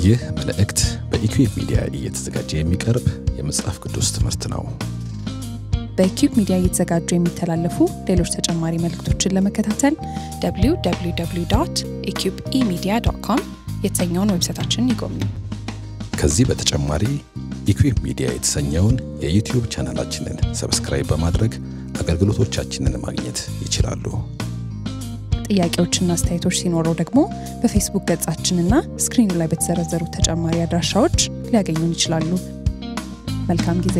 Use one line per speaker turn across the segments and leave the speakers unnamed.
ይህ መልእክት በኢኩዌብ ሚዲያ እየተዘጋጀ የሚቀርብ የመጽሐፍ ቅዱስ ትምህርት ነው።
በኪዩብ ሚዲያ እየተዘጋጁ የሚተላለፉ ሌሎች ተጨማሪ መልእክቶችን ለመከታተል www ኢኪዩብ ኢሚዲያ ዶት ኮም የተሰኘውን ዌብሳይታችንን ይጎብኙ።
ከዚህ በተጨማሪ ኢኩዌብ ሚዲያ የተሰኘውን የዩቲዩብ ቻናላችንን ሰብስክራይብ በማድረግ አገልግሎቶቻችንን ማግኘት ይችላሉ።
ጥያቄዎችና አስተያየቶች ሲኖረው ደግሞ በፌስቡክ ገጻችንና ስክሪኑ ላይ በተዘረዘሩ ተጨማሪ አድራሻዎች ሊያገኙን ይችላሉ። መልካም ጊዜ።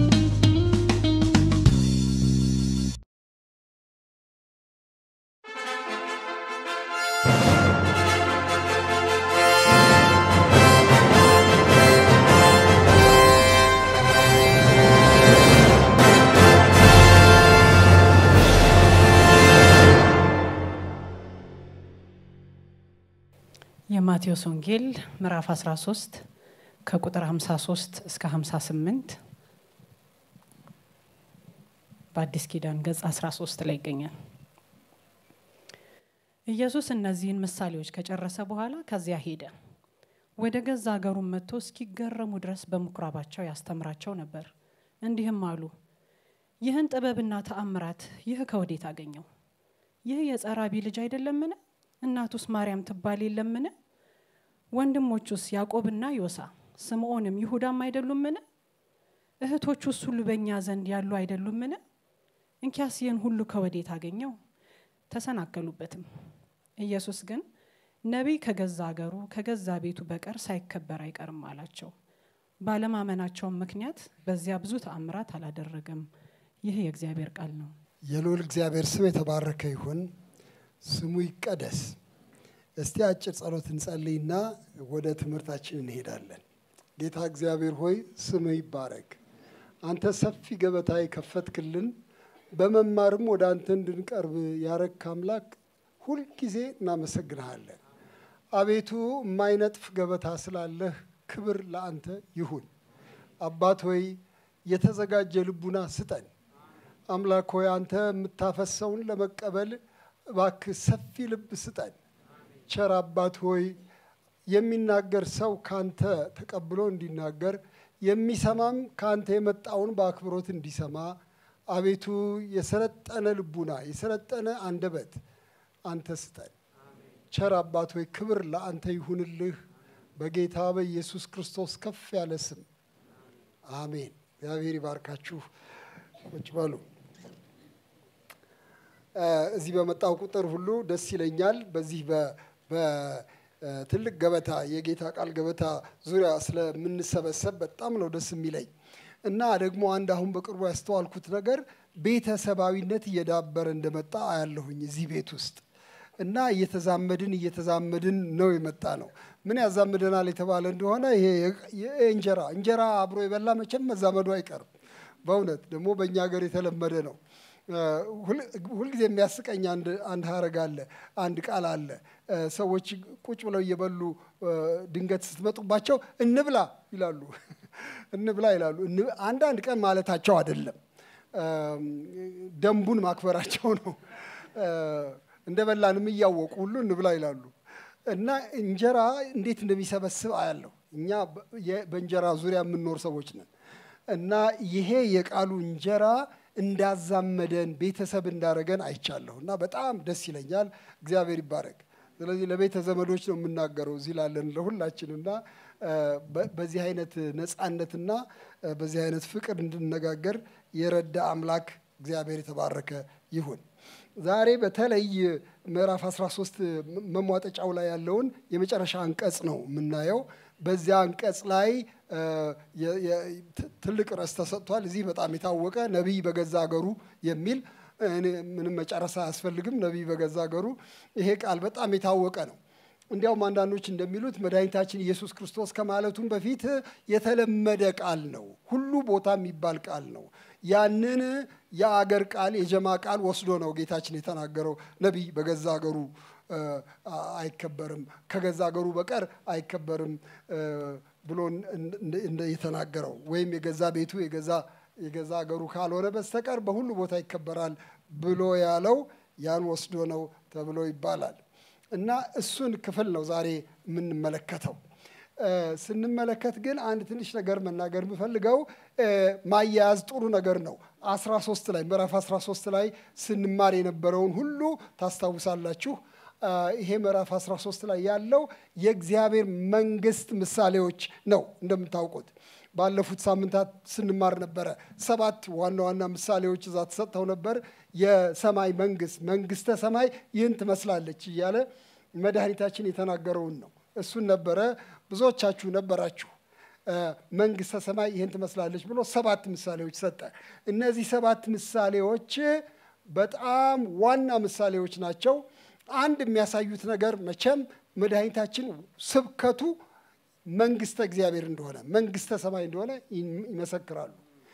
የማቴዎስ ወንጌል ምዕራፍ 13 ከቁጥር 53 እስከ 58 በአዲስ ኪዳን ገጽ 13 ላይ ይገኛል። ኢየሱስ እነዚህን ምሳሌዎች ከጨረሰ በኋላ ከዚያ ሄደ። ወደ ገዛ አገሩም መጥቶ እስኪገረሙ ድረስ በምኩራባቸው ያስተምራቸው ነበር። እንዲህም አሉ፣ ይህን ጥበብና ተአምራት ይህ ከወዴት አገኘው? ይህ የጸራቢ ልጅ አይደለምን? እናቱስ ማርያም ትባል የለምን? ወንድሞቹስ ያዕቆብና ዮሳ ስምዖንም ይሁዳም አይደሉምን? እህቶቹስ ሁሉ በእኛ ዘንድ ያሉ አይደሉምን? እንኪያስ ይህን ሁሉ ከወዴት አገኘው? ተሰናከሉበትም። ኢየሱስ ግን ነቢይ ከገዛ አገሩ ከገዛ ቤቱ በቀር ሳይከበር አይቀርም አላቸው። ባለማመናቸውም ምክንያት በዚያ ብዙ ተአምራት አላደረገም። ይህ የእግዚአብሔር ቃል ነው።
የልዑል እግዚአብሔር ስም የተባረከ ይሁን። ስሙ ይቀደስ። እስቲ አጭር ጸሎት እንጸልይና ወደ ትምህርታችን እንሄዳለን። ጌታ እግዚአብሔር ሆይ ስምህ ይባረክ። አንተ ሰፊ ገበታ የከፈትክልን በመማርም ወደ አንተ እንድንቀርብ ያረክ አምላክ ሁልጊዜ እናመሰግንሃለን። አቤቱ የማይነጥፍ ገበታ ስላለህ ክብር ለአንተ ይሁን። አባት ሆይ የተዘጋጀ ልቡና ስጠን። አምላክ ሆይ አንተ የምታፈሰውን ለመቀበል እባክህ ሰፊ ልብ ስጠን። ቸር አባት ሆይ የሚናገር ሰው ካንተ ተቀብሎ እንዲናገር የሚሰማም ካንተ የመጣውን በአክብሮት እንዲሰማ አቤቱ የሰለጠነ ልቡና የሰለጠነ አንደበት አንተ ስጠን። ቸር አባት ሆይ ክብር ለአንተ ይሁንልህ በጌታ በኢየሱስ ክርስቶስ ከፍ ያለ ስም አሜን። እግዚአብሔር ይባርካችሁ። ቁጭ በሉ። እዚህ በመጣው ቁጥር ሁሉ ደስ ይለኛል። በዚህ በትልቅ ገበታ የጌታ ቃል ገበታ ዙሪያ ስለምንሰበሰብ በጣም ነው ደስ የሚለኝ እና ደግሞ አንድ አሁን በቅርቡ ያስተዋልኩት ነገር ቤተሰባዊነት እየዳበረ እንደመጣ አያለሁኝ እዚህ ቤት ውስጥ እና እየተዛመድን እየተዛመድን ነው የመጣ ነው። ምን ያዛምደናል የተባለ እንደሆነ ይሄ እንጀራ እንጀራ አብሮ የበላ መቼም መዛመዱ አይቀርም። በእውነት ደግሞ በእኛ ሀገር የተለመደ ነው። ሁልጊዜ የሚያስቀኝ አንድ ሀረግ አለ፣ አንድ ቃል አለ። ሰዎች ቁጭ ብለው እየበሉ ድንገት ስትመጡባቸው እንብላ ይላሉ፣ እንብላ ይላሉ። አንዳንድ ቀን ማለታቸው አይደለም፣ ደንቡን ማክበራቸው ነው። እንደ በላንም እያወቁ ሁሉ እንብላ ይላሉ። እና እንጀራ እንዴት እንደሚሰበስብ አያለሁ። እኛ በእንጀራ ዙሪያ የምንኖር ሰዎች ነን። እና ይሄ የቃሉ እንጀራ እንዳዛመደን ቤተሰብ እንዳረገን አይቻለሁ እና በጣም ደስ ይለኛል። እግዚአብሔር ይባረክ። ስለዚህ ለቤተ ዘመዶች ነው የምናገረው እዚህ ላለን ለሁላችንና በዚህ አይነት ነፃነትና በዚህ አይነት ፍቅር እንድነጋገር የረዳ አምላክ እግዚአብሔር የተባረከ ይሁን። ዛሬ በተለይ ምዕራፍ 13 መሟጠጫው ላይ ያለውን የመጨረሻ አንቀጽ ነው የምናየው። በዚያ አንቀጽ ላይ ትልቅ ርዕስ ተሰጥቷል። እዚህ በጣም የታወቀ ነቢይ በገዛ አገሩ የሚል ምንም መጨረስ አያስፈልግም። ነቢይ በገዛ አገሩ ይሄ ቃል በጣም የታወቀ ነው። እንዲያውም አንዳንዶች እንደሚሉት መድኃኒታችን ኢየሱስ ክርስቶስ ከማለቱም በፊት የተለመደ ቃል ነው። ሁሉ ቦታ የሚባል ቃል ነው። ያንን የአገር ቃል የጀማ ቃል ወስዶ ነው ጌታችን የተናገረው ነቢይ በገዛ አገሩ አይከበርም፣ ከገዛ አገሩ በቀር አይከበርም ብሎ የተናገረው ወይም የገዛ ቤቱ የገዛ የገዛ አገሩ ካልሆነ በስተቀር በሁሉ ቦታ ይከበራል ብሎ ያለው ያን ወስዶ ነው ተብሎ ይባላል። እና እሱን ክፍል ነው ዛሬ የምንመለከተው። ስንመለከት ግን አንድ ትንሽ ነገር መናገር የምፈልገው ማያያዝ ጥሩ ነገር ነው። 13 ላይ ምዕራፍ 13 ላይ ስንማር የነበረውን ሁሉ ታስታውሳላችሁ። ይሄ ምዕራፍ 13 ላይ ያለው የእግዚአብሔር መንግስት ምሳሌዎች ነው። እንደምታውቁት ባለፉት ሳምንታት ስንማር ነበረ። ሰባት ዋና ዋና ምሳሌዎች እዛ ተሰጥተው ነበር። የሰማይ መንግስት መንግስተ ሰማይ ይህን ትመስላለች እያለ መድኃኒታችን የተናገረውን ነው። እሱን ነበረ። ብዙዎቻችሁ ነበራችሁ። መንግስተ ሰማይ ይህን ትመስላለች ብሎ ሰባት ምሳሌዎች ሰጠ። እነዚህ ሰባት ምሳሌዎች በጣም ዋና ምሳሌዎች ናቸው። አንድ የሚያሳዩት ነገር መቼም መድኃኒታችን ስብከቱ መንግስተ እግዚአብሔር እንደሆነ መንግስተ ሰማይ እንደሆነ ይመሰክራሉ።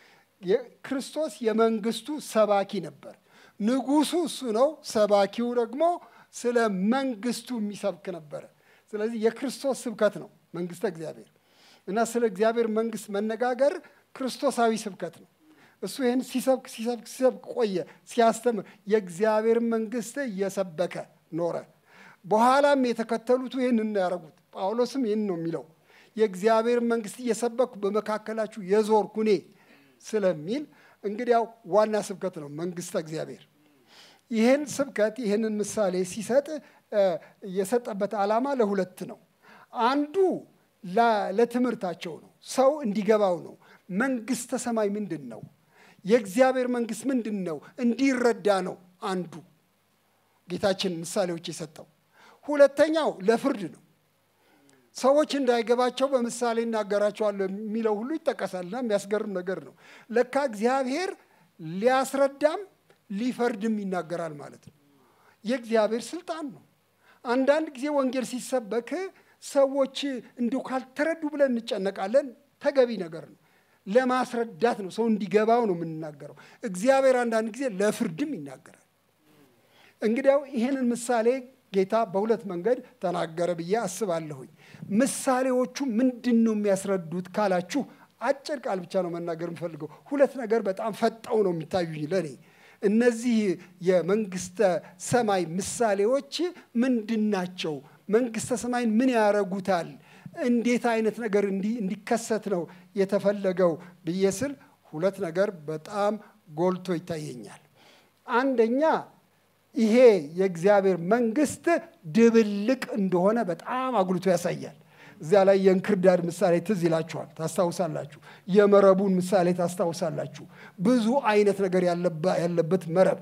ክርስቶስ የመንግስቱ ሰባኪ ነበር። ንጉሱ እሱ ነው። ሰባኪው ደግሞ ስለ መንግስቱ የሚሰብክ ነበረ። ስለዚህ የክርስቶስ ስብከት ነው መንግስተ እግዚአብሔር እና ስለ እግዚአብሔር መንግስት መነጋገር ክርስቶሳዊ ስብከት ነው። እሱ ይህን ሲሰብክ ሲሰብክ ሲሰብክ ቆየ፣ ሲያስተምር የእግዚአብሔር መንግስት እየሰበከ ኖረ። በኋላም የተከተሉት ይህን ያደረጉት። ጳውሎስም ይህን ነው የሚለው የእግዚአብሔር መንግስት እየሰበኩ በመካከላችሁ የዞርኩ እኔ ስለሚል እንግዲያው ዋና ስብከት ነው መንግስተ እግዚአብሔር። ይህን ስብከት ይህንን ምሳሌ ሲሰጥ የሰጠበት ዓላማ ለሁለት ነው። አንዱ ለትምህርታቸው ነው፣ ሰው እንዲገባው ነው። መንግስተ ሰማይ ምንድን ነው? የእግዚአብሔር መንግስት ምንድን ነው? እንዲረዳ ነው አንዱ ጌታችን ምሳሌዎች የሰጠው። ሁለተኛው ለፍርድ ነው። ሰዎች እንዳይገባቸው በምሳሌ እናገራቸዋለሁ የሚለው ሁሉ ይጠቀሳልና የሚያስገርም ነገር ነው። ለካ እግዚአብሔር ሊያስረዳም ሊፈርድም ይናገራል ማለት ነው። የእግዚአብሔር ስልጣን ነው። አንዳንድ ጊዜ ወንጌል ሲሰበክ ሰዎች እንዲሁ ካልተረዱ ብለን እንጨነቃለን። ተገቢ ነገር ነው። ለማስረዳት ነው፣ ሰው እንዲገባው ነው የምንናገረው። እግዚአብሔር አንዳንድ ጊዜ ለፍርድም ይናገራል። እንግዲያው ይህንን ምሳሌ ጌታ በሁለት መንገድ ተናገረ ብዬ አስባለሁኝ። ምሳሌዎቹ ምንድን ነው የሚያስረዱት ካላችሁ አጭር ቃል ብቻ ነው መናገር የምፈልገው። ሁለት ነገር በጣም ፈጠው ነው የሚታዩኝ ለእኔ። እነዚህ የመንግስተ ሰማይ ምሳሌዎች ምንድን ናቸው? መንግስተ ሰማይን ምን ያረጉታል? እንዴት አይነት ነገር እንዲከሰት ነው የተፈለገው ብዬ ስል ሁለት ነገር በጣም ጎልቶ ይታየኛል። አንደኛ ይሄ የእግዚአብሔር መንግስት ድብልቅ እንደሆነ በጣም አጉልቶ ያሳያል። እዚያ ላይ የእንክርዳድ ምሳሌ ትዝ ይላችኋል፣ ታስታውሳላችሁ። የመረቡን ምሳሌ ታስታውሳላችሁ። ብዙ አይነት ነገር ያለበት መረብ፣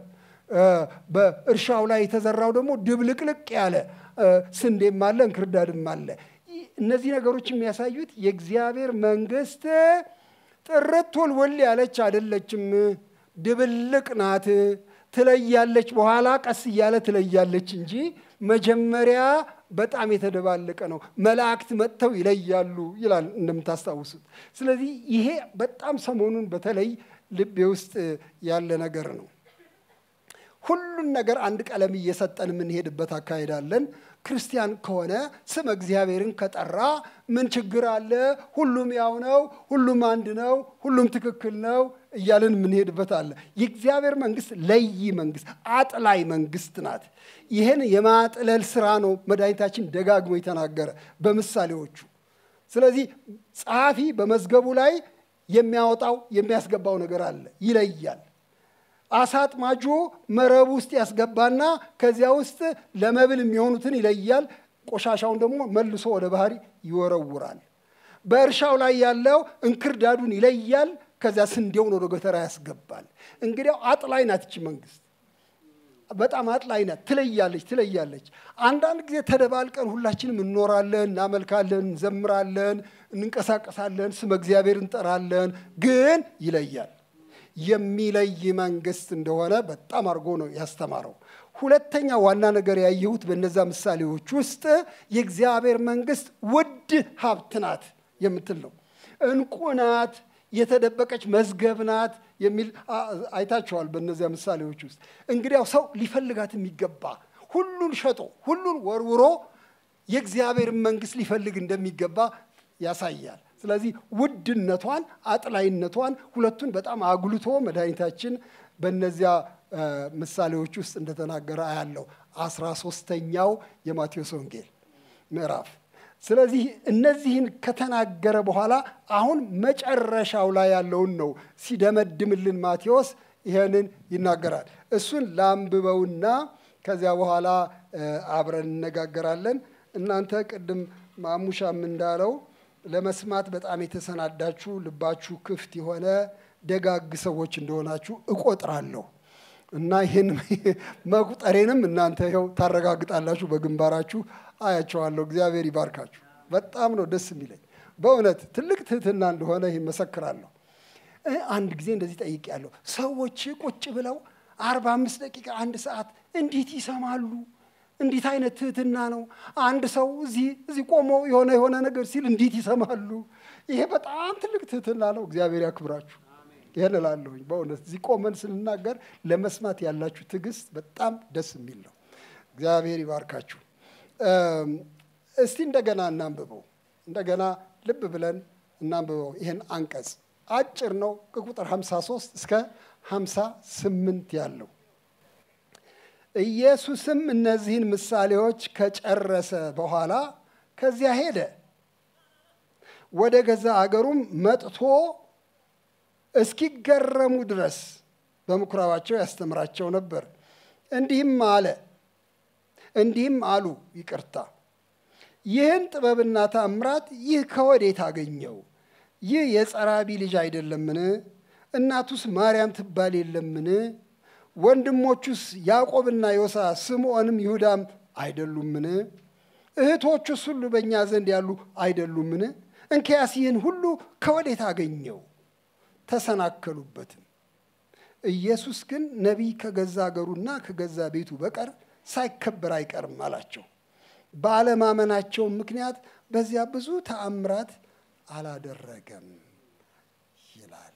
በእርሻው ላይ የተዘራው ደግሞ ድብልቅልቅ ያለ ስንዴም አለ እንክርዳድም አለ። እነዚህ ነገሮች የሚያሳዩት የእግዚአብሔር መንግስት ጥርት ወልወል ያለች አይደለችም፣ ድብልቅ ናት። ትለያለች፣ በኋላ ቀስ እያለ ትለያለች እንጂ መጀመሪያ በጣም የተደባለቀ ነው። መላእክት መጥተው ይለያሉ ይላል እንደምታስታውሱት። ስለዚህ ይሄ በጣም ሰሞኑን በተለይ ልቤ ውስጥ ያለ ነገር ነው። ሁሉን ነገር አንድ ቀለም እየሰጠን የምንሄድበት አካሄዳለን። ክርስቲያን ከሆነ ስም እግዚአብሔርን ከጠራ ምን ችግር አለ? ሁሉም ያው ነው፣ ሁሉም አንድ ነው፣ ሁሉም ትክክል ነው እያልን የምንሄድበት አለ። የእግዚአብሔር መንግስት ለይ መንግስት፣ አጥላይ መንግስት ናት። ይህን የማጥለል ስራ ነው መድኃኒታችን ደጋግሞ የተናገረ በምሳሌዎቹ። ስለዚህ ጸሐፊ በመዝገቡ ላይ የሚያወጣው የሚያስገባው ነገር አለ፣ ይለያል። አሳ አጥማጁ መረብ ውስጥ ያስገባና ከዚያ ውስጥ ለመብል የሚሆኑትን ይለያል። ቆሻሻውን ደግሞ መልሶ ወደ ባህር ይወረውራል። በእርሻው ላይ ያለው እንክርዳዱን ይለያል። ከዚያ ስንዴውን ወደ ጎተራ ያስገባል። እንግዲያው አጥላይ ናት ይቺ መንግስት፣ በጣም አጥላይ ናት። ትለያለች ትለያለች። አንዳንድ ጊዜ ተደባልቀን ሁላችንም እንኖራለን፣ እናመልካለን፣ እንዘምራለን፣ እንንቀሳቀሳለን፣ ስመ እግዚአብሔር እንጠራለን። ግን ይለያል። የሚለይ መንግስት እንደሆነ በጣም አድርጎ ነው ያስተማረው። ሁለተኛ ዋና ነገር ያየሁት በነዛ ምሳሌዎች ውስጥ የእግዚአብሔር መንግስት ውድ ሀብት ናት የምትል ነው። እንቁ ናት፣ የተደበቀች መዝገብ ናት የሚል አይታችኋል። በእነዚያ ምሳሌዎች ውስጥ እንግዲያው ሰው ሊፈልጋት የሚገባ ሁሉን ሸጦ ሁሉን ወርውሮ የእግዚአብሔርን መንግስት ሊፈልግ እንደሚገባ ያሳያል። ስለዚህ ውድነቷን፣ አጥላይነቷን ሁለቱን በጣም አጉልቶ መድኃኒታችን በእነዚያ ምሳሌዎች ውስጥ እንደተናገረ አያለው። አስራ ሶስተኛው የማቴዎስ ወንጌል ምዕራፍ ስለዚህ እነዚህን ከተናገረ በኋላ አሁን መጨረሻው ላይ ያለውን ነው ሲደመድምልን ማቴዎስ ይሄንን ይናገራል። እሱን ላንብበውና ከዚያ በኋላ አብረን እነጋገራለን። እናንተ ቅድም ማሙሻም እንዳለው ለመስማት በጣም የተሰናዳችሁ ልባችሁ ክፍት የሆነ ደጋግ ሰዎች እንደሆናችሁ እቆጥራለሁ እና ይህን መቁጠሬንም እናንተ ይኸው ታረጋግጣላችሁ። በግንባራችሁ አያቸዋለሁ። እግዚአብሔር ይባርካችሁ። በጣም ነው ደስ የሚለኝ በእውነት ትልቅ ትህትና እንደሆነ ይህን መሰክራለሁ። አንድ ጊዜ እንደዚህ ጠይቄያለሁ። ሰዎች ቁጭ ብለው አርባ አምስት ደቂቃ አንድ ሰዓት እንዴት ይሰማሉ? እንዴት አይነት ትህትና ነው? አንድ ሰው እዚህ እዚህ ቆሞ የሆነ የሆነ ነገር ሲል እንዴት ይሰማሉ? ይሄ በጣም ትልቅ ትህትና ነው። እግዚአብሔር ያክብራችሁ። ይህን እላለሁኝ በእውነት እዚህ ቆመን ስንናገር ለመስማት ያላችሁ ትዕግስት በጣም ደስ የሚል ነው። እግዚአብሔር ይባርካችሁ። እስቲ እንደገና እናንብበው። እንደገና ልብ ብለን እናንብበው። ይህን አንቀጽ አጭር ነው። ከቁጥር 53 እስከ 58 ያለው ኢየሱስም እነዚህን ምሳሌዎች ከጨረሰ በኋላ ከዚያ ሄደ። ወደ ገዛ አገሩም መጥቶ እስኪገረሙ ድረስ በምኩራባቸው ያስተምራቸው ነበር። እንዲህም አለ እንዲህም አሉ፣ ይቅርታ ይህን ጥበብና ታምራት ይህ ከወዴት አገኘው? ይህ የጸራቢ ልጅ አይደለምን? እናቱስ ማርያም ትባል የለምን? ወንድሞቹስ ያዕቆብና ዮሳ ስምዖንም ይሁዳም አይደሉምን? እህቶቹስ ሁሉ በእኛ ዘንድ ያሉ አይደሉምን? እንኪያስ ይህን ሁሉ ከወዴት አገኘው? ተሰናከሉበትም። ኢየሱስ ግን ነቢይ ከገዛ አገሩና ከገዛ ቤቱ በቀር ሳይከበር አይቀርም አላቸው። ባለማመናቸው ምክንያት በዚያ ብዙ ተአምራት አላደረገም ይላል።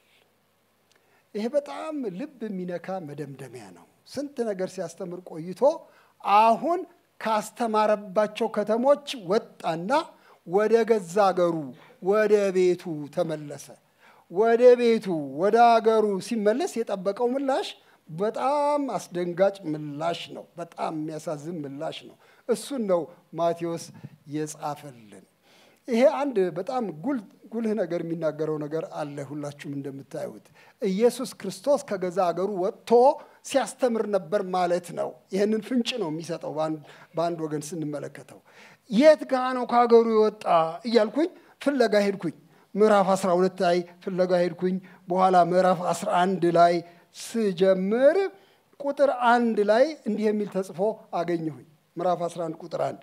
ይሄ በጣም ልብ የሚነካ መደምደሚያ ነው። ስንት ነገር ሲያስተምር ቆይቶ አሁን ካስተማረባቸው ከተሞች ወጣና ወደ ገዛ አገሩ ወደ ቤቱ ተመለሰ። ወደ ቤቱ ወደ አገሩ ሲመለስ የጠበቀው ምላሽ በጣም አስደንጋጭ ምላሽ ነው። በጣም የሚያሳዝን ምላሽ ነው። እሱን ነው ማቴዎስ የጻፈልን። ይሄ አንድ በጣም ጉልህ ነገር የሚናገረው ነገር አለ። ሁላችሁም እንደምታዩት ኢየሱስ ክርስቶስ ከገዛ አገሩ ወጥቶ ሲያስተምር ነበር ማለት ነው። ይህንን ፍንጭ ነው የሚሰጠው በአንድ ወገን ስንመለከተው። የት ጋ ነው ከሀገሩ የወጣ እያልኩኝ ፍለጋ ሄድኩኝ። ምዕራፍ 12 ላይ ፍለጋ ሄድኩኝ። በኋላ ምዕራፍ 11 ላይ ስጀምር ቁጥር አንድ ላይ እንዲህ የሚል ተጽፎ አገኘሁኝ። ምዕራፍ 11 ቁጥር አንድ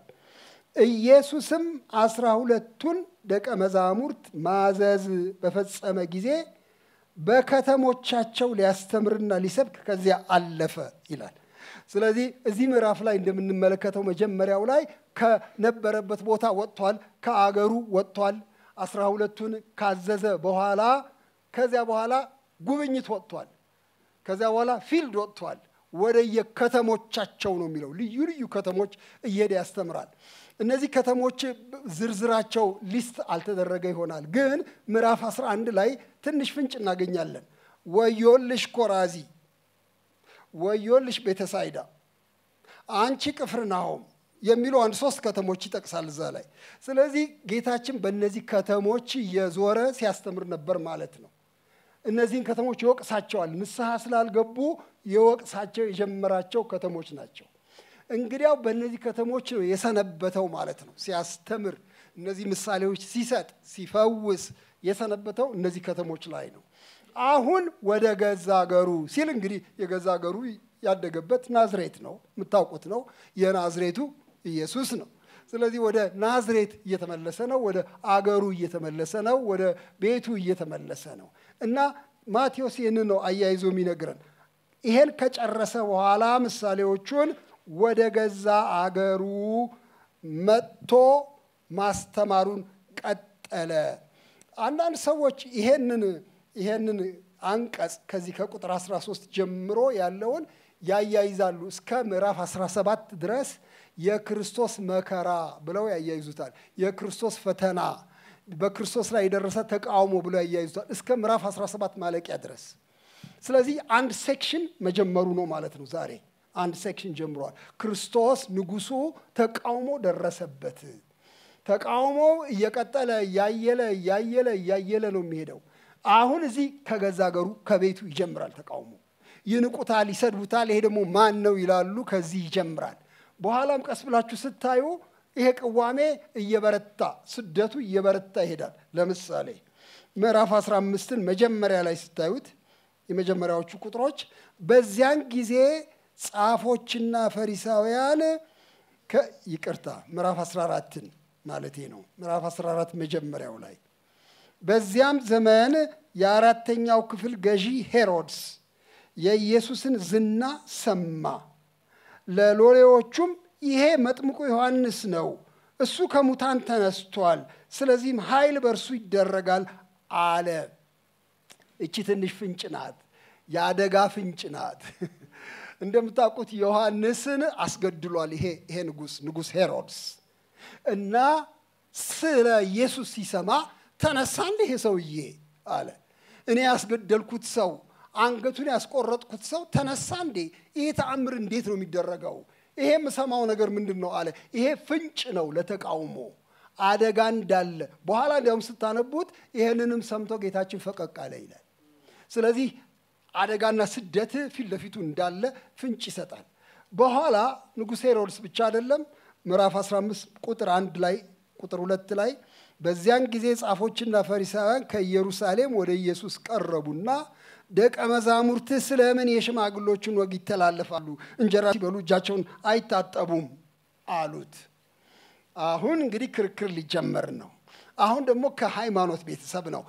ኢየሱስም አስራ ሁለቱን ደቀ መዛሙርት ማዘዝ በፈጸመ ጊዜ በከተሞቻቸው ሊያስተምርና ሊሰብክ ከዚያ አለፈ ይላል። ስለዚህ እዚህ ምዕራፍ ላይ እንደምንመለከተው መጀመሪያው ላይ ከነበረበት ቦታ ወጥቷል፣ ከአገሩ ወጥቷል። አስራ ሁለቱን ካዘዘ በኋላ ከዚያ በኋላ ጉብኝት ወጥቷል። ከዚያ በኋላ ፊልድ ወጥቷል። ወደ የከተሞቻቸው ነው የሚለው ልዩ ልዩ ከተሞች እየሄደ ያስተምራል። እነዚህ ከተሞች ዝርዝራቸው ሊስት አልተደረገ ይሆናል፣ ግን ምዕራፍ 11 ላይ ትንሽ ፍንጭ እናገኛለን። ወዮልሽ ኮራዚ፣ ወዮልሽ ቤተሳይዳ፣ አንቺ ቅፍርናሆም የሚሉ አንድ ሶስት ከተሞች ይጠቅሳል እዛ ላይ። ስለዚህ ጌታችን በእነዚህ ከተሞች እየዞረ ሲያስተምር ነበር ማለት ነው። እነዚህን ከተሞች ይወቅሳቸዋል። ንስሐ ስላልገቡ የወቅሳቸው የጀመራቸው ከተሞች ናቸው። እንግዲያው በእነዚህ ከተሞች ነው የሰነበተው ማለት ነው። ሲያስተምር፣ እነዚህ ምሳሌዎች ሲሰጥ፣ ሲፈውስ የሰነበተው እነዚህ ከተሞች ላይ ነው። አሁን ወደ ገዛ አገሩ ሲል እንግዲህ የገዛ አገሩ ያደገበት ናዝሬት ነው፣ የምታውቁት ነው። የናዝሬቱ ኢየሱስ ነው። ስለዚህ ወደ ናዝሬት እየተመለሰ ነው። ወደ አገሩ እየተመለሰ ነው። ወደ ቤቱ እየተመለሰ ነው እና ማቴዎስ ይህንን ነው አያይዞ የሚነግረን። ይሄን ከጨረሰ በኋላ ምሳሌዎቹን ወደ ገዛ አገሩ መጥቶ ማስተማሩን ቀጠለ። አንዳንድ ሰዎች ይሄንን ይሄንን አንቀጽ ከዚህ ከቁጥር 13 ጀምሮ ያለውን ያያይዛሉ እስከ ምዕራፍ 17 ድረስ የክርስቶስ መከራ ብለው ያያይዙታል። የክርስቶስ ፈተና፣ በክርስቶስ ላይ የደረሰ ተቃውሞ ብለው ያያይዙታል እስከ ምዕራፍ 17 ማለቂያ ድረስ። ስለዚህ አንድ ሴክሽን መጀመሩ ነው ማለት ነው። ዛሬ አንድ ሴክሽን ጀምሯል። ክርስቶስ ንጉሱ ተቃውሞ ደረሰበት። ተቃውሞው እየቀጠለ እያየለ እያየለ እያየለ ነው የሚሄደው። አሁን እዚህ ከገዛ ሀገሩ ከቤቱ ይጀምራል ተቃውሞ። ይንቁታል፣ ይሰድቡታል። ይሄ ደግሞ ማን ነው ይላሉ። ከዚህ ይጀምራል። በኋላም ቀስ ብላችሁ ስታዩ ይሄ ቅዋሜ እየበረታ ስደቱ እየበረታ ይሄዳል። ለምሳሌ ምዕራፍ 15ን መጀመሪያ ላይ ስታዩት የመጀመሪያዎቹ ቁጥሮች በዚያን ጊዜ ጻፎችና ፈሪሳውያን ይቅርታ ምዕራፍ 14ን ማለቴ ነው። ምዕራፍ 14 መጀመሪያው ላይ በዚያም ዘመን የአራተኛው ክፍል ገዢ ሄሮድስ የኢየሱስን ዝና ሰማ። ለሎሌዎቹም ይሄ መጥምቁ ዮሐንስ ነው፣ እሱ ከሙታን ተነስቷል፣ ስለዚህም ኃይል በእርሱ ይደረጋል አለ። እቺ ትንሽ ፍንጭ ናት፣ የአደጋ ፍንጭ ናት። እንደምታውቁት ዮሐንስን አስገድሏል። ይሄ ይሄ ንጉስ ንጉስ ሄሮድስ እና ስለ ኢየሱስ ሲሰማ ተነሳ እንደ ይሄ ሰውዬ አለ። እኔ ያስገደልኩት ሰው አንገቱን ያስቆረጥኩት ሰው ተነሳ እንዴ? ይሄ ተአምር እንዴት ነው የሚደረገው? ይሄ የምሰማው ነገር ምንድን ነው አለ። ይሄ ፍንጭ ነው ለተቃውሞ አደጋ እንዳለ። በኋላ እንዲያውም ስታነቡት ይህንንም ሰምቶ ጌታችን ፈቀቅ አለ ይላል። ስለዚህ አደጋና ስደት ፊት ለፊቱ እንዳለ ፍንጭ ይሰጣል። በኋላ ንጉሥ ሄሮድስ ብቻ አይደለም ምዕራፍ 15 ቁጥር አንድ ላይ ቁጥር ሁለት ላይ በዚያን ጊዜ ጻፎችና ፈሪሳውያን ከኢየሩሳሌም ወደ ኢየሱስ ቀረቡና ደቀ መዛሙርትህ ስለምን የሽማግሎችን ወግ ይተላለፋሉ? እንጀራ ሲበሉ እጃቸውን አይታጠቡም አሉት። አሁን እንግዲህ ክርክር ሊጀመር ነው። አሁን ደግሞ ከሃይማኖት ቤተሰብ ነው።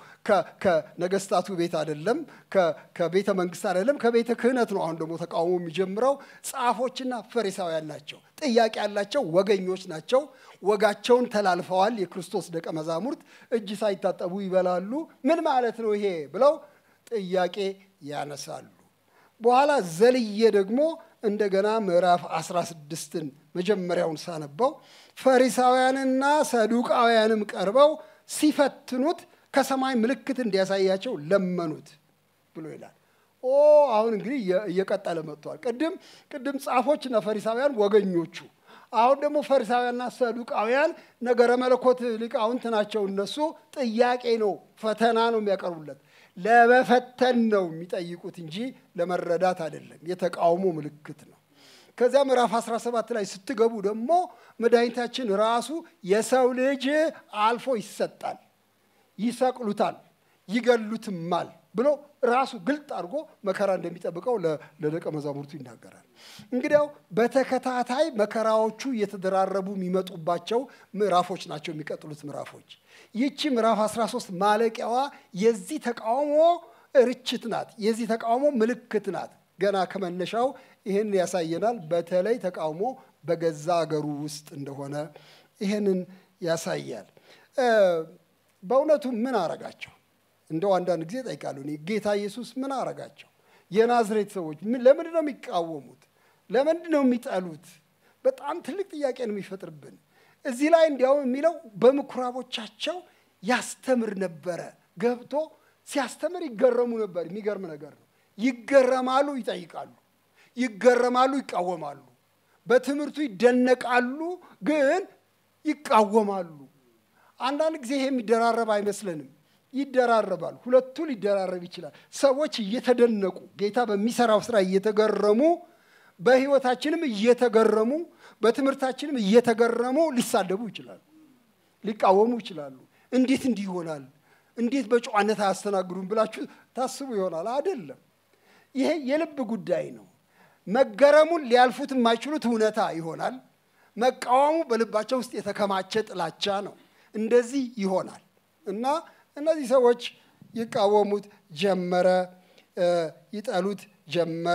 ከነገስታቱ ቤት አይደለም፣ ከቤተ መንግስት አይደለም፣ ከቤተ ክህነት ነው። አሁን ደግሞ ተቃውሞ የሚጀምረው ጻፎችና ፈሪሳውያን ናቸው። ጥያቄ ያላቸው ወገኞች ናቸው። ወጋቸውን ተላልፈዋል። የክርስቶስ ደቀ መዛሙርት እጅ ሳይታጠቡ ይበላሉ። ምን ማለት ነው ይሄ ብለው ጥያቄ ያነሳሉ። በኋላ ዘልዬ ደግሞ እንደገና ምዕራፍ 16ን መጀመሪያውን ሳነበው ፈሪሳውያንና ሰዱቃውያንም ቀርበው ሲፈትኑት ከሰማይ ምልክት እንዲያሳያቸው ለመኑት ብሎ ይላል። ኦ አሁን እንግዲህ እየቀጠለ መጥቷል። ቅድም ቅድም ጻፎችና ፈሪሳውያን ወገኞቹ፣ አሁን ደግሞ ፈሪሳውያንና ሰዱቃውያን ነገረ መለኮት ሊቃውንት ናቸው። እነሱ ጥያቄ ነው፣ ፈተና ነው የሚያቀርቡለት ለመፈተን ነው የሚጠይቁት እንጂ ለመረዳት አይደለም። የተቃውሞ ምልክት ነው። ከዚያ ምዕራፍ 17 ላይ ስትገቡ ደግሞ መድኃኒታችን ራሱ የሰው ልጅ አልፎ ይሰጣል፣ ይሰቅሉታል፣ ይገሉትማል ብሎ ራሱ ግልጥ አድርጎ መከራ እንደሚጠብቀው ለደቀ መዛሙርቱ ይናገራል። እንግዲያው በተከታታይ መከራዎቹ እየተደራረቡ የሚመጡባቸው ምዕራፎች ናቸው የሚቀጥሉት ምዕራፎች። ይቺ ምዕራፍ 13 ማለቂያዋ የዚህ ተቃውሞ ርችት ናት፣ የዚህ ተቃውሞ ምልክት ናት። ገና ከመነሻው ይህን ያሳየናል። በተለይ ተቃውሞ በገዛ አገሩ ውስጥ እንደሆነ ይህንን ያሳያል። በእውነቱ ምን አረጋቸው? እንደው አንዳንድ ጊዜ ጠይቃለሁ እኔ ጌታ ኢየሱስ ምን አረጋቸው? የናዝሬት ሰዎች ለምንድን ነው የሚቃወሙት? ለምንድን ነው የሚጠሉት? በጣም ትልቅ ጥያቄ ነው የሚፈጥርብን። እዚህ ላይ እንዲያውም የሚለው በምኩራቦቻቸው ያስተምር ነበረ። ገብቶ ሲያስተምር ይገረሙ ነበር። የሚገርም ነገር ነው። ይገረማሉ፣ ይጠይቃሉ፣ ይገረማሉ፣ ይቃወማሉ። በትምህርቱ ይደነቃሉ፣ ግን ይቃወማሉ። አንዳንድ ጊዜ ይሄ የሚደራረብ አይመስለንም። ይደራረባል። ሁለቱ ሊደራረብ ይችላል። ሰዎች እየተደነቁ ጌታ በሚሰራው ስራ እየተገረሙ በህይወታችንም እየተገረሙ በትምህርታችንም እየተገረሙ ሊሳደቡ ይችላሉ፣ ሊቃወሙ ይችላሉ። እንዴት እንዲህ ይሆናል? እንዴት በጨዋነት አያስተናግዱም ብላችሁ ታስቡ ይሆናል። አይደለም። ይሄ የልብ ጉዳይ ነው። መገረሙን ሊያልፉት የማይችሉት እውነታ ይሆናል። መቃወሙ በልባቸው ውስጥ የተከማቸ ጥላቻ ነው። እንደዚህ ይሆናል እና እነዚህ ሰዎች ይቃወሙት ጀመረ፣ ይጠሉት ጀመረ።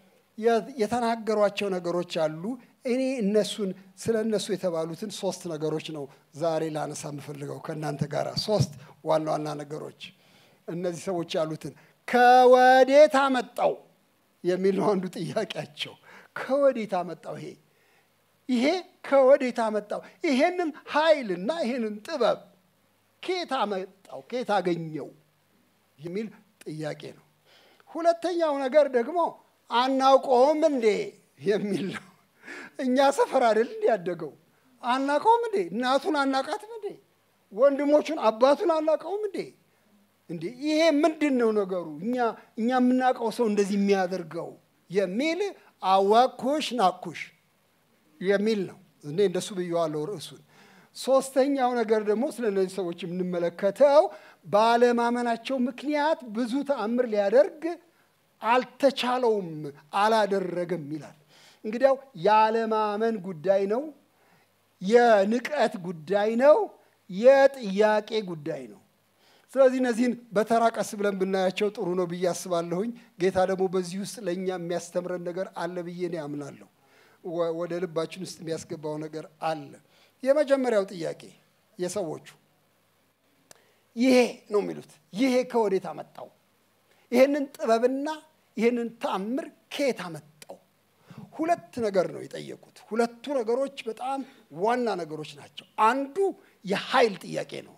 የተናገሯቸው ነገሮች አሉ። እኔ እነሱን ስለ እነሱ የተባሉትን ሶስት ነገሮች ነው ዛሬ ላነሳ የምፈልገው ከእናንተ ጋር ሶስት ዋና ዋና ነገሮች። እነዚህ ሰዎች ያሉትን ከወዴት አመጣው የሚል ነው አንዱ ጥያቄያቸው። ከወዴት አመጣው? ይሄ ይሄ ከወዴት አመጣው? ይሄንን ኃይልና ይሄንን ጥበብ ከየት አመጣው? ከየት አገኘው? የሚል ጥያቄ ነው። ሁለተኛው ነገር ደግሞ አናውቀውም እንዴ የሚል ነው። እኛ ሰፈር አይደል እንዲ ያደገው አናቀውም እንዴ? እናቱን አናቃትም እንዴ? ወንድሞቹን አባቱን አናቀውም እንዴ? እንዴ ይሄ ምንድን ነው ነገሩ? እኛ እኛ የምናውቀው ሰው እንደዚህ የሚያደርገው የሚል አዋኩሽ ናኩሽ የሚል ነው። እኔ እንደሱ ብየዋለሁ ርዕሱን። ሶስተኛው ነገር ደግሞ ስለ እነዚህ ሰዎች የምንመለከተው ባለማመናቸው ምክንያት ብዙ ተአምር ሊያደርግ አልተቻለውም፣ አላደረገም ይላል። እንግዲያው ያለማመን ጉዳይ ነው፣ የንቀት ጉዳይ ነው፣ የጥያቄ ጉዳይ ነው። ስለዚህ እነዚህን በተራ ቀስ ብለን ብናያቸው ጥሩ ነው ብዬ አስባለሁኝ። ጌታ ደግሞ በዚህ ውስጥ ለእኛ የሚያስተምረን ነገር አለ ብዬ እኔ አምናለሁ። ወደ ልባችን ውስጥ የሚያስገባው ነገር አለ። የመጀመሪያው ጥያቄ የሰዎቹ ይሄ ነው የሚሉት። ይሄ ከወዴት አመጣው? ይህንን ጥበብና ይህንን ተአምር ከየት አመጣው? ሁለት ነገር ነው የጠየቁት። ሁለቱ ነገሮች በጣም ዋና ነገሮች ናቸው። አንዱ የኃይል ጥያቄ ነው።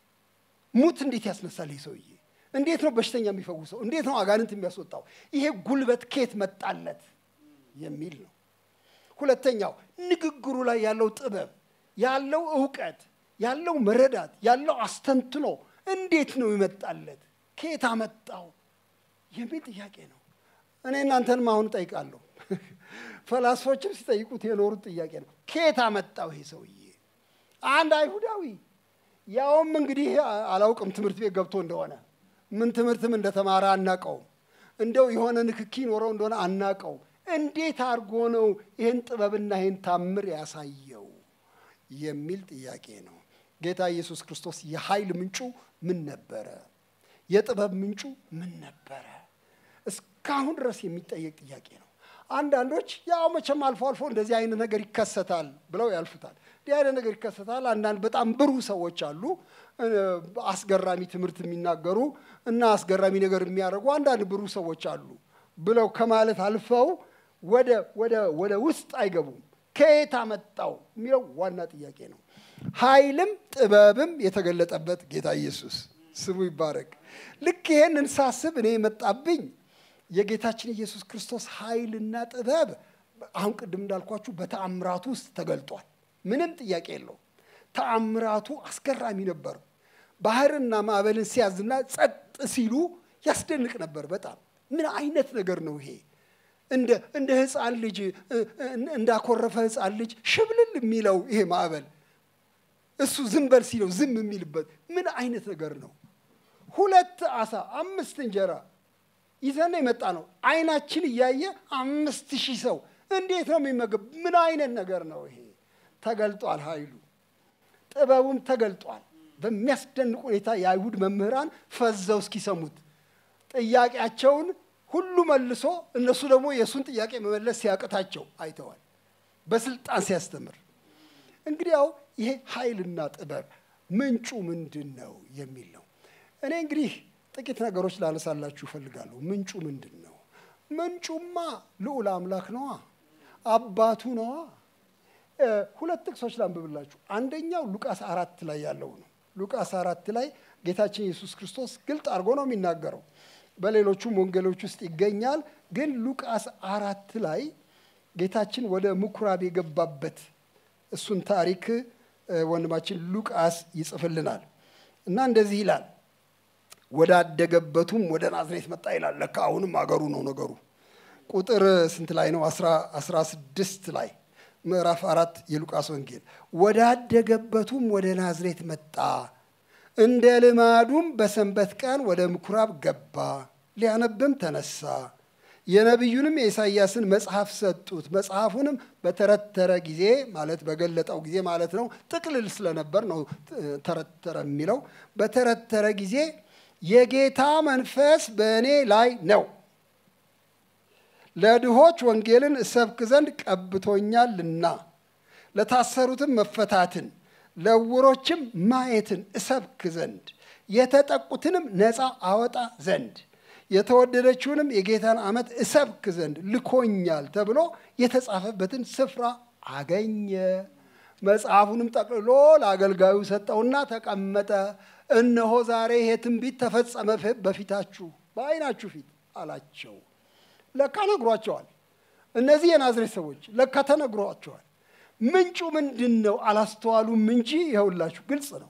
ሙት እንዴት ያስነሳል ይህ ሰውዬ? እንዴት ነው በሽተኛ የሚፈውሰው? እንዴት ነው አጋንንት የሚያስወጣው? ይሄ ጉልበት ከየት መጣለት የሚል ነው። ሁለተኛው ንግግሩ ላይ ያለው ጥበብ፣ ያለው እውቀት፣ ያለው መረዳት፣ ያለው አስተንትኖ እንዴት ነው ይመጣለት? ከየት አመጣው የሚል ጥያቄ ነው። እኔ እናንተንም አሁን እጠይቃለሁ። ፈላስፎችም ሲጠይቁት የኖሩት ጥያቄ ነው። ከየት አመጣው ይሄ ሰውዬ? አንድ አይሁዳዊ ያውም እንግዲህ አላውቅም ትምህርት ቤት ገብቶ እንደሆነ ምን ትምህርትም እንደተማረ አናቀውም። እንደው የሆነ ንክኪ ኖረው እንደሆነ አናቀውም። እንዴት አድርጎ ነው ይህን ጥበብና ይህን ታምር ያሳየው የሚል ጥያቄ ነው። ጌታ ኢየሱስ ክርስቶስ የኃይል ምንጩ ምን ነበረ? የጥበብ ምንጩ ምን ነበረ? እስካሁን ድረስ የሚጠየቅ ጥያቄ ነው። አንዳንዶች ያው መቼም አልፎ አልፎ እንደዚህ አይነት ነገር ይከሰታል ብለው ያልፉታል። እንዲህ አይነት ነገር ይከሰታል። አንዳንድ በጣም ብሩህ ሰዎች አሉ፣ አስገራሚ ትምህርት የሚናገሩ እና አስገራሚ ነገር የሚያደርጉ አንዳንድ ብሩህ ሰዎች አሉ ብለው ከማለት አልፈው ወደ ወደ ወደ ውስጥ አይገቡም። ከየት አመጣው የሚለው ዋና ጥያቄ ነው። ኃይልም ጥበብም የተገለጠበት ጌታ ኢየሱስ ስሙ ይባረክ። ልክ ይሄንን ሳስብ እኔ የመጣብኝ የጌታችን ኢየሱስ ክርስቶስ ኃይልና ጥበብ አሁን ቅድም እንዳልኳችሁ በተአምራቱ ውስጥ ተገልጧል። ምንም ጥያቄ የለው። ተአምራቱ አስገራሚ ነበር። ባህርና ማዕበልን ሲያዝና ጸጥ ሲሉ ያስደንቅ ነበር። በጣም ምን አይነት ነገር ነው ይሄ? እንደ እንደ ህፃን ልጅ እንዳኮረፈ ህፃን ልጅ ሽብልል የሚለው ይሄ ማዕበል እሱ ዝም በል ሲለው ዝም የሚልበት ምን አይነት ነገር ነው? ሁለት አሳ አምስት እንጀራ ይዘን የመጣ ነው። አይናችን እያየ አምስት ሺህ ሰው እንዴት ነው የሚመገብ? ምን አይነት ነገር ነው ይሄ? ተገልጧል። ኃይሉ ጥበቡም ተገልጧል። በሚያስደንቅ ሁኔታ የአይሁድ መምህራን ፈዘው እስኪሰሙት ጥያቄያቸውን ሁሉ መልሶ እነሱ ደግሞ የእሱን ጥያቄ መመለስ ሲያቅታቸው አይተዋል። በስልጣን ሲያስተምር እንግዲያው ይሄ ኃይልና ጥበብ ምንጩ ምንድን ነው የሚል ነው። እኔ እንግዲህ ጥቂት ነገሮች ላነሳላችሁ እፈልጋለሁ። ምንጩ ምንድን ነው? ምንጩማ ልዑል አምላክ ነዋ፣ አባቱ ነዋ። ሁለት ጥቅሶች ላንብብላችሁ። አንደኛው ሉቃስ አራት ላይ ያለው ነው። ሉቃስ አራት ላይ ጌታችን ኢየሱስ ክርስቶስ ግልጥ አድርጎ ነው የሚናገረው። በሌሎቹም ወንጌሎች ውስጥ ይገኛል። ግን ሉቃስ አራት ላይ ጌታችን ወደ ምኩራብ የገባበት እሱን ታሪክ ወንድማችን ሉቃስ ይጽፍልናል እና እንደዚህ ይላል ወዳደገበቱም ወደ ናዝሬት መጣ ይላል። ለካ አሁንም አገሩ ነው ነገሩ። ቁጥር ስንት ላይ ነው? አስራ ስድስት ላይ ምዕራፍ አራት የሉቃስ ወንጌል ወዳደገበቱም ወደ ናዝሬት መጣ፣ እንደ ልማዱም በሰንበት ቀን ወደ ምኩራብ ገባ፣ ሊያነብም ተነሳ። የነቢዩንም የኢሳይያስን መጽሐፍ ሰጡት። መጽሐፉንም በተረተረ ጊዜ ማለት በገለጠው ጊዜ ማለት ነው። ጥቅልል ስለነበር ነው ተረተረ የሚለው። በተረተረ ጊዜ የጌታ መንፈስ በእኔ ላይ ነው፣ ለድሆች ወንጌልን እሰብክ ዘንድ ቀብቶኛልና፣ ለታሰሩትም መፈታትን፣ ለዕውሮችም ማየትን እሰብክ ዘንድ፣ የተጠቁትንም ነፃ አወጣ ዘንድ የተወደደችውንም የጌታን ዓመት እሰብክ ዘንድ ልኮኛል ተብሎ የተጻፈበትን ስፍራ አገኘ። መጽሐፉንም ጠቅልሎ ለአገልጋዩ ሰጠውና ተቀመጠ። እነሆ ዛሬ ይሄ ትንቢት ተፈጸመ በፊታችሁ በዓይናችሁ ፊት አላቸው። ለካ ነግሯቸዋል። እነዚህ የናዝሬት ሰዎች ለካ ተነግሯቸዋል። ምንጩ ምንድን ነው አላስተዋሉም እንጂ ይኸውላችሁ ግልጽ ነው።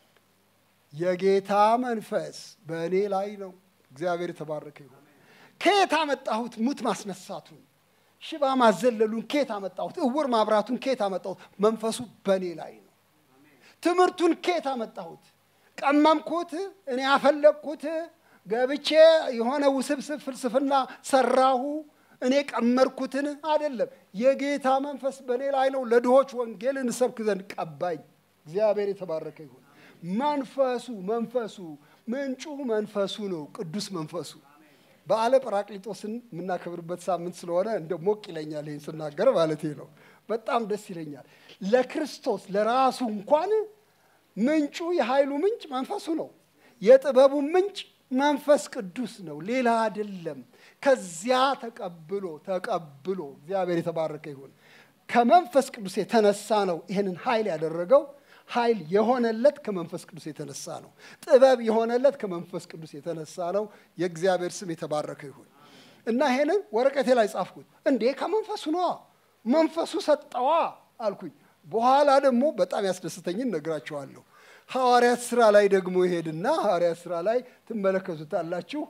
የጌታ መንፈስ በእኔ ላይ ነው። እግዚአብሔር የተባረከ ይሁን። ከየት አመጣሁት? ሙት ማስነሳቱን፣ ሽባ ማዘለሉን ከየት አመጣሁት? እውር ማብራቱን ከየት አመጣሁት? መንፈሱ በእኔ ላይ ነው። ትምህርቱን ከየት አመጣሁት? ቀመምኩት? እኔ ያፈለግኩት? ገብቼ የሆነ ውስብስብ ፍልስፍና ሰራሁ? እኔ ቀመርኩትን? አይደለም። የጌታ መንፈስ በእኔ ላይ ነው። ለድሆች ወንጌልን እሰብክ ዘንድ ቀባኝ። እግዚአብሔር የተባረከ ይሁን። መንፈሱ መንፈሱ ምንጩ መንፈሱ ነው። ቅዱስ መንፈሱ በዓለ ጰራቅሊጦስን የምናከብርበት ሳምንት ስለሆነ እንደ ሞቅ ይለኛል ይህን ስናገር ማለት ነው። በጣም ደስ ይለኛል። ለክርስቶስ ለራሱ እንኳን ምንጩ የኃይሉ ምንጭ መንፈሱ ነው። የጥበቡ ምንጭ መንፈስ ቅዱስ ነው፣ ሌላ አይደለም። ከዚያ ተቀብሎ ተቀብሎ እግዚአብሔር የተባረከ ይሁን። ከመንፈስ ቅዱስ የተነሳ ነው ይህንን ኃይል ያደረገው። ኃይል የሆነለት ከመንፈስ ቅዱስ የተነሳ ነው። ጥበብ የሆነለት ከመንፈስ ቅዱስ የተነሳ ነው። የእግዚአብሔር ስም የተባረከ ይሁን እና ይሄንን ወረቀቴ ላይ ጻፍኩት። እንዴ ከመንፈሱ ነዋ፣ መንፈሱ ሰጠዋ አልኩኝ። በኋላ ደግሞ በጣም ያስደስተኝን ነግራችኋለሁ። ሐዋርያት ስራ ላይ ደግሞ ይሄድና ሐዋርያት ስራ ላይ ትመለከቱታላችሁ።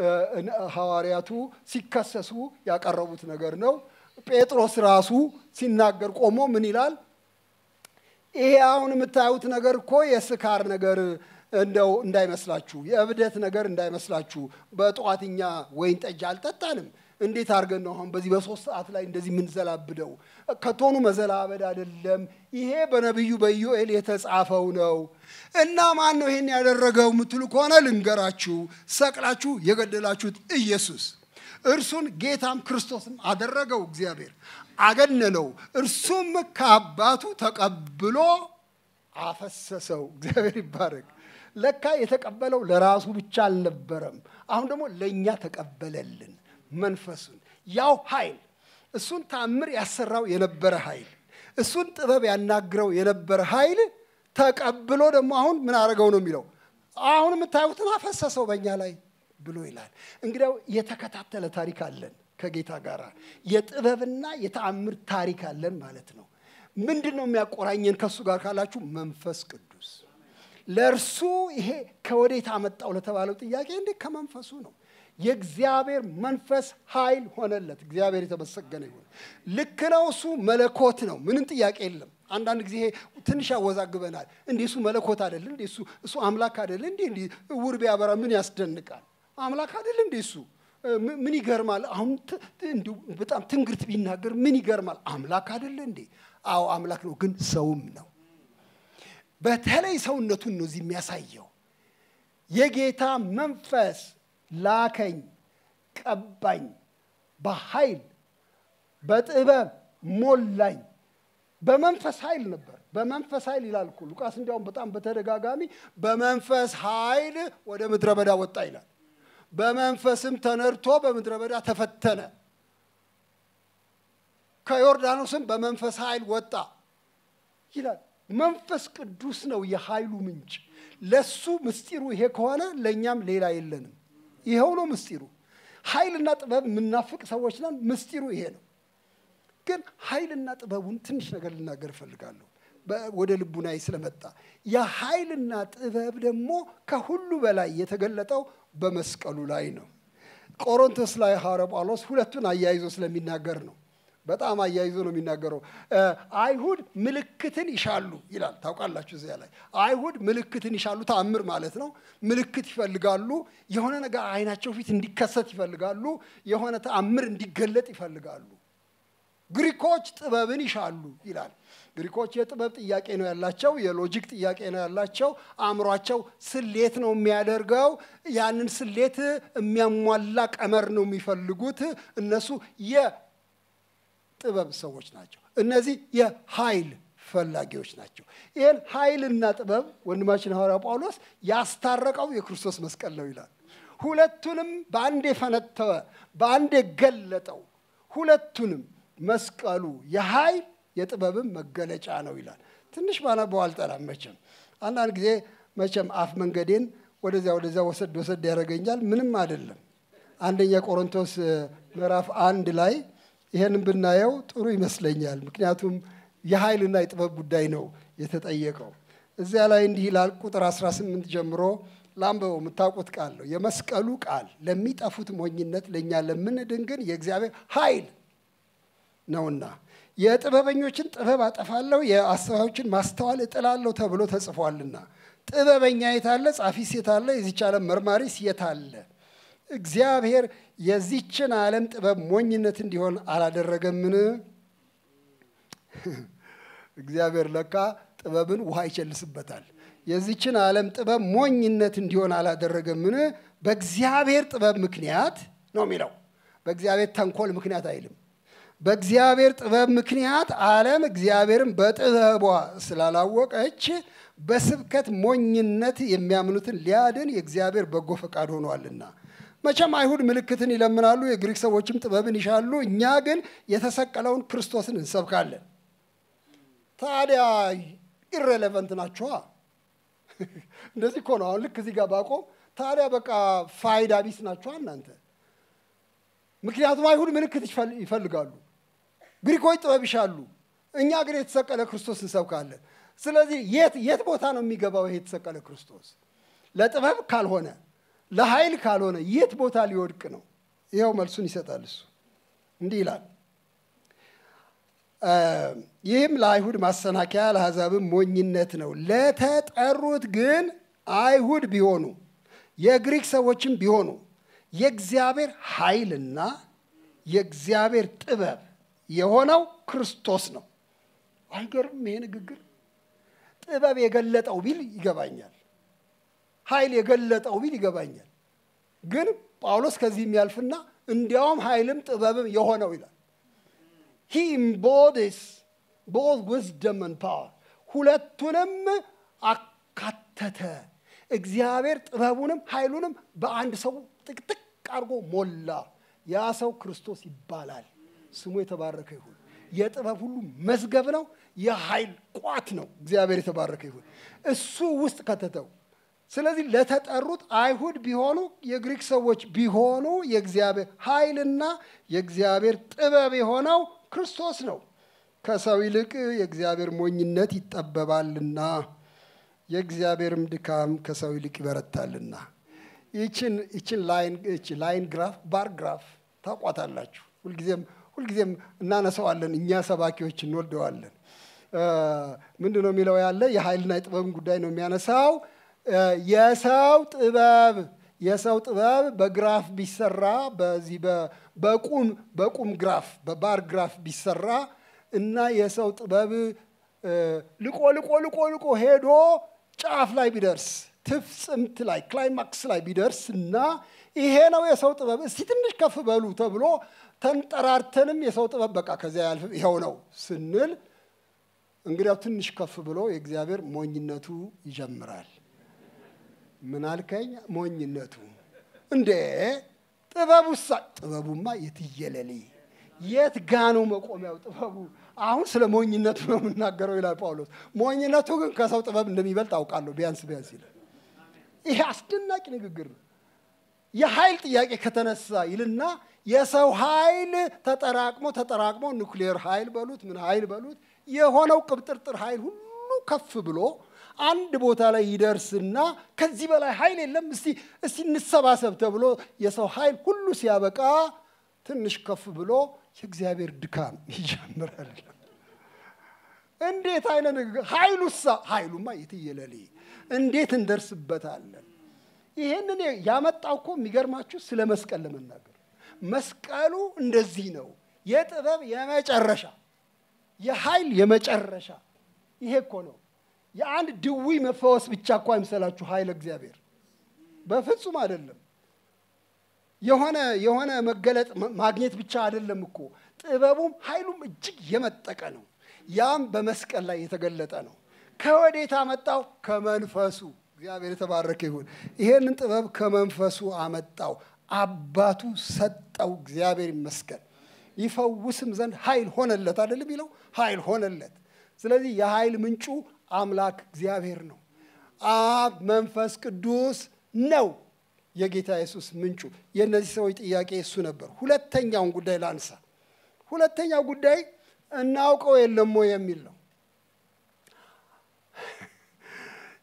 ሐዋርያቱ ሲከሰሱ ያቀረቡት ነገር ነው። ጴጥሮስ ራሱ ሲናገር ቆሞ ምን ይላል? ይሄ አሁን የምታዩት ነገር እኮ የስካር ነገር እንደው እንዳይመስላችሁ፣ የእብደት ነገር እንዳይመስላችሁ። በጠዋትኛ ወይን ጠጅ አልጠጣንም። እንዴት አድርገን ነው አሁን በዚህ በሶስት ሰዓት ላይ እንደዚህ የምንዘላብደው? ከቶኑ መዘላበድ አይደለም። ይሄ በነቢዩ በኢዮኤል የተጻፈው ነው። እና ማን ነው ይሄን ያደረገው የምትሉ ከሆነ ልንገራችሁ፣ ሰቅላችሁ የገደላችሁት ኢየሱስ እርሱን ጌታም ክርስቶስም አደረገው። እግዚአብሔር አገነነው። እርሱም ከአባቱ ተቀብሎ አፈሰሰው። እግዚአብሔር ይባረክ። ለካ የተቀበለው ለራሱ ብቻ አልነበረም። አሁን ደግሞ ለእኛ ተቀበለልን መንፈሱን። ያው ኃይል እሱን ታምር ያሰራው የነበረ ኃይል እሱን ጥበብ ያናግረው የነበረ ኃይል ተቀብሎ ደግሞ አሁን ምን አደረገው ነው የሚለው። አሁን የምታዩትን አፈሰሰው በእኛ ላይ ብሎ ይላል። እንግዲያው የተከታተለ ታሪክ አለን ከጌታ ጋር የጥበብና የተአምር ታሪክ አለን ማለት ነው። ምንድን ነው የሚያቆራኘን ከእሱ ጋር ካላችሁ መንፈስ ቅዱስ። ለእርሱ ይሄ ከወዴት አመጣው ለተባለው ጥያቄ እንዴ ከመንፈሱ ነው። የእግዚአብሔር መንፈስ ኃይል ሆነለት። እግዚአብሔር የተመሰገነ ይሁን። ልክ ነው። እሱ መለኮት ነው። ምንም ጥያቄ የለም። አንዳንድ ጊዜ ትንሽ ያወዛግበናል። እንዴ እሱ መለኮት አይደል እንዴ? እሱ እሱ አምላክ አይደል እንዴ? እንዴ እውር ቢያበራ ምን ያስደንቃል? አምላክ አይደል እንዴ? እሱ ምን ይገርማል? አሁን እንዲሁ በጣም ትንግርት ቢናገር ምን ይገርማል? አምላክ አይደለ እንዴ? አዎ አምላክ ነው፣ ግን ሰውም ነው። በተለይ ሰውነቱን ነው እዚህ የሚያሳየው። የጌታ መንፈስ ላከኝ፣ ቀባኝ፣ በኃይል በጥበብ ሞላኝ። በመንፈስ ኃይል ነበር። በመንፈስ ኃይል ይላል እኮ ሉቃስ። እንዲያውም በጣም በተደጋጋሚ በመንፈስ ኃይል ወደ ምድረ በዳ ወጣ ይላል። በመንፈስም ተነድቶ በምድረ በዳ ተፈተነ። ከዮርዳኖስም በመንፈስ ኃይል ወጣ ይላል። መንፈስ ቅዱስ ነው የኃይሉ ምንጭ። ለሱ ምስጢሩ ይሄ ከሆነ ለእኛም ሌላ የለንም። ይኸው ነው ምስጢሩ። ኃይልና ጥበብ የምናፍቅ ሰዎች ነን። ምስጢሩ ይሄ ነው። ግን ኃይልና ጥበቡን ትንሽ ነገር ልናገር እፈልጋለሁ ወደ ልቡናዬ ስለመጣ የኃይልና ጥበብ ደግሞ ከሁሉ በላይ የተገለጠው በመስቀሉ ላይ ነው። ቆሮንቶስ ላይ ሐዋርያ ጳውሎስ ሁለቱን አያይዞ ስለሚናገር ነው። በጣም አያይዞ ነው የሚናገረው። አይሁድ ምልክትን ይሻሉ ይላል። ታውቃላችሁ፣ እዚያ ላይ አይሁድ ምልክትን ይሻሉ፣ ተአምር ማለት ነው። ምልክት ይፈልጋሉ። የሆነ ነገር አይናቸው ፊት እንዲከሰት ይፈልጋሉ። የሆነ ተአምር እንዲገለጥ ይፈልጋሉ። ግሪኮች ጥበብን ይሻሉ ይላል። ግሪኮች የጥበብ ጥያቄ ነው ያላቸው፣ የሎጂክ ጥያቄ ነው ያላቸው። አእምሯቸው ስሌት ነው የሚያደርገው። ያንን ስሌት የሚያሟላ ቀመር ነው የሚፈልጉት። እነሱ የጥበብ ሰዎች ናቸው። እነዚህ የኃይል ፈላጊዎች ናቸው። ይህን ኃይልና ጥበብ ወንድማችን ሐዋርያ ጳውሎስ ያስታረቀው የክርስቶስ መስቀል ነው ይላል። ሁለቱንም በአንድ የፈነተወ በአንድ የገለጠው ሁለቱንም መስቀሉ የኃይል የጥበብም መገለጫ ነው ይላል። ትንሽ ባነበው አልጠላም። መቼም አንዳንድ ጊዜ መቼም አፍ መንገዴን ወደዚያ ወደዚያ ወሰድ ወሰድ ያደርገኛል። ምንም አይደለም። አንደኛ ቆሮንቶስ ምዕራፍ አንድ ላይ ይሄንን ብናየው ጥሩ ይመስለኛል። ምክንያቱም የኃይልና የጥበብ ጉዳይ ነው የተጠየቀው። እዚያ ላይ እንዲህ ይላል ቁጥር 18 ጀምሮ ላንበበው የምታውቁት ቃል ነው። የመስቀሉ ቃል ለሚጠፉት ሞኝነት፣ ለእኛ ለምንድን ግን የእግዚአብሔር ኃይል ነውና የጥበበኞችን ጥበብ አጠፋለሁ፣ የአስተዋዮችን ማስተዋል እጥላለሁ ተብሎ ተጽፏልና። ጥበበኛ የታለ? ጻፊስ የታለ? የዚች ዓለም መርማሪስ የታለ? እግዚአብሔር የዚችን ዓለም ጥበብ ሞኝነት እንዲሆን አላደረገምን? እግዚአብሔር ለካ ጥበብን ውሃ ይቸልስበታል። የዚችን ዓለም ጥበብ ሞኝነት እንዲሆን አላደረገምን? በእግዚአብሔር ጥበብ ምክንያት ነው የሚለው። በእግዚአብሔር ተንኮል ምክንያት አይልም። በእግዚአብሔር ጥበብ ምክንያት ዓለም እግዚአብሔርን በጥበቧ ስላላወቀች በስብከት ሞኝነት የሚያምኑትን ሊያድን የእግዚአብሔር በጎ ፈቃድ ሆኗልና። መቼም አይሁድ ምልክትን ይለምናሉ፣ የግሪክ ሰዎችም ጥበብን ይሻሉ። እኛ ግን የተሰቀለውን ክርስቶስን እንሰብካለን። ታዲያ ኢሬሌቨንት ናችኋ። እንደዚህ እኮ ነው። አሁን ልክ እዚህ ጋር ባቆም ታዲያ በቃ ፋይዳ ቢስ ናችኋ እናንተ። ምክንያቱም አይሁድ ምልክት ይፈልጋሉ፣ ግሪኮች ጥበብ ይሻሉ። እኛ ግን የተሰቀለ ክርስቶስ እንሰብካለን። ስለዚህ የት የት ቦታ ነው የሚገባው ይሄ የተሰቀለ ክርስቶስ? ለጥበብ ካልሆነ ለኃይል ካልሆነ የት ቦታ ሊወድቅ ነው? ይኸው መልሱን ይሰጣል እሱ እንዲህ ይላል ይህም ለአይሁድ ማሰናከያ ለአሕዛብም ሞኝነት ነው። ለተጠሩት ግን አይሁድ ቢሆኑ የግሪክ ሰዎችም ቢሆኑ የእግዚአብሔር ኃይልና የእግዚአብሔር ጥበብ የሆነው ክርስቶስ ነው። አይገርም? ይሄ ንግግር ጥበብ የገለጠው ቢል ይገባኛል። ኃይል የገለጠው ቢል ይገባኛል። ግን ጳውሎስ ከዚህ የሚያልፍና እንዲያውም ኃይልም ጥበብም የሆነው ይላል። ሂ ኢምቦዲስ ቦዝ ዊዝደምን ፓወር ሁለቱንም አካተተ። እግዚአብሔር ጥበቡንም ኃይሉንም በአንድ ሰው ጥቅጥቅ አድርጎ ሞላ። ያ ሰው ክርስቶስ ይባላል። ስሙ የተባረከ ይሁን። የጥበብ ሁሉ መዝገብ ነው። የኃይል ቋት ነው። እግዚአብሔር የተባረከ ይሁን። እሱ ውስጥ ከተተው። ስለዚህ ለተጠሩት አይሁድ ቢሆኑ የግሪክ ሰዎች ቢሆኑ የእግዚአብሔር ኃይልና የእግዚአብሔር ጥበብ የሆነው ክርስቶስ ነው። ከሰው ይልቅ የእግዚአብሔር ሞኝነት ይጠበባልና የእግዚአብሔርም ድካም ከሰው ይልቅ ይበረታልና። ይችን ይችን ላይን ግራፍ ባር ግራፍ ታቋታላችሁ። ሁልጊዜም ሁልጊዜም እናነሳዋለን። እኛ ሰባኪዎች እንወደዋለን። ምንድን ነው የሚለው ያለ የኃይልና የጥበብን ጉዳይ ነው የሚያነሳው። የሰው ጥበብ የሰው ጥበብ በግራፍ ቢሰራ በዚህ በቁም በቁም ግራፍ በባር ግራፍ ቢሰራ እና የሰው ጥበብ ልቆ ልቆ ልቆ ልቆ ሄዶ ጫፍ ላይ ቢደርስ ትፍጽምት ላይ ክላይማክስ ላይ ቢደርስ እና ይሄ ነው የሰው ጥበብ፣ እስቲ ትንሽ ከፍ በሉ ተብሎ ተንጠራርተንም የሰው ጥበብ በቃ ከዚያ ያልፍ ይኸው ነው ስንል እንግዲያው ትንሽ ከፍ ብሎ የእግዚአብሔር ሞኝነቱ ይጀምራል። ምን አልከኝ? ሞኝነቱ እንዴ ጥበቡሳ? ጥበቡማ የትየለሌ የት ጋ ነው መቆሚያው ጥበቡ? አሁን ስለ ሞኝነቱ ነው የምናገረው ይላል ጳውሎስ። ሞኝነቱ ግን ከሰው ጥበብ እንደሚበልጥ አውቃለሁ ቢያንስ ቢያንስ ይላል። ይሄ አስደናቂ ንግግር ነው። የኃይል ጥያቄ ከተነሳ ይልና የሰው ኃይል ተጠራቅሞ ተጠራቅሞ ኑክሌር ኃይል በሉት ምን ኃይል በሉት የሆነው ቅብጥርጥር ኃይል ሁሉ ከፍ ብሎ አንድ ቦታ ላይ ይደርስና ከዚህ በላይ ኃይል የለም፣ እስቲ እስቲ እንሰባሰብ ተብሎ የሰው ኃይል ሁሉ ሲያበቃ ትንሽ ከፍ ብሎ የእግዚአብሔር ድካም ይጀምራል። እንዴት አይነት ንግግር! ኃይሉሳ ኃይሉማ የትየለሌ እንዴት እንደርስበታለን? ይህንን ያመጣው እኮ የሚገርማችሁ ስለ መስቀል ለመናገር መስቀሉ እንደዚህ ነው። የጥበብ የመጨረሻ የኃይል የመጨረሻ ይሄ እኮ ነው። የአንድ ድዊ መፈወስ ብቻ እኮ አይምሰላችሁ ኃይለ እግዚአብሔር በፍጹም አይደለም። የሆነ የሆነ መገለጥ ማግኘት ብቻ አይደለም እኮ ጥበቡም ኃይሉም እጅግ የመጠቀ ነው። ያም በመስቀል ላይ የተገለጠ ነው። ከወዴት አመጣው? ከመንፈሱ። እግዚአብሔር የተባረከ ይሁን። ይሄንን ጥበብ ከመንፈሱ አመጣው፣ አባቱ ሰጠው። እግዚአብሔር ይመስገን። ይፈውስም ዘንድ ኃይል ሆነለት አይደለም የሚለው ኃይል ሆነለት። ስለዚህ የኃይል ምንጩ አምላክ እግዚአብሔር ነው። አብ መንፈስ ቅዱስ ነው የጌታ ኢየሱስ ምንጩ። የእነዚህ ሰዎች ጥያቄ እሱ ነበር። ሁለተኛውን ጉዳይ ላንሳ። ሁለተኛው ጉዳይ እናውቀው የለም ወይ የሚል ነው።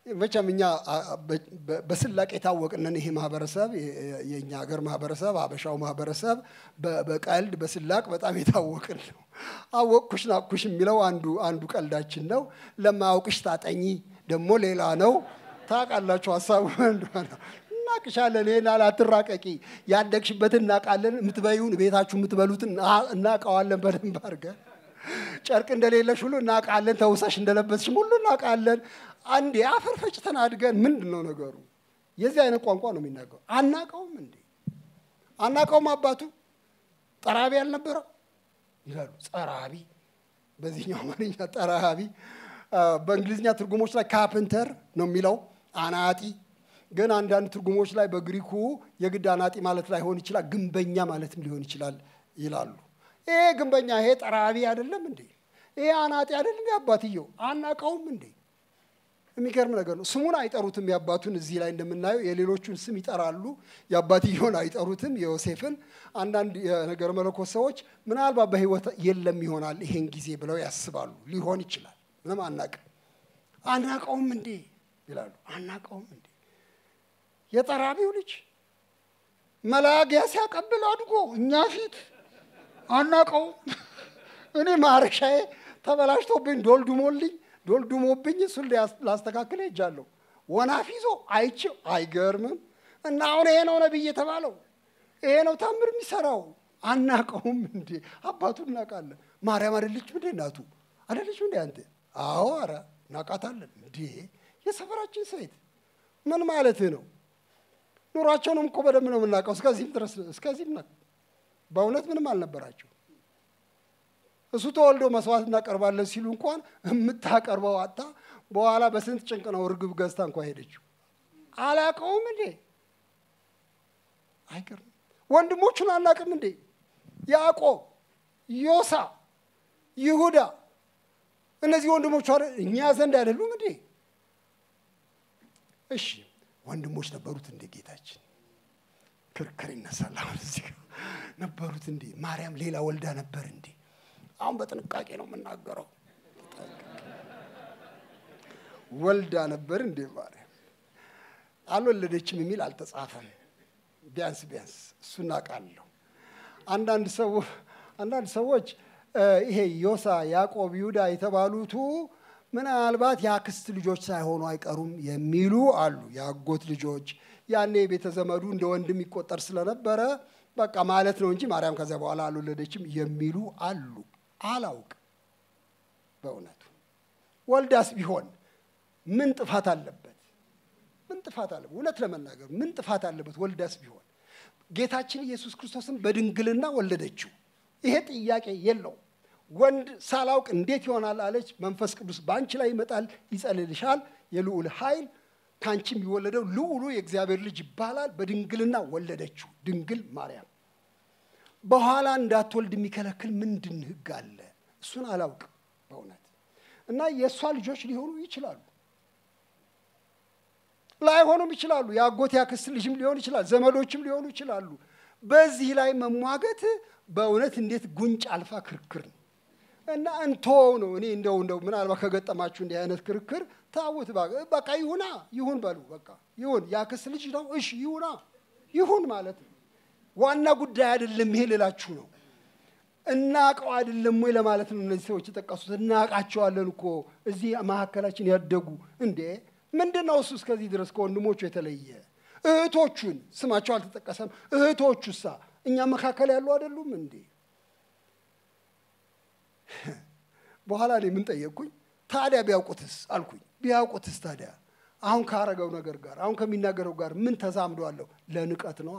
መቼም እኛ በስላቅ የታወቅነን ይሄ ማህበረሰብ የእኛ ሀገር ማህበረሰብ አበሻው ማህበረሰብ በቀልድ በስላቅ በጣም የታወቅን ነው። አወቅኩሽ ናቅኩሽ የሚለው አንዱ አንዱ ቀልዳችን ነው። ለማያውቅሽ ታጠኚ ደግሞ ሌላ ነው። ታውቃላችሁ ሀሳቡ እንደሆነ እናቅሻለን። ይሄን አላትራቀቂ ያደግሽበትን እናውቃለን። የምትበዩን ቤታችሁ የምትበሉትን እናውቀዋለን በደንብ አድርገን ጨርቅ እንደሌለሽ ሁሉ እናውቃለን። ተውሰሽ እንደለበስሽም ሁሉ እናውቃለን። አንዴ አፈር ፈጭተን አድገን ምንድን ነው ነገሩ? የዚህ አይነት ቋንቋ ነው የሚናገሩ። አናውቀውም እንዴ አናውቀውም። አባቱ ጠራቢ አልነበረው ይላሉ። ጸራቢ በዚህኛው አማርኛ ጠራቢ፣ በእንግሊዝኛ ትርጉሞች ላይ ካፕንተር ነው የሚለው አናጢ። ግን አንዳንድ ትርጉሞች ላይ በግሪኩ የግድ አናጢ ማለት ላይሆን ይችላል፣ ግንበኛ ማለትም ሊሆን ይችላል ይላሉ። ይሄ ግንበኛ ይሄ ጠራቢ አይደለም እንዴ? ይሄ አናጢ አይደለም እንዴ? አባትየው አናውቀውም እንዴ? የሚገርም ነገር ነው። ስሙን አይጠሩትም። የአባቱን እዚህ ላይ እንደምናየው የሌሎቹን ስም ይጠራሉ፣ የአባትየውን አይጠሩትም። የዮሴፍን አንዳንድ የነገር መለኮት ሰዎች ምናልባት በሕይወት የለም ይሆናል ይሄን ጊዜ ብለው ያስባሉ። ሊሆን ይችላል። ምንም አናቅም። አናቀውም እንዴ ይላሉ። አናቀውም እንዴ የጠራቢው ልጅ መላጊያ ሲያቀብል አድጎ እኛ ፊት አናቀውም። እኔ ማረሻዬ ተበላሽቶብኝ ዶልዱሞልኝ ዶልዱሞብኝ እሱን ላስተካክል ሄጃለሁ። ወናፍ ይዞ አይቼው አይገርምም። እና አሁን ይሄ ነው ነቢይ የተባለው ይሄ ነው ታምር የሚሰራው። አናቀውም እንዴ? አባቱ እናውቃለን። ማርያም አይደለችም እንዴ እናቱ አይደለችም እንዴ አንተ? አዎ፣ ኧረ እናውቃታለን። እንዴ የሰፈራችን ሴት ምን ማለት ነው? ኑሯቸውንም እኮ በደንብ ነው የምናውቀው። እስከዚህም ድረስ እስከዚህም በእውነት ምንም አልነበራቸው። እሱ ተወልዶ መስዋዕት እናቀርባለን ሲሉ እንኳን የምታቀርበው አጣ። በኋላ በስንት ጭንቅ ነው እርግብ ገዝታ እንኳ ሄደችው። አላቀውም እንዴ? አይገርም። ወንድሞቹን አናቅም እንዴ? ያዕቆብ፣ ዮሳ፣ ይሁዳ እነዚህ ወንድሞቹ እኛ ዘንድ አይደሉም እንዴ? እሺ ወንድሞች ነበሩት እንዴ? ጌታችን ክርክር ይነሳል። አሁን እዚህ ነበሩት እንዴ? ማርያም ሌላ ወልዳ ነበር እንዴ? አሁን በጥንቃቄ ነው የምናገረው። ወልዳ ነበር እንዴ ማርያም? አልወለደችም የሚል አልተጻፈም። ቢያንስ ቢያንስ እሱ እናውቃለሁ። አንዳንድ ሰው አንዳንድ ሰዎች ይሄ ዮሳ፣ ያዕቆብ፣ ይሁዳ የተባሉቱ ምናልባት የአክስት ልጆች ሳይሆኑ አይቀሩም የሚሉ አሉ። የአጎት ልጆች ያኔ ቤተ ዘመዱ እንደ ወንድም ይቆጠር ስለነበረ በቃ ማለት ነው እንጂ ማርያም ከዚያ በኋላ አልወለደችም የሚሉ አሉ። አላውቅ በእውነቱ ወልዳስ ቢሆን ምን ጥፋት አለበት? ምን ጥፋት አለበት? እውነት ለመናገር ምን ጥፋት አለበት? ወልዳስ ቢሆን ጌታችን ኢየሱስ ክርስቶስን በድንግልና ወለደችው። ይሄ ጥያቄ የለው። ወንድ ሳላውቅ እንዴት ይሆናል አለች። መንፈስ ቅዱስ በአንቺ ላይ ይመጣል፣ ይጸልልሻል፣ የልዑል ኃይል ከአንቺ የሚወለደው ልዑሉ የእግዚአብሔር ልጅ ይባላል። በድንግልና ወለደችው ድንግል ማርያም። በኋላ እንዳትወልድ የሚከለክል ምንድን ሕግ አለ? እሱን አላውቅም በእውነት እና የእሷ ልጆች ሊሆኑ ይችላሉ፣ ላይሆኑም ይችላሉ። የአጎት ያክስት ልጅም ሊሆን ይችላል፣ ዘመዶችም ሊሆኑ ይችላሉ። በዚህ ላይ መሟገት በእውነት እንዴት ጉንጭ አልፋ ክርክር ነው እና እንቶ ነው። እኔ እንደው እንደው ምናልባት ከገጠማችሁ እንዲህ አይነት ክርክር ታውት በቃ ይሁና ይሁን በሉ በቃ ይሁን። ያክስት ልጅ ነው እሺ ይሁና ይሁን ማለት ነው። ዋና ጉዳይ አይደለም ይሄ ልላችሁ ነው። እናቀው አይደለም ወይ ለማለት ነው። እነዚህ ሰዎች የጠቀሱት እናቃቸዋለን እኮ እዚህ መካከላችን ያደጉ እንዴ ምንድን ነው እሱ እስከዚህ ድረስ ከወንድሞቹ የተለየ እህቶቹን ስማቸው አልተጠቀሰም። እህቶቹሳ እኛ መካከል ያሉ አይደሉም እንዴ? በኋላ እኔ ምን ጠየቅኩኝ? ታዲያ ቢያውቁትስ አልኩኝ። ቢያውቁትስ ታዲያ አሁን ካረገው ነገር ጋር አሁን ከሚናገረው ጋር ምን ተዛምዶ አለው? ለንቀት ነዋ።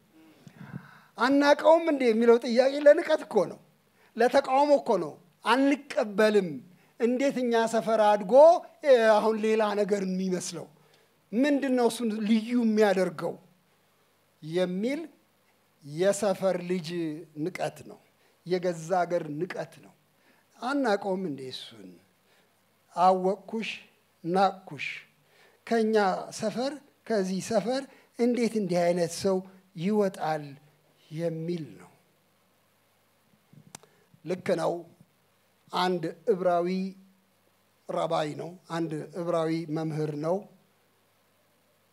አናቀውም እንዴ የሚለው ጥያቄ ለንቀት እኮ ነው፣ ለተቃውሞ እኮ ነው። አንቀበልም። እንዴት እኛ ሰፈር አድጎ አሁን ሌላ ነገር የሚመስለው ምንድን ነው? እሱን ልዩ የሚያደርገው የሚል የሰፈር ልጅ ንቀት ነው። የገዛ ሀገር ንቀት ነው። አናቀውም እንዴ እሱን አወቅኩሽ፣ ናቅኩሽ። ከእኛ ሰፈር ከዚህ ሰፈር እንዴት እንዲህ አይነት ሰው ይወጣል የሚል ነው። ልክ ነው። አንድ ዕብራዊ ረባይ ነው። አንድ ዕብራዊ መምህር ነው።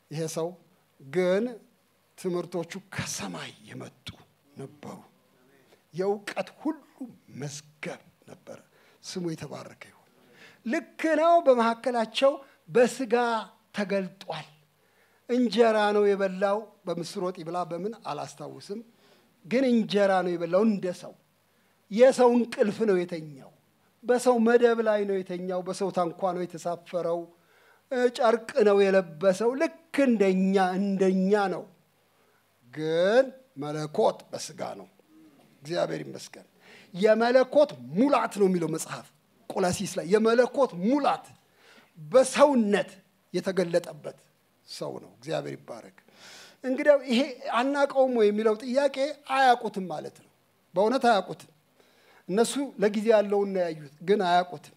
ይሄ ሰው ግን ትምህርቶቹ ከሰማይ የመጡ ነበሩ። የእውቀት ሁሉ መዝገብ ነበረ። ስሙ የተባረከ ይሁን። ልክ ነው። በመካከላቸው በስጋ ተገልጧል። እንጀራ ነው የበላው። በምስር ወጥ ይብላ በምን አላስታውስም፣ ግን እንጀራ ነው የበላው እንደ ሰው። የሰው እንቅልፍ ነው የተኛው። በሰው መደብ ላይ ነው የተኛው። በሰው ታንኳ ነው የተሳፈረው። ጨርቅ ነው የለበሰው። ልክ እንደኛ እንደኛ ነው። ግን መለኮት በስጋ ነው። እግዚአብሔር ይመስገን። የመለኮት ሙላት ነው የሚለው መጽሐፍ ቆላሲስ ላይ የመለኮት ሙላት በሰውነት የተገለጠበት ሰው ነው። እግዚአብሔር ይባረክ። እንግዲያው ይሄ አናቀውም ወይ የሚለው ጥያቄ አያውቁትም ማለት ነው። በእውነት አያውቁትም። እነሱ ለጊዜ ያለውን ነው ያዩት፣ ግን አያውቁትም።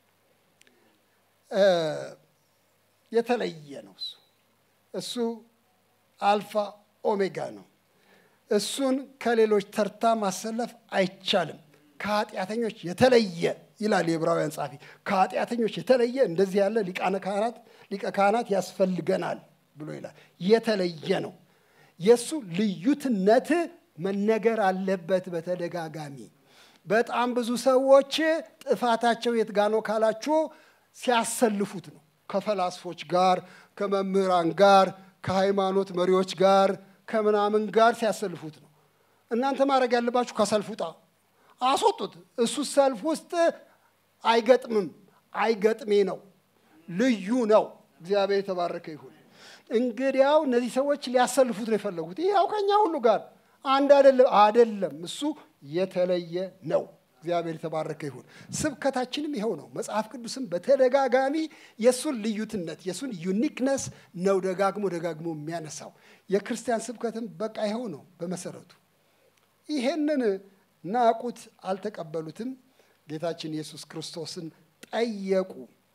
የተለየ ነው እሱ እሱ አልፋ ኦሜጋ ነው። እሱን ከሌሎች ተርታ ማሰለፍ አይቻልም። ከኃጢአተኞች የተለየ ይላል የዕብራውያን ጸሐፊ። ከኃጢአተኞች የተለየ እንደዚህ ያለ ሊቃነ ካህናት ሊቀ ካህናት ያስፈልገናል ብሎ ይላል። የተለየ ነው። የእሱ ልዩትነት መነገር አለበት በተደጋጋሚ። በጣም ብዙ ሰዎች ጥፋታቸው የት ጋ ነው ካላችሁ ሲያሰልፉት ነው። ከፈላስፎች ጋር፣ ከመምህራን ጋር፣ ከሃይማኖት መሪዎች ጋር፣ ከምናምን ጋር ሲያሰልፉት ነው። እናንተ ማድረግ ያለባችሁ ከሰልፍ ውጣ፣ አስወጡት። እሱ ሰልፍ ውስጥ አይገጥምም። አይገጥሜ ነው፣ ልዩ ነው። እግዚአብሔር የተባረከ ይሁን። እንግዲያው እነዚህ ሰዎች ሊያሰልፉት ነው የፈለጉት። ይኸው ከኛ ሁሉ ጋር አንድ አይደለም አይደለም። እሱ የተለየ ነው። እግዚአብሔር የተባረከ ይሁን። ስብከታችንም ይኸው ነው። መጽሐፍ ቅዱስም በተደጋጋሚ የእሱን ልዩትነት የእሱን ዩኒክነስ ነው ደጋግሞ ደጋግሞ የሚያነሳው። የክርስቲያን ስብከትም በቃ ይኸው ነው በመሰረቱ። ይሄንን ናቁት፣ አልተቀበሉትም። ጌታችን ኢየሱስ ክርስቶስን ጠየቁ።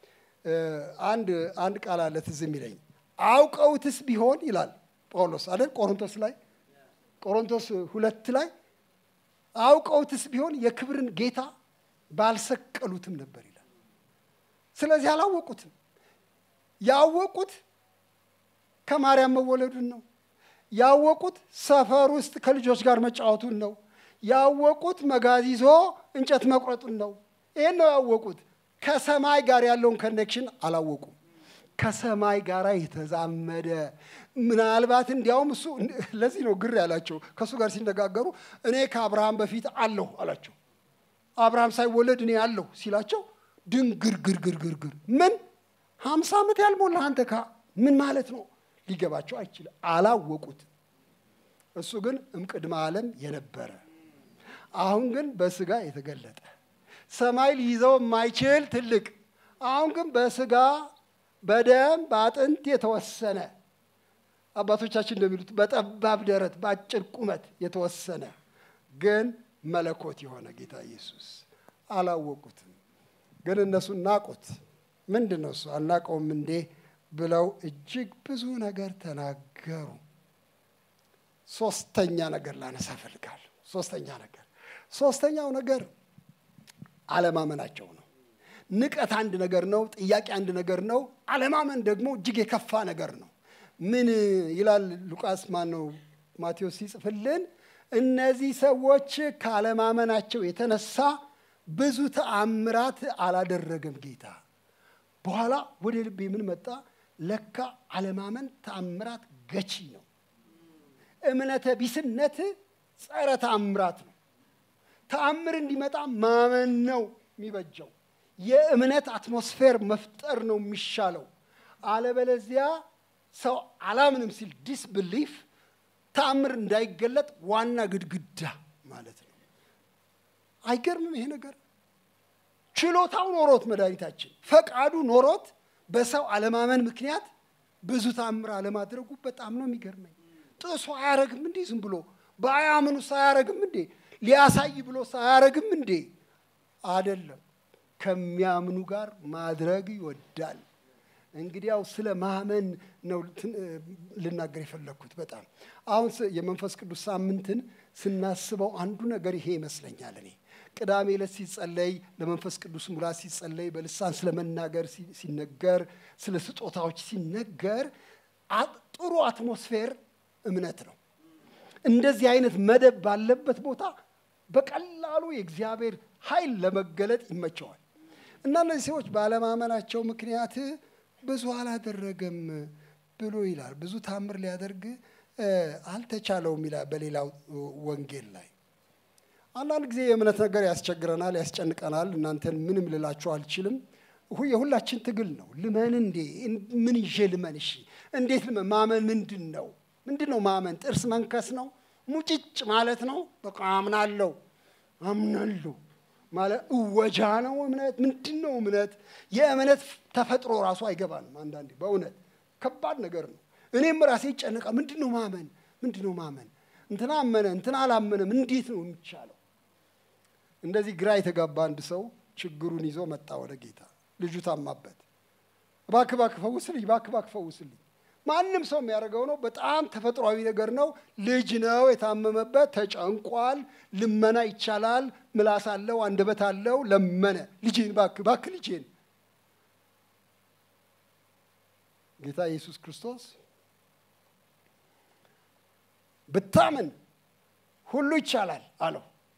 አንድ አንድ ቃል አለ ትዝ የሚለኝ አውቀውትስ ቢሆን ይላል ጳውሎስ አይደል ቆሮንቶስ ላይ ቆሮንቶስ ሁለት ላይ አውቀውትስ ቢሆን የክብርን ጌታ ባልሰቀሉትም ነበር ይላል። ስለዚህ አላወቁትም። ያወቁት ከማርያም መወለዱን ነው። ያወቁት ሰፈር ውስጥ ከልጆች ጋር መጫወቱን ነው። ያወቁት መጋዝ ይዞ እንጨት መቁረጡን ነው። ይህን ነው ያወቁት። ከሰማይ ጋር ያለውን ኮኔክሽን አላወቁም። ከሰማይ ጋር የተዛመደ ምናልባት እንዲያውም እሱ ለዚህ ነው ግር ያላቸው። ከእሱ ጋር ሲነጋገሩ እኔ ከአብርሃም በፊት አለሁ አላቸው። አብርሃም ሳይወለድ እኔ አለሁ ሲላቸው ድንግርግርግርግርግር ምን ሀምሳ ዓመት ያልሞላ አንተ ካ ምን ማለት ነው? ሊገባቸው አይችልም። አላወቁት። እሱ ግን እምቅድመ ዓለም የነበረ አሁን ግን በስጋ የተገለጠ ሰማይ ሊይዘው የማይችል ትልቅ አሁን ግን በስጋ በደም በአጥንት የተወሰነ አባቶቻችን እንደሚሉት በጠባብ ደረት በአጭር ቁመት የተወሰነ ግን መለኮት የሆነ ጌታ ኢየሱስ አላወቁትም። ግን እነሱ ናቁት። ምንድን ነው እሱ አናቀውም እንዴ ብለው እጅግ ብዙ ነገር ተናገሩ። ሶስተኛ ነገር ላነሳ እፈልጋለሁ። ሶስተኛ ነገር ሶስተኛው ነገር አለማመናቸው ነው። ንቀት አንድ ነገር ነው። ጥያቄ አንድ ነገር ነው። አለማመን ደግሞ እጅግ የከፋ ነገር ነው። ምን ይላል ሉቃስ ማን ነው ማቴዎስ ሲጽፍልን እነዚህ ሰዎች ካለማመናቸው የተነሳ ብዙ ተአምራት አላደረገም ጌታ። በኋላ ወደ ልቤ ምን መጣ? ለካ አለማመን ተአምራት ገቺ ነው። እምነተ ቢስነት ጸረ ተአምራት ነው። ተአምር እንዲመጣ ማመን ነው የሚበጀው። የእምነት አትሞስፌር መፍጠር ነው የሚሻለው። አለበለዚያ ሰው አላምንም ሲል ዲስብሊፍ ተአምር እንዳይገለጥ ዋና ግድግዳ ማለት ነው። አይገርምም ይሄ ነገር? ችሎታው ኖሮት መድኃኒታችን ፈቃዱ ኖሮት በሰው አለማመን ምክንያት ብዙ ተአምር አለማድረጉ በጣም ነው የሚገርመኝ። ጥሶ አያረግም እንዴ? ዝም ብሎ በአያምኑ ሳያረግም እንዴ? ሊያሳይ ብሎ ሳያረግም እንዴ? አደለም። ከሚያምኑ ጋር ማድረግ ይወዳል። እንግዲያው ስለ ማመን ነው ልናገር የፈለግኩት። በጣም አሁን የመንፈስ ቅዱስ ሳምንትን ስናስበው አንዱ ነገር ይሄ ይመስለኛል። እኔ ቅዳሜ ዕለት ሲጸለይ ለመንፈስ ቅዱስ ሙላት ሲጸለይ በልሳን ስለ መናገር ሲነገር ስለ ስጦታዎች ሲነገር ጥሩ አትሞስፌር እምነት ነው። እንደዚህ አይነት መደብ ባለበት ቦታ በቀላሉ የእግዚአብሔር ኃይል ለመገለጥ ይመቸዋል። እና እነዚህ ሰዎች ባለማመናቸው ምክንያት ብዙ አላደረገም ብሎ ይላል። ብዙ ታምር ሊያደርግ አልተቻለውም ይላል በሌላው ወንጌል ላይ። አንዳንድ ጊዜ የእምነት ነገር ያስቸግረናል፣ ያስጨንቀናል። እናንተን ምንም ልላችሁ አልችልም። የሁላችን ትግል ነው። ልመን እንዴ? ምን ይዤ ልመን? እሺ እንዴት ልመን? ማመን ምንድን ነው? ምንድን ነው ማመን? ጥርስ መንከስ ነው? ሙጭጭ ማለት ነው? በቃ አምናለሁ አምናለሁ ማለት እወጃ ነው እምነት? ምንድን ነው እምነት? የእምነት ተፈጥሮ ራሱ አይገባንም። አንዳንዴ በእውነት ከባድ ነገር ነው። እኔም ራሴ ይጨነቃ። ምንድን ነው ማመን? ምንድን ነው ማመን? እንትና አመነ እንትና አላመነም፣ እንዴት ነው የሚቻለው? እንደዚህ ግራ የተጋባ አንድ ሰው ችግሩን ይዞ መጣ ወደ ጌታ። ልጁ ታማበት፣ እባክህ እባክህ ፈውስልኝ፣ እባክህ እባክህ ፈውስልኝ። ማንም ሰው የሚያደርገው ነው። በጣም ተፈጥሯዊ ነገር ነው። ልጅ ነው የታመመበት፣ ተጨንቋል። ልመና ይቻላል። ምላስ አለው፣ አንደበት አለው። ለመነ። ልጄን እባክህ እባክህ ልጄን። ጌታ ኢየሱስ ክርስቶስ ብታምን ሁሉ ይቻላል አለው።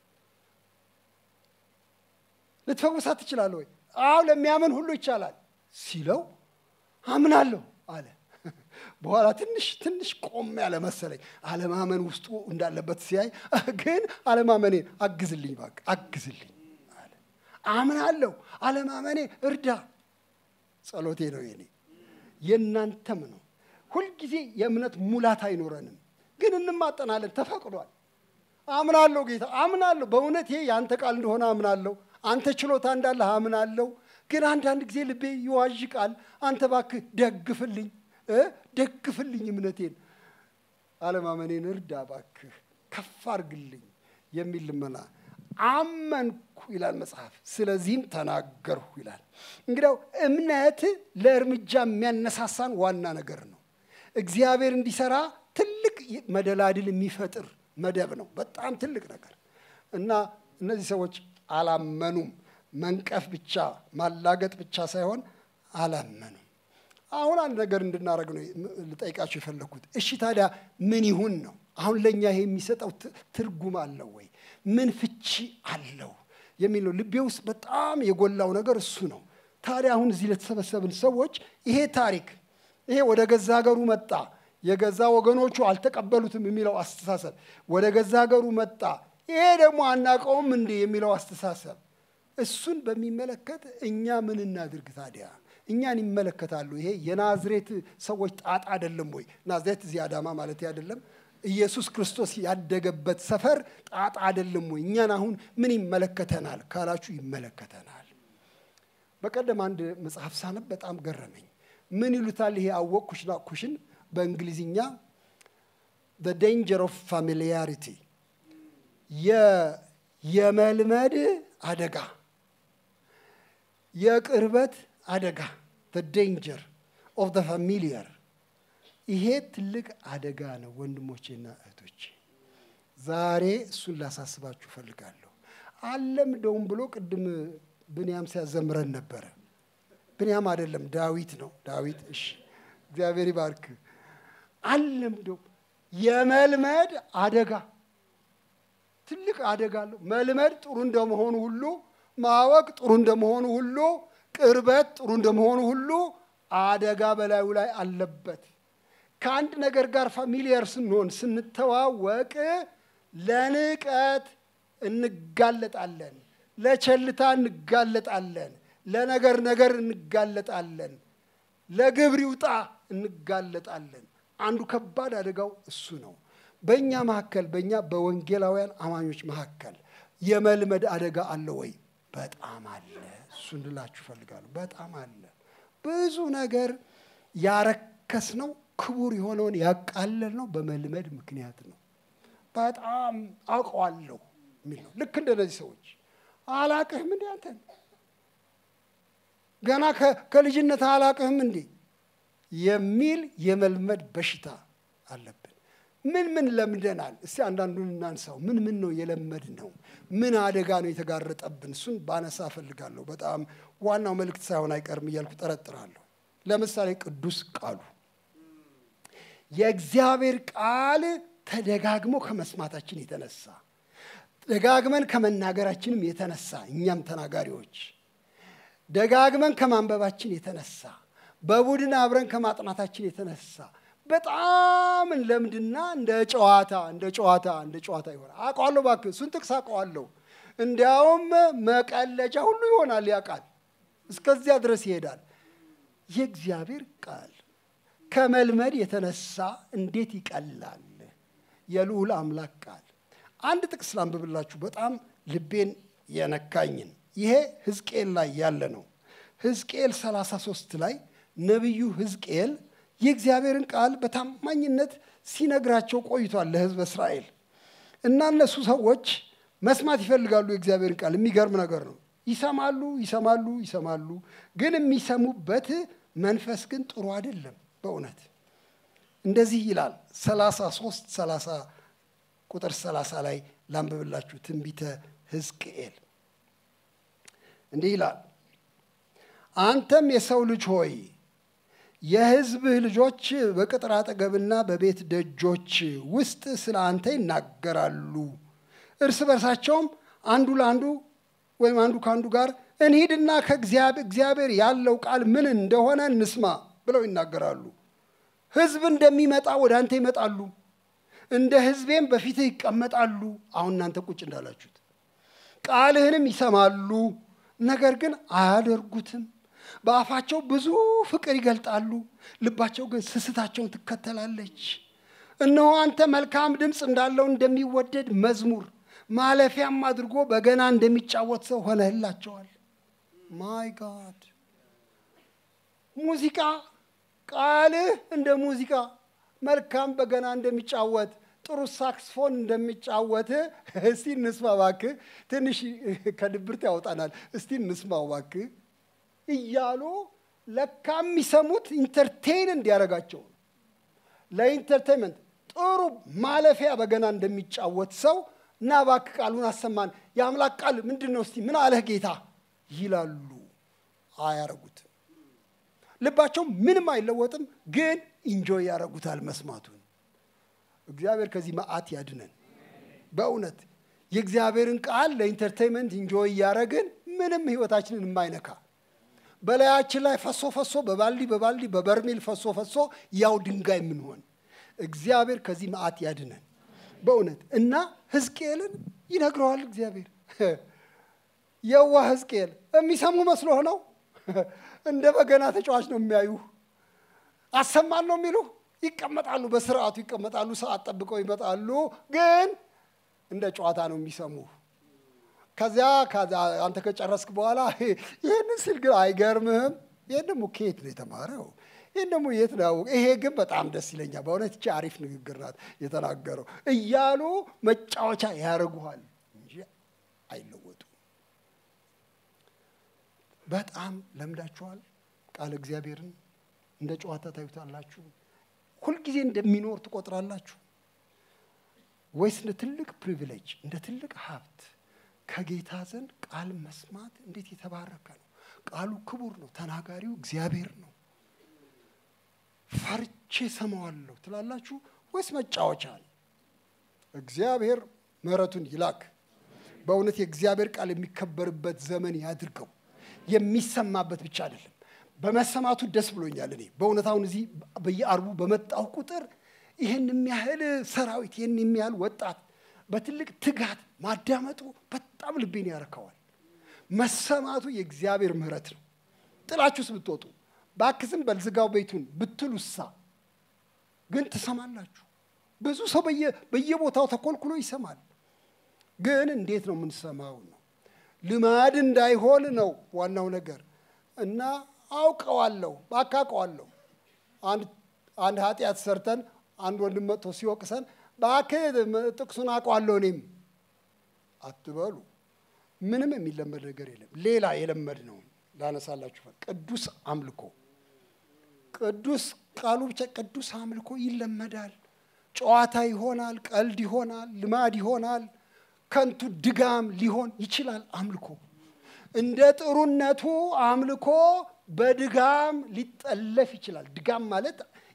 ልትፈውሳት ትችላለህ ወይ? አዎ ለሚያምን ሁሉ ይቻላል ሲለው አምናለሁ አለ። በኋላ ትንሽ ትንሽ ቆም ያለ መሰለኝ። አለማመን ውስጡ እንዳለበት ሲያይ ግን አለማመኔን አግዝልኝ እባክህ አግዝልኝ አለ። አምናለሁ፣ አለማመኔ እርዳ። ጸሎቴ ነው የኔ የእናንተም ነው። ሁልጊዜ የእምነት ሙላት አይኖረንም፣ ግን እንማጠናለን። ተፈቅዷል። አምናለሁ ጌታ አምናለሁ። በእውነት ይሄ የአንተ ቃል እንደሆነ አምናለሁ። አንተ ችሎታ እንዳለህ አምናለሁ። ግን አንዳንድ ጊዜ ልቤ ይዋዥቃል። አንተ እባክህ ደግፍልኝ ደግፍልኝ እምነቴን፣ አለማመኔን እርዳ እባክህ ከፍ አርግልኝ የሚል ልመና አመንኩ ይላል መጽሐፍ። ስለዚህም ተናገርሁ ይላል። እንግዲያው እምነት ለእርምጃ የሚያነሳሳን ዋና ነገር ነው። እግዚአብሔር እንዲሰራ ትልቅ መደላድል የሚፈጥር መደብ ነው። በጣም ትልቅ ነገር እና እነዚህ ሰዎች አላመኑም። መንቀፍ ብቻ ማላገጥ ብቻ ሳይሆን አላመኑም። አሁን አንድ ነገር እንድናደርግ ነው ልጠይቃችሁ የፈለግኩት። እሺ ታዲያ ምን ይሁን ነው? አሁን ለእኛ ይሄ የሚሰጠው ትርጉም አለው ወይ? ምን ፍቺ አለው የሚል ነው። ልቤ ውስጥ በጣም የጎላው ነገር እሱ ነው። ታዲያ አሁን እዚህ ለተሰበሰብን ሰዎች ይሄ ታሪክ ይሄ ወደ ገዛ ሀገሩ መጣ፣ የገዛ ወገኖቹ አልተቀበሉትም የሚለው አስተሳሰብ ወደ ገዛ ሀገሩ መጣ፣ ይሄ ደግሞ አናውቀውም እንዴ የሚለው አስተሳሰብ እሱን በሚመለከት እኛ ምን እናድርግ ታዲያ? እኛን ይመለከታሉ። ይሄ የናዝሬት ሰዎች ጣጣ አይደለም ወይ? ናዝሬት እዚህ አዳማ ማለት አይደለም። ኢየሱስ ክርስቶስ ያደገበት ሰፈር ጣጣ አይደለም ወይ? እኛን አሁን ምን ይመለከተናል ካላችሁ ይመለከተናል። በቀደም አንድ መጽሐፍ ሳነብ በጣም ገረመኝ። ምን ይሉታል? ይሄ አወቅኩሽ ናቅኩሽን በእንግሊዝኛ the danger of familiarity የመልመድ አደጋ የቅርበት አደጋ the danger of the familiar ይሄ ትልቅ አደጋ ነው ወንድሞቼና እህቶቼ። ዛሬ እሱን ላሳስባችሁ እፈልጋለሁ። አለምደውም ብሎ ቅድም ብንያም ሲያዘምረን ነበረ። ብንያም አይደለም ዳዊት ነው። ዳዊት እሺ፣ እግዚአብሔር ይባርክ። አለምደው የመልመድ አደጋ ትልቅ አደጋ አለው። መልመድ ጥሩ እንደመሆኑ ሁሉ ማወቅ ጥሩ እንደመሆኑ ሁሉ ቅርበት ጥሩ እንደመሆኑ ሁሉ አደጋ በላዩ ላይ አለበት። ከአንድ ነገር ጋር ፋሚሊየር ስንሆን ስንተዋወቅ ለንቀት እንጋለጣለን፣ ለቸልታ እንጋለጣለን፣ ለነገር ነገር እንጋለጣለን፣ ለግብር ይውጣ እንጋለጣለን። አንዱ ከባድ አደጋው እሱ ነው። በእኛ መካከል በእኛ በወንጌላውያን አማኞች መካከል የመልመድ አደጋ አለ ወይ? በጣም አለ። እሱ እንድላችሁ እፈልጋለሁ። በጣም አለ። ብዙ ነገር ያረከስ ነው ክቡር የሆነውን ያቃለል ነው በመልመድ ምክንያት ነው። በጣም አውቀዋለሁ የሚል ነው። ልክ እንደነዚህ ሰዎች አላቅህም እንዴ አንተን ገና ከልጅነት አላቅህም እንዴ የሚል የመልመድ በሽታ አለብን። ምን ምን ለምደናል? እስቲ አንዳንዱን እናንሳው። ምን ምን ነው የለመድ ነው? ምን አደጋ ነው የተጋረጠብን? እሱን ባነሳ እፈልጋለሁ። በጣም ዋናው መልእክት ሳይሆን አይቀርም እያልኩ ጠረጥራለሁ። ለምሳሌ ቅዱስ ቃሉ የእግዚአብሔር ቃል ተደጋግሞ ከመስማታችን የተነሳ ደጋግመን ከመናገራችንም የተነሳ እኛም ተናጋሪዎች ደጋግመን ከማንበባችን የተነሳ በቡድን አብረን ከማጥናታችን የተነሳ በጣም እንለምድና እንደ ጨዋታ እንደ ጨዋታ እንደ ጨዋታ ይሆናል። አውቀዋለሁ፣ እባክህ እሱን ጥቅስ አውቀዋለሁ። እንዲያውም መቀለጃ ሁሉ ይሆናል። ያ ቃል እስከዚያ ድረስ ይሄዳል። የእግዚአብሔር ቃል ከመልመድ የተነሳ እንዴት ይቀላል! የልዑል አምላክ ቃል አንድ ጥቅስ ላንብብላችሁ፣ በጣም ልቤን የነካኝን። ይሄ ሕዝቅኤል ላይ ያለ ነው። ሕዝቅኤል 33 ላይ ነቢዩ ሕዝቅኤል የእግዚአብሔርን ቃል በታማኝነት ሲነግራቸው ቆይቷል ለሕዝብ እስራኤል እና እነሱ ሰዎች መስማት ይፈልጋሉ የእግዚአብሔርን ቃል። የሚገርም ነገር ነው። ይሰማሉ ይሰማሉ ይሰማሉ፣ ግን የሚሰሙበት መንፈስ ግን ጥሩ አይደለም። በእውነት እንደዚህ ይላል 33 30 ቁጥር 30 ላይ ላንብብላችሁ ትንቢተ ሕዝቅኤል እንዲህ ይላል አንተም የሰው ልጅ ሆይ የሕዝብህ ልጆች በቅጥር አጠገብና በቤት ደጆች ውስጥ ስለ አንተ ይናገራሉ። እርስ በርሳቸውም አንዱ ለአንዱ ወይም አንዱ ከአንዱ ጋር እንሂድና ከእግዚአብሔር ያለው ቃል ምን እንደሆነ እንስማ ብለው ይናገራሉ። ሕዝብ እንደሚመጣ ወደ አንተ ይመጣሉ፣ እንደ ሕዝቤም በፊትህ ይቀመጣሉ። አሁን እናንተ ቁጭ እንዳላችሁት ቃልህንም ይሰማሉ፣ ነገር ግን አያደርጉትም። በአፋቸው ብዙ ፍቅር ይገልጣሉ፣ ልባቸው ግን ስስታቸውን ትከተላለች። እነሆ አንተ መልካም ድምፅ እንዳለው እንደሚወደድ መዝሙር ማለፊያም አድርጎ በገና እንደሚጫወት ሰው ሆነህላቸዋል። ማይ ጋድ ሙዚቃ ቃልህ እንደ ሙዚቃ መልካም በገና እንደሚጫወት ጥሩ ሳክስፎን እንደሚጫወት እስቲ እንስማ እባክህ። ትንሽ ከድብርት ያወጣናል። እስቲ እንስማው እባክህ እያሉ ለካ የሚሰሙት ኢንተርቴይን እንዲያደርጋቸው ነው። ለኢንተርቴይንመንት ጥሩ ማለፊያ በገና እንደሚጫወት ሰው እና እባክህ ቃሉን አሰማን። የአምላክ ቃል ምንድን ነው? እስቲ ምን አለህ ጌታ ይላሉ። አያረጉትም። ልባቸው ምንም አይለወጥም፣ ግን ኢንጆይ ያደረጉታል መስማቱን። እግዚአብሔር ከዚህ መዓት ያድነን። በእውነት የእግዚአብሔርን ቃል ለኢንተርቴይንመንት ኢንጆይ እያደረግን ምንም ህይወታችንን የማይነካ በላያችን ላይ ፈሶ ፈሶ በባልዲ በባልዲ በበርሜል ፈሶ ፈሶ ያው ድንጋይ የምንሆን እግዚአብሔር ከዚህ መዓት ያድነን በእውነት እና ሕዝቅኤልን ይነግረዋል እግዚአብሔር። የዋ ሕዝቅኤል የሚሰሙ መስሎ ነው። እንደ በገና ተጫዋች ነው የሚያዩ። አሰማን ነው የሚሉ ይቀመጣሉ፣ በስርዓቱ ይቀመጣሉ፣ ሰዓት ጠብቀው ይመጣሉ። ግን እንደ ጨዋታ ነው የሚሰሙ። ከዚያ አንተ ከጨረስክ በኋላ ይህንን ሲል ግን አይገርምህም? ይህን ደግሞ ከየት ነው የተማረው? ይህን ደግሞ የት ነው? ይሄ ግን በጣም ደስ ይለኛል። በእውነት ይቺ አሪፍ ንግግር ናት የተናገረው እያሉ መጫወቻ ያደርጉሃል እንጂ አይለወጡም። በጣም ለምዳችኋል። ቃል እግዚአብሔርን እንደ ጨዋታ ታዩታላችሁ። ሁልጊዜ እንደሚኖር ትቆጥራላችሁ ወይስ እንደ ትልቅ ፕሪቪሌጅ እንደ ትልቅ ሀብት ከጌታ ዘንድ ቃል መስማት እንዴት የተባረከ ነው። ቃሉ ክቡር ነው። ተናጋሪው እግዚአብሔር ነው። ፈርቼ ሰማዋለሁ ትላላችሁ ወይስ መጫወቻ ነው? እግዚአብሔር ምሕረቱን ይላክ። በእውነት የእግዚአብሔር ቃል የሚከበርበት ዘመን ያድርገው። የሚሰማበት ብቻ አይደለም፣ በመሰማቱ ደስ ብሎኛል። እኔ በእውነት አሁን እዚህ በየአርቡ በመጣሁ ቁጥር ይህን የሚያህል ሰራዊት ይህን የሚያህል ወጣት በትልቅ ትጋት ማዳመጡ በጣም ልቤን ያረከዋል። መሰማቱ የእግዚአብሔር ምሕረት ነው። ጥላችሁስ ብትወጡ ባክስም በልዝጋው ቤቱን ብትሉሳ ግን ትሰማላችሁ። ብዙ ሰው በየቦታው ተኮልኩሎ ይሰማል። ግን እንዴት ነው የምንሰማው ነው። ልማድ እንዳይሆን ነው ዋናው ነገር እና አውቀዋለሁ ባካቀዋለሁ አንድ ኃጢአት ሰርተን አንድ ወንድም መጥቶ ሲወቅሰን እባክህ ጥቅሱን አውቀዋለሁ እኔም አትበሉ። ምንም የሚለመድ ነገር የለም። ሌላ የለመድ ነው ላነሳላችሁ ቅዱስ አምልኮ ቅዱስ ቃሉ ብቻ ቅዱስ አምልኮ ይለመዳል። ጨዋታ ይሆናል፣ ቀልድ ይሆናል፣ ልማድ ይሆናል፣ ከንቱ ድጋም ሊሆን ይችላል። አምልኮ እንደ ጥሩነቱ አምልኮ በድጋም ሊጠለፍ ይችላል። ድጋም ማለት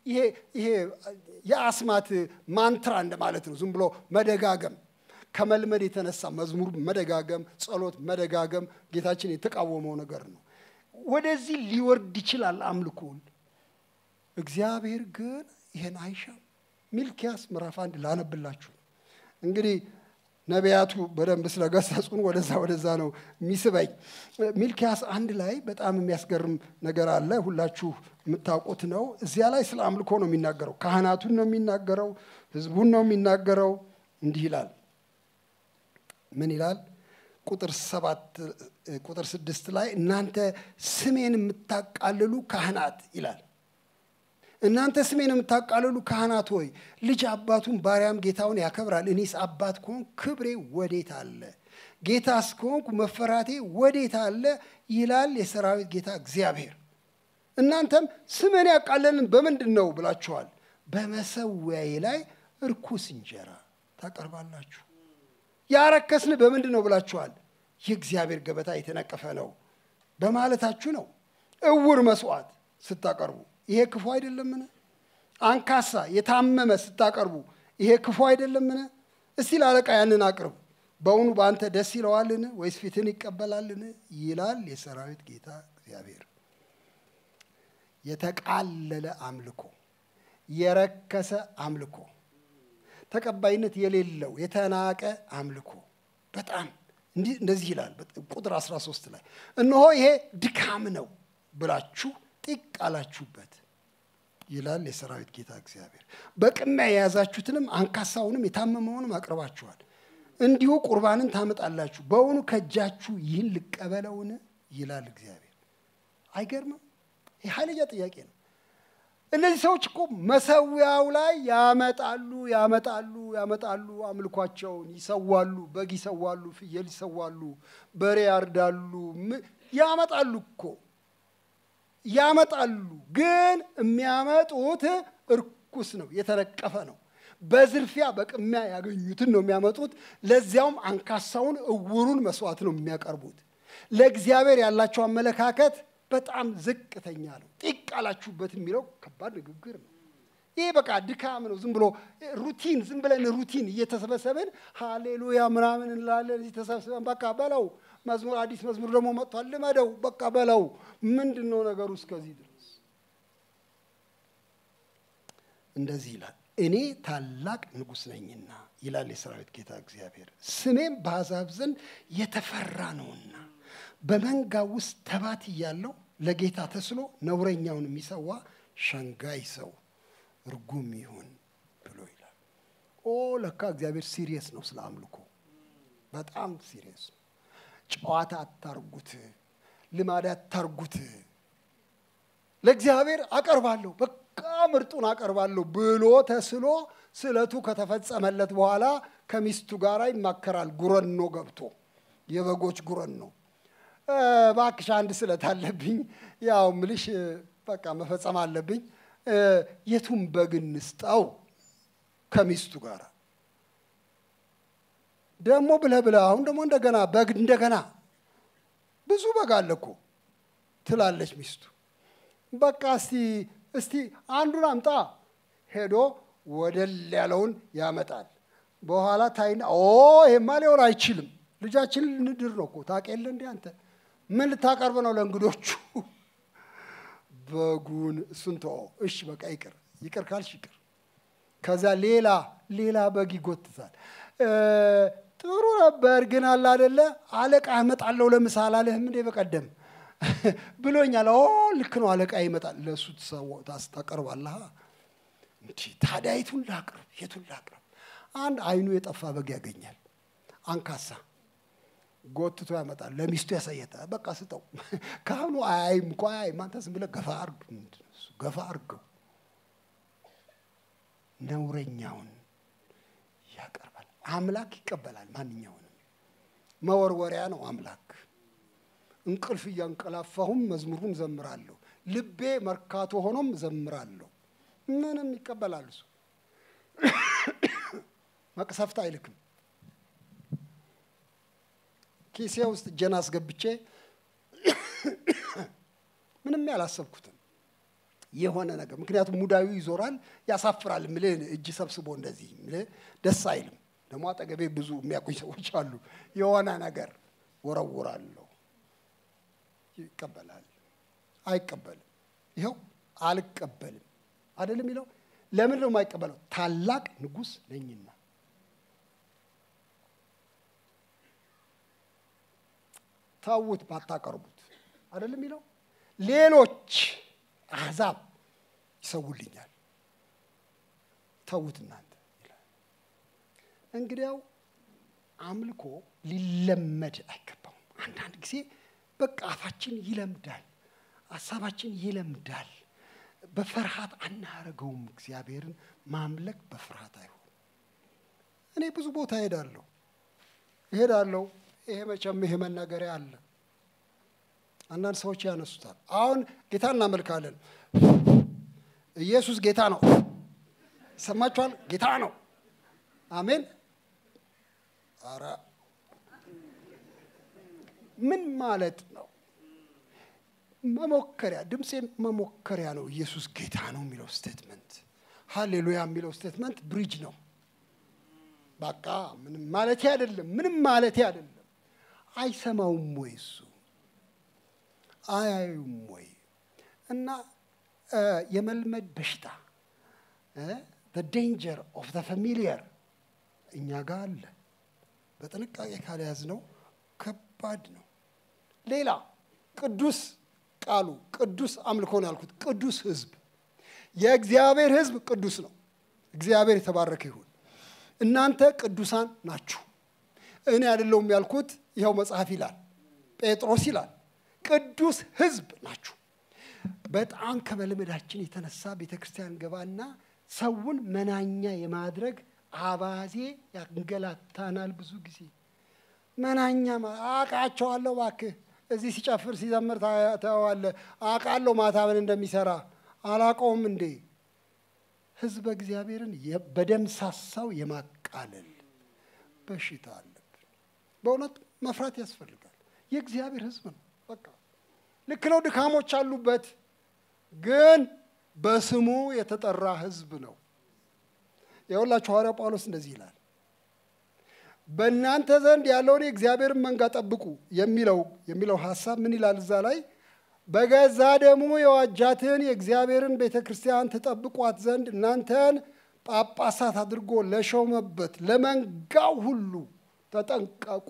ይሄ ይሄ የአስማት ማንትራ እንደማለት ነው። ዝም ብሎ መደጋገም ከመልመድ የተነሳ መዝሙር መደጋገም፣ ጸሎት መደጋገም ጌታችን የተቃወመው ነገር ነው። ወደዚህ ሊወርድ ይችላል አምልኮን። እግዚአብሔር ግን ይህን አይሻም። ሚልኪያስ ምዕራፍ አንድ ላነብላችሁ እንግዲህ ነቢያቱ በደንብ ስለገሰጹን ወደዛ ወደዛ ነው የሚስበኝ። ሚልኪያስ አንድ ላይ በጣም የሚያስገርም ነገር አለ። ሁላችሁ የምታውቁት ነው። እዚያ ላይ ስለ አምልኮ ነው የሚናገረው። ካህናቱን ነው የሚናገረው። ህዝቡን ነው የሚናገረው። እንዲህ ይላል። ምን ይላል? ቁጥር ሰባት ቁጥር ስድስት ላይ እናንተ ስሜን የምታቃልሉ ካህናት ይላል እናንተ ስሜን የምታቃልሉ ካህናት ሆይ ልጅ አባቱን ባሪያም ጌታውን ያከብራል። እኔስ አባት ከሆንኩ ክብሬ ወዴት አለ? ጌታስ ከሆንኩ መፈራቴ ወዴት አለ? ይላል የሰራዊት ጌታ እግዚአብሔር። እናንተም ስሜን ያቃለልን በምንድን ነው ብላችኋል። በመሰዊያዬ ላይ እርኩስ እንጀራ ታቀርባላችሁ። ያረከስን በምንድን ነው ብላችኋል። የእግዚአብሔር ገበታ የተነቀፈ ነው በማለታችሁ ነው። እውር መስዋዕት ስታቀርቡ ይሄ ክፉ አይደለምን? አንካሳ የታመመ ስታቀርቡ ይሄ ክፉ አይደለምን? እስቲ ለአለቃ ያንን አቅርብ። በእውኑ በአንተ ደስ ይለዋልን? ወይስ ፊትን ይቀበላልን? ይላል የሰራዊት ጌታ እግዚአብሔር። የተቃለለ አምልኮ፣ የረከሰ አምልኮ፣ ተቀባይነት የሌለው የተናቀ አምልኮ በጣም እንደዚህ ይላል ቁጥር 13 ላይ እነሆ ይሄ ድካም ነው ብላችሁ ጢቅ አላችሁበት ይላል የሰራዊት ጌታ እግዚአብሔር። በቅሚያ የያዛችሁትንም አንካሳውንም የታመመውንም አቅርባችኋል። እንዲሁ ቁርባንን ታመጣላችሁ። በእውኑ ከእጃችሁ ይህን ልቀበለውን ይላል እግዚአብሔር። አይገርምም? ይህ ኃይለኛ ጥያቄ ነው። እነዚህ ሰዎች እኮ መሰዊያው ላይ ያመጣሉ ያመጣሉ ያመጣሉ፣ አምልኳቸውን ይሰዋሉ፣ በግ ይሰዋሉ፣ ፍየል ይሰዋሉ፣ በሬ ያርዳሉ፣ ያመጣሉ እኮ ያመጣሉ ግን የሚያመጡት እርኩስ ነው፣ የተነቀፈ ነው። በዝርፊያ በቅሚያ ያገኙትን ነው የሚያመጡት። ለዚያውም አንካሳውን እውሩን መስዋዕት ነው የሚያቀርቡት። ለእግዚአብሔር ያላቸው አመለካከት በጣም ዝቅተኛ ነው። ጢቅ አላችሁበት የሚለው ከባድ ንግግር ነው። ይህ በቃ ድካም ነው። ዝም ብሎ ሩቲን ዝም ብለን ሩቲን እየተሰበሰብን ሃሌሉያ ምናምን እንላለን። እዚህ ተሰብስበን በቃ በለው መዝሙር አዲስ መዝሙር ደግሞ መጥቷል፣ ልመደው በቃ በለው። ምንድን ነው ነገሩ? እስከዚህ ድረስ እንደዚህ ይላል። እኔ ታላቅ ንጉሥ ነኝና ይላል የሰራዊት ጌታ እግዚአብሔር፣ ስሜም በአሕዛብ ዘንድ የተፈራ ነውና በመንጋ ውስጥ ተባት እያለው ለጌታ ተስሎ ነውረኛውን የሚሰዋ ሸንጋይ ሰው እርጉም ይሁን ብሎ ይላል። ኦ ለካ እግዚአብሔር ሲሪየስ ነው ስለ አምልኮ፣ በጣም ሲሪየስ ነው። ጨዋታ አታርጉት፣ ልማድ አታርጉት። ለእግዚአብሔር አቀርባለሁ በቃ ምርጡን አቀርባለሁ ብሎ ተስሎ ስለቱ ከተፈጸመለት በኋላ ከሚስቱ ጋር ይማከራል። ጉረኖ ገብቶ የበጎች ጉረኖ እባክሽ አንድ ስለት አለብኝ፣ ያው ምልሽ በቃ መፈጸም አለብኝ። የቱን በግ እንስጠው? ከሚስቱ ጋር ደግሞ ብለህ ብለህ አሁን ደግሞ እንደገና በግ እንደገና ብዙ በግ አለ እኮ ትላለች ሚስቱ። በቃ እስቲ እስቲ አንዱን አምጣ። ሄዶ ወደል ያለውን ያመጣል። በኋላ ታይና ኦ ይሄማ ሊሆን አይችልም፣ ልጃችን ልንድር ነው እኮ ታውቅ የለ እንዴ አንተ ምን ልታቀርብ ነው ለእንግዶቹ? በጉን እሱን ተወው። እሺ በቃ ይቅር ይቅር ካልሽ ይቅር። ከዛ ሌላ ሌላ በግ ይጎትታል። ጥሩ ነበር ግን አለ አደለ አለቃ እመጣለሁ ለምሳ አላለህም እንዴ በቀደም ብሎኛል። ኦ ልክ ነው አለቃ ይመጣል። ለእሱ ታቀርባለህ። እንዲ ታዲያ የቱን ላቅርብ የቱን ላቅርብ? አንድ አይኑ የጠፋ በግ ያገኛል። አንካሳ ጎትቶ ያመጣል። ለሚስቱ ያሳየታል። በቃ ስጠው። ካህኑ አያይም እኮ አያይም። አንተ ዝም ብለህ ገፋ አርግ ገፋ አርገው። ነውረኛውን ያቀርባል። አምላክ ይቀበላል ማንኛውንም። መወርወሪያ ነው አምላክ። እንቅልፍ እያንቀላፋሁም መዝሙሩን ዘምራለሁ። ልቤ መርካቶ ሆኖም ዘምራለሁ። ምንም ይቀበላል እሱ። መቅሰፍት አይልክም። ኪሴ ውስጥ እጄን አስገብቼ ምንም ያላሰብኩትን የሆነ ነገር ምክንያቱም ሙዳዩ ይዞራል፣ ያሳፍራል። ምልህ እጅ ሰብስቦ እንደዚህ ምልህ ደስ አይልም። ደግሞ አጠገቤ ብዙ የሚያውቁኝ ሰዎች አሉ። የሆነ ነገር ወረውራለሁ፣ ይቀበላል፣ አይቀበልም። ይኸው አልቀበልም አይደለም የሚለው ለምን ነው የማይቀበለው? ታላቅ ንጉሥ ነኝና። ተዉት ባታቀርቡት አይደለም የሚለው ሌሎች አሕዛብ ይሰውልኛል፣ ተዉት እናንተ ይላል። እንግዲያው አምልኮ ሊለመድ አይገባውም። አንዳንድ ጊዜ በቃ አፋችን ይለምዳል፣ ሀሳባችን ይለምዳል። በፍርሃት አናረገውም። እግዚአብሔርን ማምለክ በፍርሃት አይሆን። እኔ ብዙ ቦታ እሄዳለሁ እሄዳለሁ። ይሄ መቼም ይሄ መናገሪያ አለ። አንዳንድ ሰዎች ያነሱታል። አሁን ጌታ እናመልካለን። ኢየሱስ ጌታ ነው። ይሰማችኋል? ጌታ ነው። አሜን። ኧረ ምን ማለት ነው? መሞከሪያ ድምፄን መሞከሪያ ነው። ኢየሱስ ጌታ ነው የሚለው ስቴትመንት፣ ሃሌሉያ የሚለው ስቴትመንት ብሪጅ ነው። በቃ ምንም ማለቴ አይደለም። ምንም ማለቴ አይደለም። አይሰማውም ወይ እሱ አያዩም ወይ? እና የመልመድ በሽታ ዴንጀር ኦፍ ዘ ፋሚሊየር እኛ ጋር አለ። በጥንቃቄ ካልያዝነው ከባድ ነው። ሌላ ቅዱስ ቃሉ ቅዱስ አምልኮ ነው ያልኩት። ቅዱስ ሕዝብ የእግዚአብሔር ሕዝብ ቅዱስ ነው። እግዚአብሔር የተባረከ ይሁን። እናንተ ቅዱሳን ናችሁ። እኔ አይደለሁም ያልኩት፣ ይኸው መጽሐፍ ይላል፣ ጴጥሮስ ይላል፣ ቅዱስ ሕዝብ ናችሁ። በጣም ከመልመዳችን የተነሳ ቤተ ክርስቲያን ገባና ሰውን መናኛ የማድረግ አባዜ ያንገላታናል። ብዙ ጊዜ መናኛ አውቃቸዋለሁ፣ እባክህ እዚህ ሲጨፍር ሲዘምር ታየዋለህ። አውቃለሁ ማታ ምን እንደሚሰራ አላውቀውም እንዴ? ህዝበ እግዚአብሔርን በደምሳሳው የማቃለል በሽታ አለብን። በእውነት መፍራት ያስፈልጋል። የእግዚአብሔር ህዝብ ነው። በቃ ልክ ነው፣ ድካሞች አሉበት፣ ግን በስሙ የተጠራ ህዝብ ነው። የሁላችሁ ሐዋርያ ጳውሎስ እንደዚህ ይላል በእናንተ ዘንድ ያለውን የእግዚአብሔርን መንጋ ጠብቁ የሚለው የሚለው ሀሳብ ምን ይላል እዛ ላይ በገዛ ደሙ የዋጃትን የእግዚአብሔርን ቤተ ክርስቲያን ትጠብቋት ዘንድ እናንተን ጳጳሳት አድርጎ ለሾመበት ለመንጋው ሁሉ ተጠንቀቁ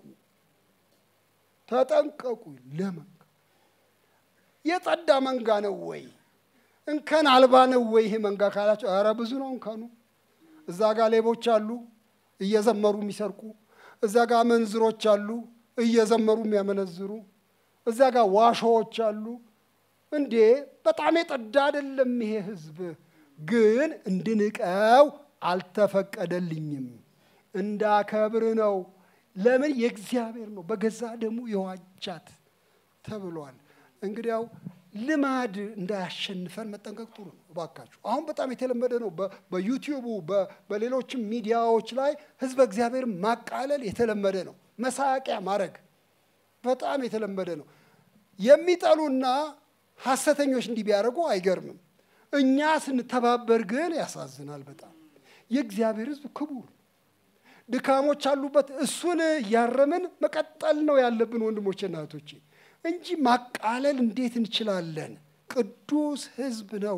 ተጠንቀቁ ለመንጋ የጸዳ መንጋ ነው ወይ እንከን አልባ ነው ወይ ይሄ መንጋ ካላቸው ኧረ ብዙ ነው እንከኑ እዛ ጋር ሌቦች አሉ እየዘመሩ የሚሰርቁ እዛ ጋር መንዝሮች አሉ እየዘመሩ የሚያመነዝሩ እዛ ጋር ዋሾዎች አሉ። እንዴ በጣም የጠዳ አይደለም ይሄ ህዝብ። ግን እንድንቀው አልተፈቀደልኝም፣ እንዳከብር ነው። ለምን? የእግዚአብሔር ነው፣ በገዛ ደሙ የዋጃት ተብሏል። እንግዲያው ልማድ እንዳያሸንፈን መጠንቀቅ ጥሩ ነው። እባካችሁ አሁን በጣም የተለመደ ነው። በዩቲዩቡ በሌሎችም ሚዲያዎች ላይ ህዝበ እግዚአብሔር ማቃለል የተለመደ ነው። መሳቂያ ማድረግ በጣም የተለመደ ነው። የሚጠሉና ሐሰተኞች እንዲህ ቢያደርጉ አይገርምም። እኛ ስንተባበር ግን ያሳዝናል በጣም። የእግዚአብሔር ህዝብ ክቡር ድካሞች አሉበት። እሱን እያረምን መቀጠል ነው ያለብን ወንድሞቼና እህቶቼ እንጂ ማቃለል እንዴት እንችላለን? ቅዱስ ህዝብ ነው።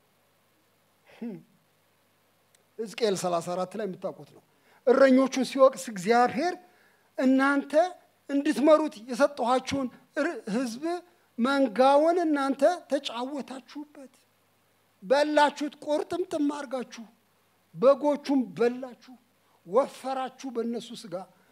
ሕዝቅኤል 34 ላይ የምታውቁት ነው። እረኞቹን ሲወቅስ እግዚአብሔር እናንተ እንድትመሩት የሰጠኋችሁን ህዝብ መንጋውን እናንተ ተጫወታችሁበት፣ በላችሁት፣ ቁርጥምጥም አድርጋችሁ በጎቹም በላችሁ፣ ወፈራችሁ፣ በእነሱ ስጋ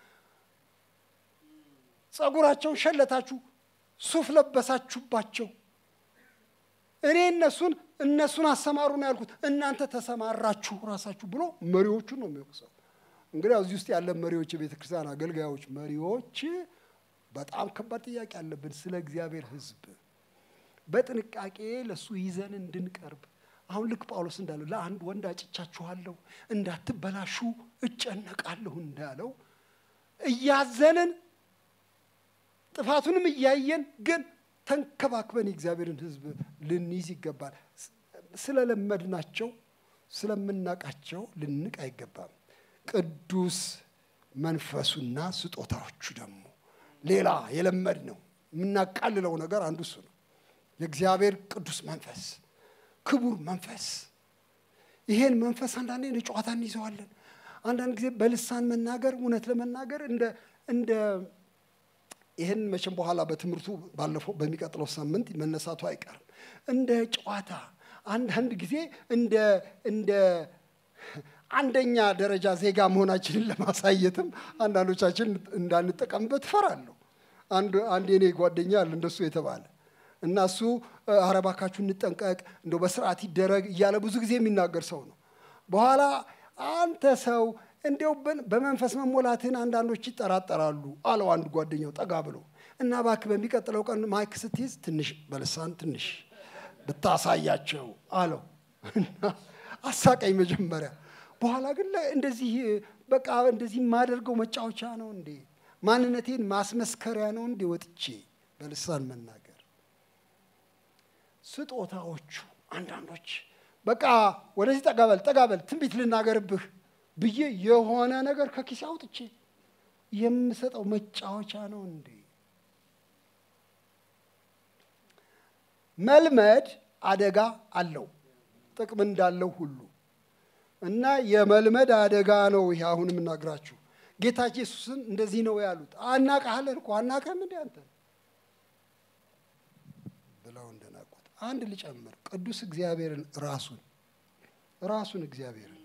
ጸጉራቸውን ሸለታችሁ፣ ሱፍ ለበሳችሁባቸው። እኔ እነሱን እነሱን አሰማሩ ነው ያልኩት፣ እናንተ ተሰማራችሁ ራሳችሁ ብሎ መሪዎቹን ነው የሚወቅሰው። እንግዲህ እዚህ ውስጥ ያለ መሪዎች፣ የቤተ ክርስቲያን አገልጋዮች መሪዎች በጣም ከባድ ጥያቄ አለብን ስለ እግዚአብሔር ህዝብ በጥንቃቄ ለእሱ ይዘን እንድንቀርብ። አሁን ልክ ጳውሎስ እንዳለው ለአንድ ወንድ አጭቻችኋለሁ እንዳትበላሹ እጨነቃለሁ እንዳለው እያዘንን ጥፋቱንም እያየን ግን ተንከባክበን የእግዚአብሔርን ህዝብ ልንይዝ ይገባል። ስለለመድናቸው ስለምናቃቸው ልንቅ አይገባም። ቅዱስ መንፈሱና ስጦታዎቹ ደግሞ ሌላ የለመድ ነው የምናቃልለው ነገር አንዱ እሱ ነው። የእግዚአብሔር ቅዱስ መንፈስ፣ ክቡር መንፈስ። ይሄን መንፈስ አንዳንዴ እንደ ጨዋታ እንይዘዋለን። አንዳንድ ጊዜ በልሳን መናገር እውነት ለመናገር እንደ እንደ ይህን መቼም በኋላ በትምህርቱ ባለፈው በሚቀጥለው ሳምንት መነሳቱ አይቀርም። እንደ ጨዋታ አንዳንድ ጊዜ እንደ እንደ አንደኛ ደረጃ ዜጋ መሆናችንን ለማሳየትም አንዳንዶቻችን እንዳንጠቀምበት እፈራለሁ። አንድ አንድ የኔ ጓደኛ አለ እንደሱ የተባለ እና እሱ ኧረ እባካችሁ እንጠንቀቅ፣ እንደው በስርዓት ይደረግ እያለ ብዙ ጊዜ የሚናገር ሰው ነው። በኋላ አንተ ሰው እንዲያው በመንፈስ መሞላትህን አንዳንዶች ይጠራጠራሉ አለው አንድ ጓደኛው ጠጋ ብሎ እና እባክህ በሚቀጥለው ቀን ማይክ ስትይዝ ትንሽ በልሳን ትንሽ ብታሳያቸው አለው እና አሳቀኝ መጀመሪያ። በኋላ ግን እንደዚህ በቃ እንደዚህ የማደርገው መጫወቻ ነው እንዴ? ማንነቴን ማስመስከሪያ ነው እንዴ? ወጥቼ በልሳን መናገር ስጦታዎቹ አንዳንዶች በቃ ወደዚህ ጠጋበል ጠጋበል ትንቢት ልናገርብህ ብዬ የሆነ ነገር ከኪሴ አውጥቼ የምሰጠው መጫወቻ ነው እንዴ? መልመድ አደጋ አለው ጥቅም እንዳለው ሁሉ እና የመልመድ አደጋ ነው ይሄ አሁን የምናግራችሁ። ጌታ ኢየሱስን እንደዚህ ነው ያሉት። አናቃለን እኮ አናቀም እንዴ አንተ ብለው እንደናቁት። አንድ ልጨምር፣ ቅዱስ እግዚአብሔርን ራሱን ራሱን እግዚአብሔርን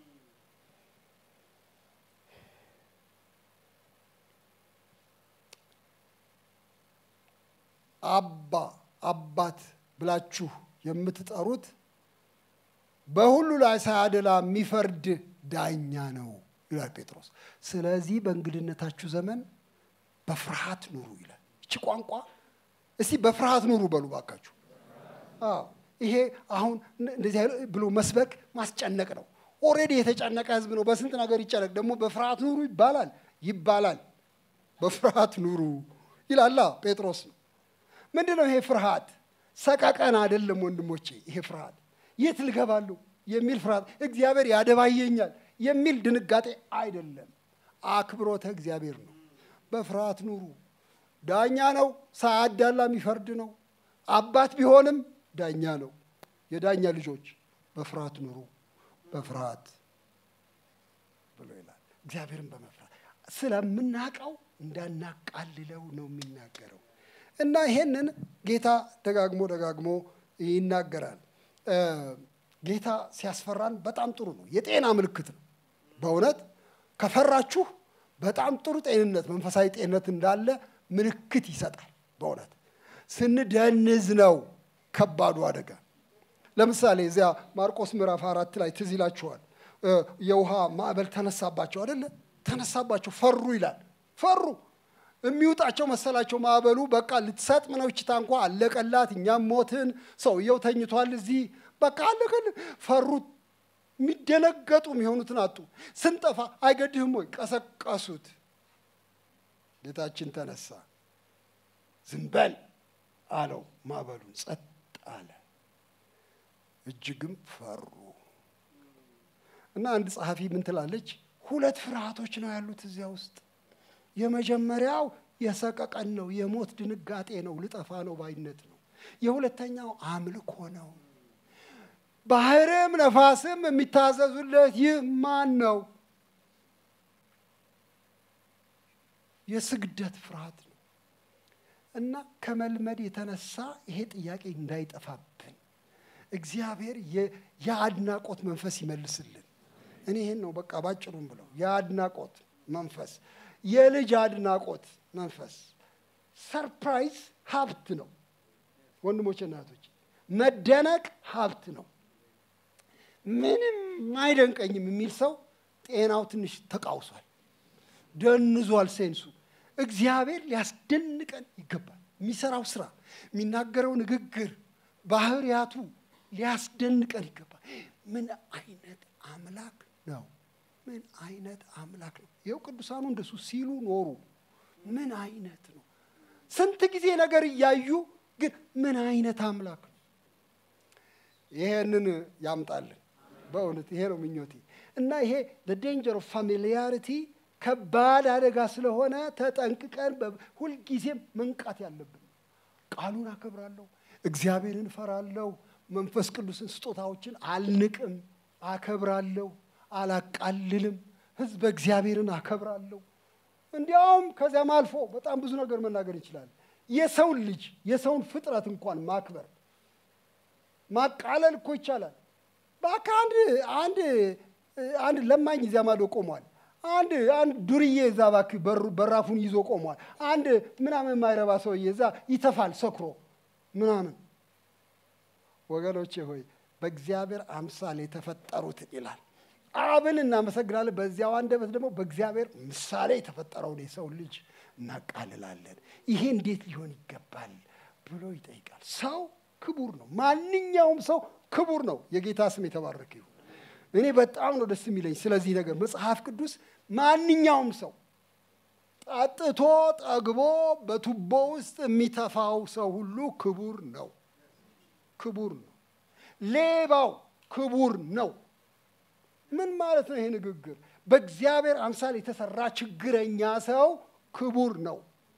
አባ አባት ብላችሁ የምትጠሩት በሁሉ ላይ ሳያደላ የሚፈርድ ዳኛ ነው ይላል ጴጥሮስ። ስለዚህ በእንግድነታችሁ ዘመን በፍርሃት ኑሩ ይላል። እቺ ቋንቋ እስቲ በፍርሃት ኑሩ በሉ ባካችሁ። አዎ ይሄ አሁን እንደዚህ ብሎ መስበክ ማስጨነቅ ነው። ኦልሬዲ የተጨነቀ ህዝብ ነው። በስንት ነገር ይጨነቅ። ደግሞ በፍርሃት ኑሩ ይባላል ይባላል። በፍርሃት ኑሩ ይላላ ጴጥሮስ ነው። ምንድን ነው ይሄ ፍርሃት? ሰቀቀን አይደለም ወንድሞቼ። ይሄ ፍርሃት የት ልገባለሁ የሚል ፍርሃት፣ እግዚአብሔር ያደባየኛል የሚል ድንጋጤ አይደለም። አክብሮተ እግዚአብሔር ነው። በፍርሃት ኑሩ። ዳኛ ነው፣ ሳያዳላ የሚፈርድ ነው። አባት ቢሆንም ዳኛ ነው። የዳኛ ልጆች በፍርሃት ኑሩ፣ በፍርሃት ብሎ ይላል። እግዚአብሔርን በመፍራት ስለምናቀው እንዳናቃልለው ነው የሚናገረው። እና ይሄንን ጌታ ደጋግሞ ደጋግሞ ይናገራል። ጌታ ሲያስፈራን በጣም ጥሩ ነው። የጤና ምልክት ነው። በእውነት ከፈራችሁ በጣም ጥሩ ጤንነት፣ መንፈሳዊ ጤንነት እንዳለ ምልክት ይሰጣል። በእውነት ስንደንዝ ነው ከባዱ አደጋ። ለምሳሌ እዚያ ማርቆስ ምዕራፍ አራት ላይ ትዝ ይላችኋል። የውሃ ማዕበል ተነሳባቸው አደለ? ተነሳባቸው፣ ፈሩ ይላል። ፈሩ የሚውጣቸው መሰላቸው ማዕበሉ። በቃ ልትሰጥም ነው እቺ ታንኳ፣ አለቀላት፣ እኛም ሞትን፣ ሰውየው ተኝቷል እዚህ፣ በቃ አለቀልን። ፈሩት። የሚደነገጡ የሚሆኑትን አጡ። ስንጠፋ አይገድህም ወይ? ቀሰቀሱት። ጌታችን ተነሳ፣ ዝም በል አለው። ማዕበሉን ጸጥ አለ። እጅግም ፈሩ እና አንድ ጸሐፊ ምን ትላለች? ሁለት ፍርሃቶች ነው ያሉት እዚያ ውስጥ የመጀመሪያው የሰቀቀን ነው፣ የሞት ድንጋጤ ነው፣ ልጠፋ ነው ባይነት ነው። የሁለተኛው አምልኮ ነው። ባህርም ነፋስም የሚታዘዙለት ይህ ማን ነው? የስግደት ፍርሃት ነው እና ከመልመድ የተነሳ ይሄ ጥያቄ እንዳይጠፋብን እግዚአብሔር የአድናቆት መንፈስ ይመልስልን። እኔ ይሄን ነው በቃ ባጭሩም ብለው የአድናቆት መንፈስ የልጅ አድናቆት መንፈስ ሰርፕራይዝ ሀብት ነው። ወንድሞች እናቶች፣ መደነቅ ሀብት ነው። ምንም አይደንቀኝም የሚል ሰው ጤናው ትንሽ ተቃውሷል፣ ደንዟል ሴንሱ። እግዚአብሔር ሊያስደንቀን ይገባል። የሚሰራው ስራ፣ የሚናገረው ንግግር፣ ባህሪያቱ ሊያስደንቀን ይገባል። ምን አይነት አምላክ ነው! ምን አይነት አምላክ ነው! ይኸው ቅዱሳኑ እንደሱ ሲሉ ኖሩ። ምን አይነት ነው! ስንት ጊዜ ነገር እያዩ ግን ምን አይነት አምላክ ነው! ይሄንን ያምጣልን። በእውነት ይሄ ነው ምኞቴ እና ይሄ ዴንጀር ኦፍ ፋሚሊያሪቲ ከባድ አደጋ ስለሆነ ተጠንቅቀን ሁልጊዜም መንቃት ያለብን። ቃሉን አከብራለሁ፣ እግዚአብሔርን እፈራለሁ፣ መንፈስ ቅዱስን ስጦታዎችን አልንቅም፣ አከብራለሁ፣ አላቃልልም፣ ህዝበ እግዚአብሔርን አከብራለሁ። እንዲያውም ከዚያም አልፎ በጣም ብዙ ነገር መናገር እንችላለን። የሰውን ልጅ የሰውን ፍጥረት እንኳን ማክበር ማቃለል እኮ ይቻላል። እባክህ አንድ አንድ አንድ ለማኝ እዚያ ማዶ ቆሟል። አንድ አንድ ዱርዬ እዛ እባክህ በራፉን ይዞ ቆሟል። አንድ ምናምን የማይረባ ሰውዬ እዛ ይተፋል ሰክሮ ምናምን። ወገኖቼ ሆይ በእግዚአብሔር አምሳል የተፈጠሩትን ይላል አብን እናመሰግናለን። በዚያው አንደበት ደግሞ በእግዚአብሔር ምሳሌ የተፈጠረውን የሰው ልጅ እናቃልላለን። ይሄ እንዴት ሊሆን ይገባል ብሎ ይጠይቃል። ሰው ክቡር ነው። ማንኛውም ሰው ክቡር ነው። የጌታ ስም የተባረከ ይሁን። እኔ በጣም ነው ደስ የሚለኝ ስለዚህ ነገር መጽሐፍ ቅዱስ ማንኛውም ሰው ጠጥቶ ጠግቦ በቱቦ ውስጥ የሚተፋው ሰው ሁሉ ክቡር ነው። ክቡር ነው። ሌባው ክቡር ነው። ምን ማለት ነው ይሄ ንግግር? በእግዚአብሔር አምሳል የተሰራ ችግረኛ ሰው ክቡር ነው።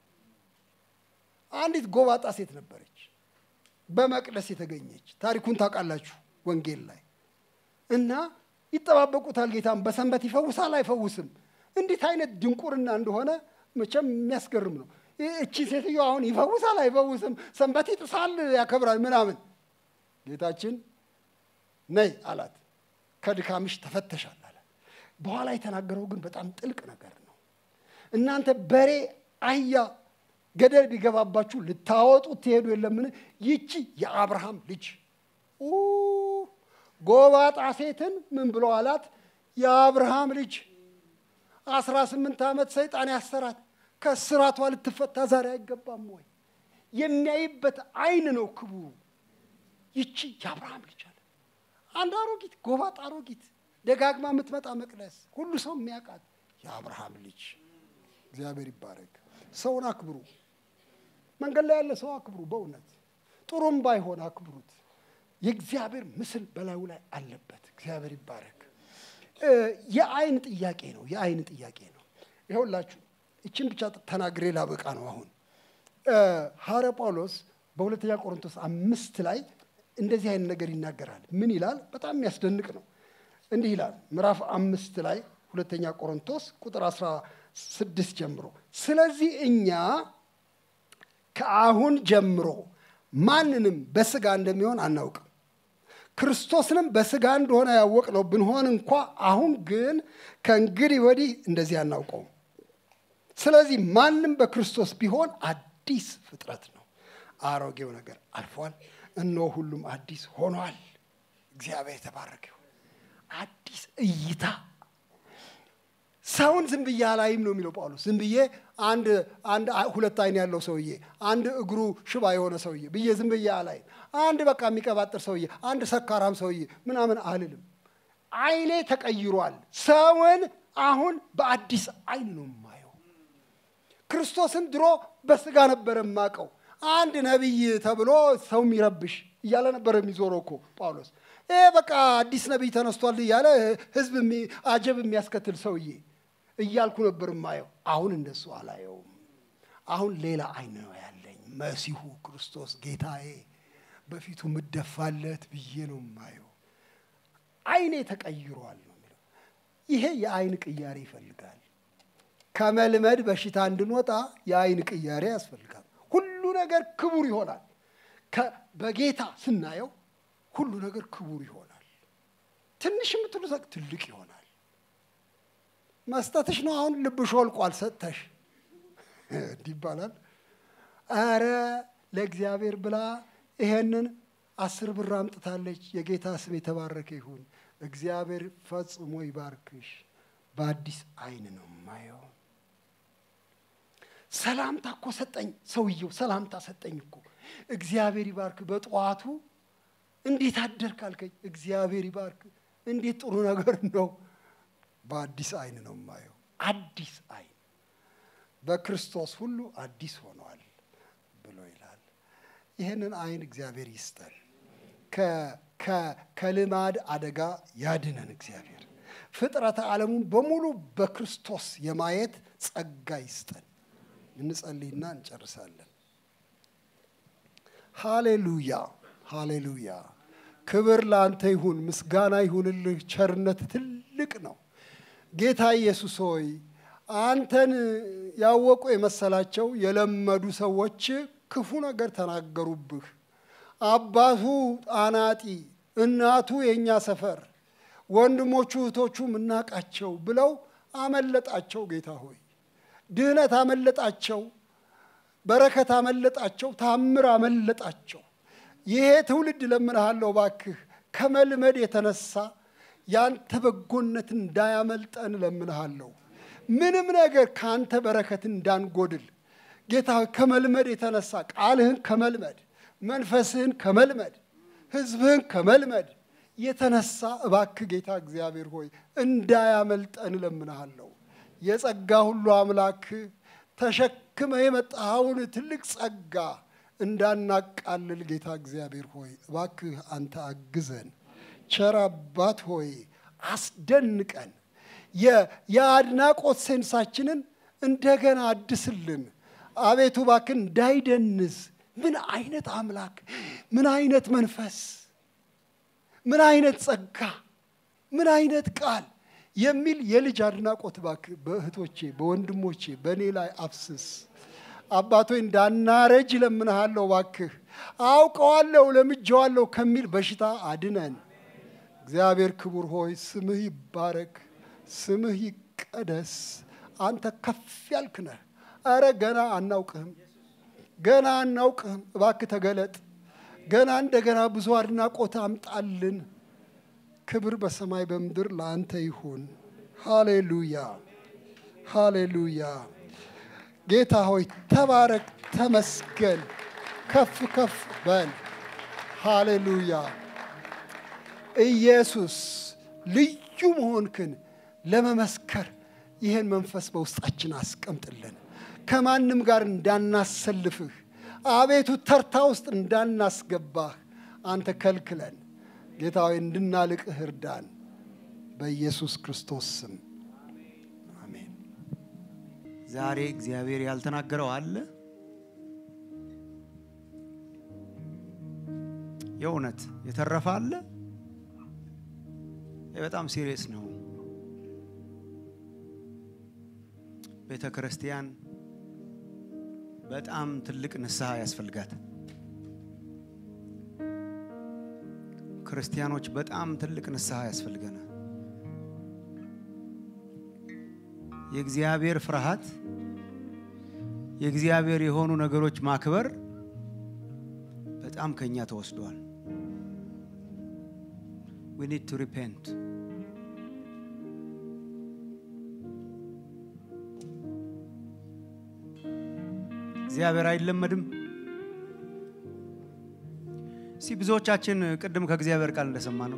አንዲት ጎባጣ ሴት ነበረች፣ በመቅደስ የተገኘች ታሪኩን ታውቃላችሁ ወንጌል ላይ እና ይጠባበቁታል ጌታም በሰንበት ይፈውሳል አይፈውስም። እንዴት አይነት ድንቁርና እንደሆነ መቼም የሚያስገርም ነው። እቺ ሴትዮ አሁን ይፈውሳል አይፈውስም፣ ሰንበት ይጥሳል ያከብራል ምናምን። ጌታችን ነይ አላት፣ ከድካምሽ ተፈተሻል አላት። በኋላ የተናገረው ግን በጣም ጥልቅ ነገር ነው። እናንተ በሬ አህያ ገደል ቢገባባችሁ ልታወጡት ትሄዱ የለምን? ይቺ የአብርሃም ልጅ ጎባጣ ሴትን ምን ብሎ አላት? የአብርሃም ልጅ አስራ ስምንት ዓመት ሰይጣን ያሰራት ከስራቷ ልትፈታ ዛሬ አይገባም ወይ? የሚያይበት አይን ነው ክቡሩ። ይቺ የአብርሃም ልጅ አለ። አንድ አሮጊት ጎባጣ አሮጊት ደጋግማ የምትመጣ መቅደስ ሁሉ ሰው የሚያውቃት የአብርሃም ልጅ። እግዚአብሔር ይባረክ። ሰውን አክብሩ። መንገድ ላይ ያለ ሰው አክብሩ። በእውነት ጥሩም ባይሆን አክብሩት። የእግዚአብሔር ምስል በላዩ ላይ አለበት። እግዚአብሔር ይባረክ። የአይን ጥያቄ ነው። የአይን ጥያቄ ነው። ይኸውላችሁ ይችን ብቻ ተናግሬ ላበቃ ነው። አሁን ሐዋርያ ጳውሎስ በሁለተኛ ቆሮንቶስ አምስት ላይ እንደዚህ አይነት ነገር ይናገራል። ምን ይላል? በጣም የሚያስደንቅ ነው። እንዲህ ይላል ምዕራፍ አምስት ላይ ሁለተኛ ቆሮንቶስ ቁጥር አስራ ስድስት ጀምሮ ስለዚህ እኛ ከአሁን ጀምሮ ማንንም በስጋ እንደሚሆን አናውቅም ክርስቶስንም በስጋ እንደሆነ ያወቅነው ብንሆን እንኳ አሁን ግን ከእንግዲህ ወዲህ እንደዚህ አናውቀውም። ስለዚህ ማንም በክርስቶስ ቢሆን አዲስ ፍጥረት ነው። አሮጌው ነገር አልፏል፣ እነሆ ሁሉም አዲስ ሆኗል። እግዚአብሔር የተባረከ ይሁን። አዲስ እይታ ሰውን ዝም ብዬ አላይም ነው የሚለው ጳውሎስ። ዝም ብዬ አንድ አንድ ሁለት አይን ያለው ሰውዬ፣ አንድ እግሩ ሽባ የሆነ ሰውዬ ብዬ ዝም ብዬ አላይም። አንድ በቃ የሚቀባጥር ሰውዬ፣ አንድ ሰካራም ሰውዬ ምናምን አልልም። አይኔ ተቀይሯል። ሰውን አሁን በአዲስ አይን ነው የማየው። ክርስቶስን ድሮ በስጋ ነበር የማውቀው። አንድ ነቢይ ተብሎ ሰው የሚረብሽ እያለ ነበር የሚዞረው እኮ ጳውሎስ። ይሄ በቃ አዲስ ነቢይ ተነስቷል እያለ ህዝብ አጀብ የሚያስከትል ሰውዬ እያልኩ ነበር የማየው። አሁን እንደሱ አላየውም። አሁን ሌላ አይን ነው ያለኝ። መሲሁ ክርስቶስ ጌታዬ በፊቱ ምደፋለት ብዬ ነው የማየው። አይኔ ተቀይሯል ነው የሚለው። ይሄ የአይን ቅያሬ ይፈልጋል። ከመልመድ በሽታ እንድንወጣ የአይን ቅያሬ ያስፈልጋል። ሁሉ ነገር ክቡር ይሆናል። በጌታ ስናየው ሁሉ ነገር ክቡር ይሆናል። ትንሽ የምትሉ ትልቅ ይሆናል። መስጠትሽ ነው አሁን ልብሽ ወልቋል ሰጥተሽ እንዲህ ይባላል። ኧረ ለእግዚአብሔር ብላ ይሄንን አስር ብር አምጥታለች። የጌታ ስም የተባረከ ይሁን። እግዚአብሔር ፈጽሞ ይባርክሽ። በአዲስ አይን ነው የማየው። ሰላምታ እኮ ሰጠኝ ሰውየው፣ ሰላምታ ሰጠኝ እኮ። እግዚአብሔር ይባርክ። በጠዋቱ እንዴት አደርክ አልከኝ። እግዚአብሔር ይባርክ። እንዴት ጥሩ ነገር ነው። በአዲስ አይን ነው የማየው። አዲስ አይን በክርስቶስ ሁሉ አዲስ ሆኗል ብሎ ይላል። ይህንን አይን እግዚአብሔር ይስጠን። ከልማድ አደጋ ያድነን እግዚአብሔር። ፍጥረተ ዓለሙን በሙሉ በክርስቶስ የማየት ጸጋ ይስጠን። እንጸልይና እንጨርሳለን። ሃሌሉያ ሃሌሉያ። ክብር ለአንተ ይሁን፣ ምስጋና ይሁንልህ። ቸርነት ትልቅ ነው። ጌታ ኢየሱስ ሆይ አንተን ያወቁ የመሰላቸው የለመዱ ሰዎች ክፉ ነገር ተናገሩብህ። አባቱ አናጢ፣ እናቱ የእኛ ሰፈር፣ ወንድሞቹ እህቶቹ ምናቃቸው ብለው አመለጣቸው። ጌታ ሆይ ድህነት አመለጣቸው፣ በረከት አመለጣቸው፣ ታምር አመለጣቸው። ይሄ ትውልድ ለምንሃለሁ ባክህ ከመልመድ የተነሳ ያንተ በጎነት እንዳያመልጠን ለምንሃለሁ። ምንም ነገር ከአንተ በረከት እንዳንጎድል ጌታ ከመልመድ የተነሳ ቃልህን ከመልመድ መንፈስህን ከመልመድ ሕዝብህን ከመልመድ የተነሳ እባክህ ጌታ እግዚአብሔር ሆይ እንዳያመልጠን እለምንሃለሁ። የጸጋ ሁሉ አምላክ ተሸክመ የመጣኸውን ትልቅ ጸጋ እንዳናቃልል ጌታ እግዚአብሔር ሆይ እባክህ አንተ አግዘን። ቸር አባት ሆይ አስደንቀን። የአድናቆት ሴንሳችንን እንደገና አድስልን። አቤቱ እባክህ እንዳይደንዝ። ምን አይነት አምላክ፣ ምን አይነት መንፈስ፣ ምን አይነት ጸጋ፣ ምን አይነት ቃል የሚል የልጅ አድናቆት እባክህ በእህቶቼ በወንድሞቼ በእኔ ላይ አፍስስ። አባቶይ እንዳናረጅ ለምንሃለሁ። እባክህ አውቀዋለሁ ለምጄዋለሁ ከሚል በሽታ አድነን። እግዚአብሔር ክቡር ሆይ ስምህ ይባረክ፣ ስምህ ይቀደስ። አንተ ከፍ ያልክ ነህ። አረ ገና አናውቅህም፣ ገና አናውቅህም። እባክህ ተገለጥ። ገና እንደገና ብዙ አድናቆት አምጣልን። ክብር በሰማይ በምድር ለአንተ ይሁን። ሃሌሉያ ሃሌሉያ። ጌታ ሆይ ተባረክ፣ ተመስገን፣ ከፍ ከፍ በል። ሃሌሉያ። ኢየሱስ ልዩ መሆንክን ለመመስከር ይህን መንፈስ በውስጣችን አስቀምጥልን። ከማንም ጋር እንዳናሰልፍህ፣ አቤቱ ተርታ ውስጥ እንዳናስገባህ አንተ ከልክለን። ጌታ ሆይ እንድናልቅህ እርዳን። በኢየሱስ ክርስቶስ ስም አሜን።
ዛሬ እግዚአብሔር ያልተናገረው አለ? የእውነት የተረፈ አለ? ይህ በጣም ሲሪየስ ነው። ቤተ ክርስቲያን በጣም ትልቅ ንስሐ ያስፈልጋት። ክርስቲያኖች በጣም ትልቅ ንስሐ ያስፈልገናል። የእግዚአብሔር ፍርሃት፣ የእግዚአብሔር የሆኑ ነገሮች ማክበር በጣም ከኛ ተወስዷል። we need to repent እግዚአብሔር አይለመድም። እስቲ ብዙዎቻችን ቅድም ከእግዚአብሔር ቃል እንደሰማ ነው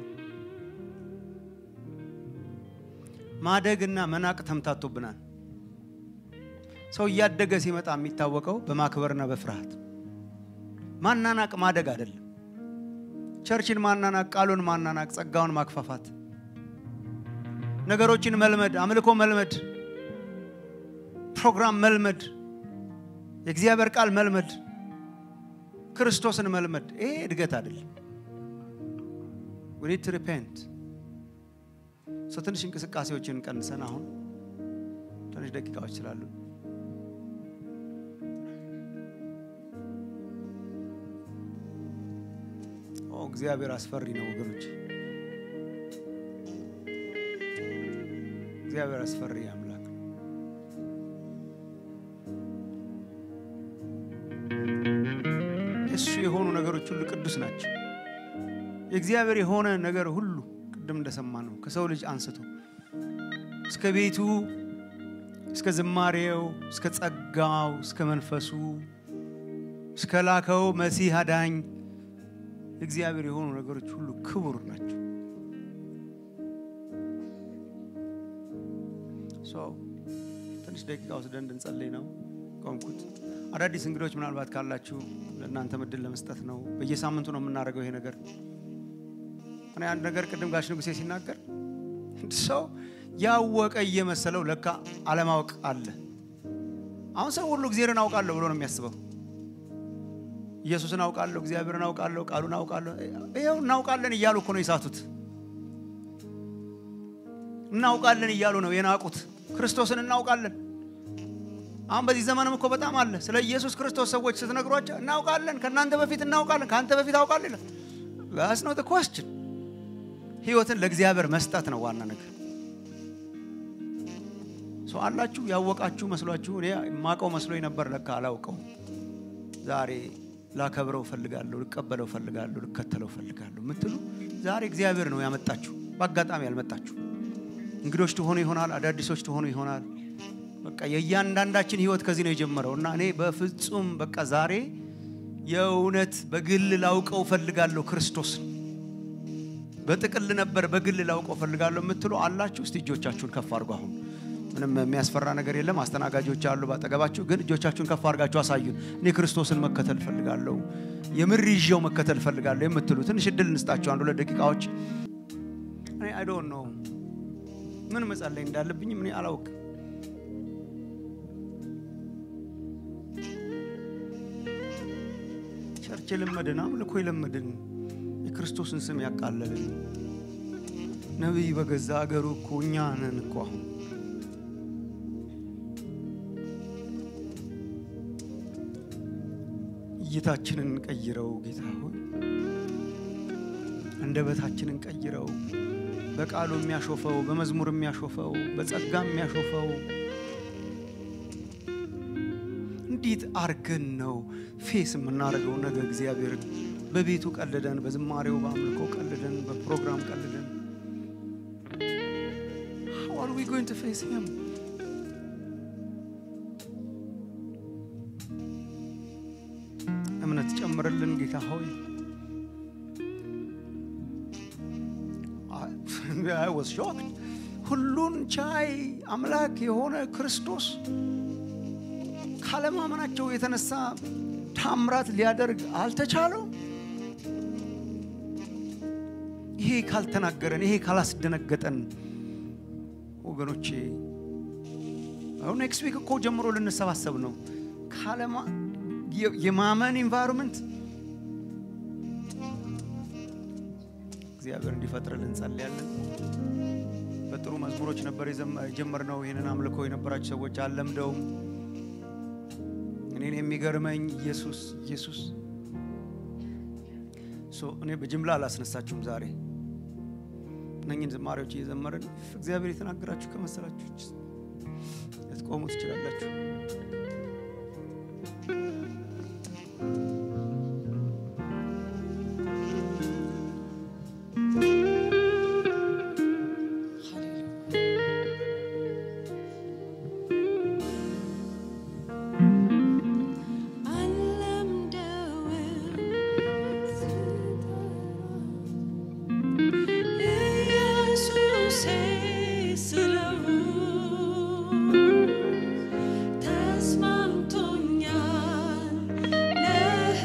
ማደግና መናቅ ተምታቶብናል። ሰው እያደገ ሲመጣ የሚታወቀው በማክበርና በፍርሃት ማናናቅ ማደግ አይደለም። ቸርችን ማናናቅ፣ ቃሉን ማናናቅ፣ ጸጋውን ማክፋፋት፣ ነገሮችን መልመድ፣ አምልኮ መልመድ፣ ፕሮግራም መልመድ፣ የእግዚአብሔር ቃል መልመድ፣ ክርስቶስን መልመድ፣ ይሄ እድገት አይደለም። we need to repent ሰው ትንሽ እንቅስቃሴዎችን ቀንሰን አሁን ትንሽ ደቂቃዎች ስላሉ ኦ እግዚአብሔር አስፈሪ ነው ወገኖች። እግዚአብሔር አስፈሪ አምላክ ነው። የእሱ የሆኑ ነገሮች ሁሉ ቅዱስ ናቸው። የእግዚአብሔር የሆነ ነገር ሁሉ ቅድም እንደሰማ ነው ከሰው ልጅ አንስቶ እስከ ቤቱ እስከ ዝማሬው እስከ ጸጋው እስከ መንፈሱ እስከ ላከው መሲህ አዳኝ እግዚአብሔር የሆኑ ነገሮች ሁሉ ክቡር ናቸው። ሰው ትንሽ ደቂቃ ወስደን እንድንጸልይ ነው ቆምኩት። አዳዲስ እንግዶች ምናልባት ካላችሁ ለእናንተ ምድል ለመስጠት ነው። በየሳምንቱ ነው የምናደርገው ይሄ ነገር እኔ አንድ ነገር ቅድም ጋሽ ንጉሴ ሲናገር ሰው ያወቀ እየመሰለው ለካ አለማወቅ አለ። አሁን ሰው ሁሉ እግዚአብሔርን አውቃለሁ ብሎ ነው የሚያስበው። ኢየሱስን አውቃለሁ፣ እግዚአብሔርን አውቃለሁ፣ ቃሉን አውቃለሁ። ይኸው እናውቃለን እያሉ እኮ ነው የሳቱት። እናውቃለን እያሉ ነው የናቁት። ክርስቶስን እናውቃለን። አሁን በዚህ ዘመንም እኮ በጣም አለ። ስለ ኢየሱስ ክርስቶስ ሰዎች ስትነግሯቸው እናውቃለን፣ ከእናንተ በፊት እናውቃለን፣ ከአንተ በፊት አውቃለሁ ይላል። ዛስ ነው ኮስችን ህይወትን ለእግዚአብሔር መስጠት ነው ዋና ነገር። ሰው አላችሁ ያወቃችሁ መስሏችሁ፣ እኔ የማውቀው መስሎኝ ነበር፣ ለካ አላውቀው። ዛሬ ላከብረው ፈልጋለሁ፣ ልቀበለው ፈልጋለሁ፣ ልከተለው ፈልጋለሁ የምትሉ ዛሬ እግዚአብሔር ነው ያመጣችሁ፣ በአጋጣሚ ያልመጣችሁ። እንግዶች ትሆኑ ይሆናል፣ አዳዲሶች ትሆኑ ይሆናል። በቃ የእያንዳንዳችን ህይወት ከዚህ ነው የጀመረው እና እኔ በፍጹም በቃ ዛሬ የእውነት በግል ላውቀው ፈልጋለሁ ክርስቶስን በጥቅል ነበር በግል ላውቀው ፈልጋለሁ የምትሉ አላችሁ። እስቲ እጆቻችሁን ከፍ አድርጉ። አሁን ምንም የሚያስፈራ ነገር የለም። አስተናጋጆች አሉ ባጠገባችሁ። ግን እጆቻችሁን ከፍ አድርጋችሁ አሳዩን። እኔ ክርስቶስን መከተል ፈልጋለሁ፣ የምር ይዤው መከተል ፈልጋለሁ የምትሉ ትንሽ እድል እንስጣችሁ፣ አንድ ሁለት ደቂቃዎች። እኔ አይ ዶንት ኖ ምን መጸለይ እንዳለብኝም እኔ አላውቅም። ቸርች የለመድን አምልኮ የለመድን የክርስቶስን ስም ያቃለልን ነቢይ በገዛ አገሩ እኮ እኛ ነን እኮ አሁን እይታችንን ቀይረው ጌታ ሆይ አንደበታችንን ቀይረው በቃሉ የሚያሾፈው በመዝሙር የሚያሾፈው በጸጋ የሚያሾፈው እንዴት አርገን ነው ፌስ የምናደርገው? ነገ እግዚአብሔርን በቤቱ ቀልደን፣ በዝማሬው በአምልኮ ቀልደን፣ በፕሮግራም ቀልደን how are we going to face him? እምነት ጨምርልን ጌታ ሆይ። I was shocked. ሁሉን ቻይ አምላክ የሆነ ክርስቶስ ካለማመናቸው የተነሳ ታምራት ሊያደርግ አልተቻለው። ይሄ ካልተናገረን፣ ይሄ ካላስደነገጠን ወገኖቼ አሁን ኔክስት ዊክ እኮ ጀምሮ ልንሰባሰብ ነው። ካለማ የማመን ኢንቫይሮንመንት እግዚአብሔር እንዲፈጥርልን እንጸልያለን። በጥሩ መዝሙሮች ነበር የጀመርነው። ይህንን አምልኮ የነበራችሁ ሰዎች አለምደውም እኔን የሚገርመኝ ኢየሱስ ኢየሱስ እኔ በጅምላ አላስነሳችሁም። ዛሬ እነኝን ዝማሬዎች እየዘመርን እግዚአብሔር የተናገራችሁ ከመሰላችሁ ልትቆሙ ትችላላችሁ።
ተስማምቶኛል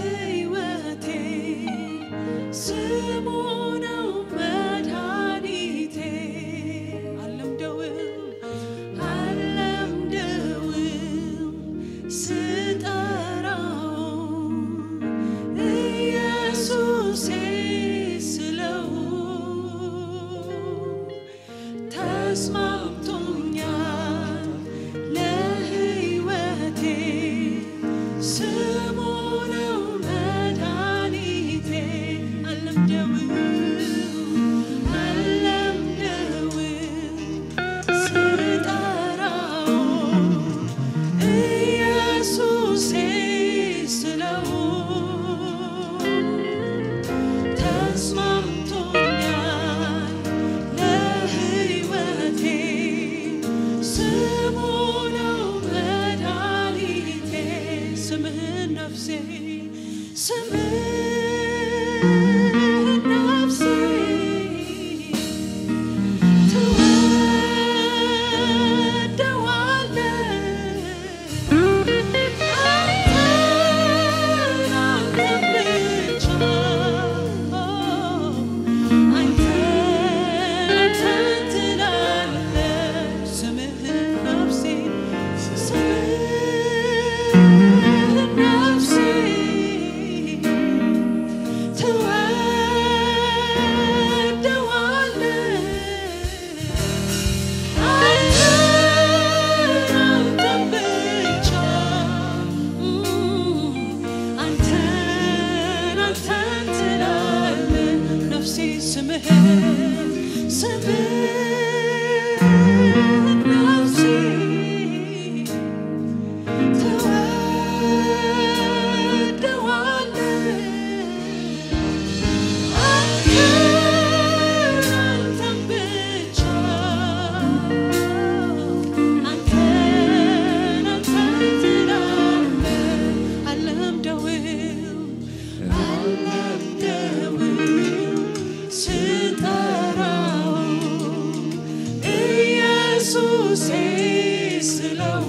ኢየሱሴ ስለው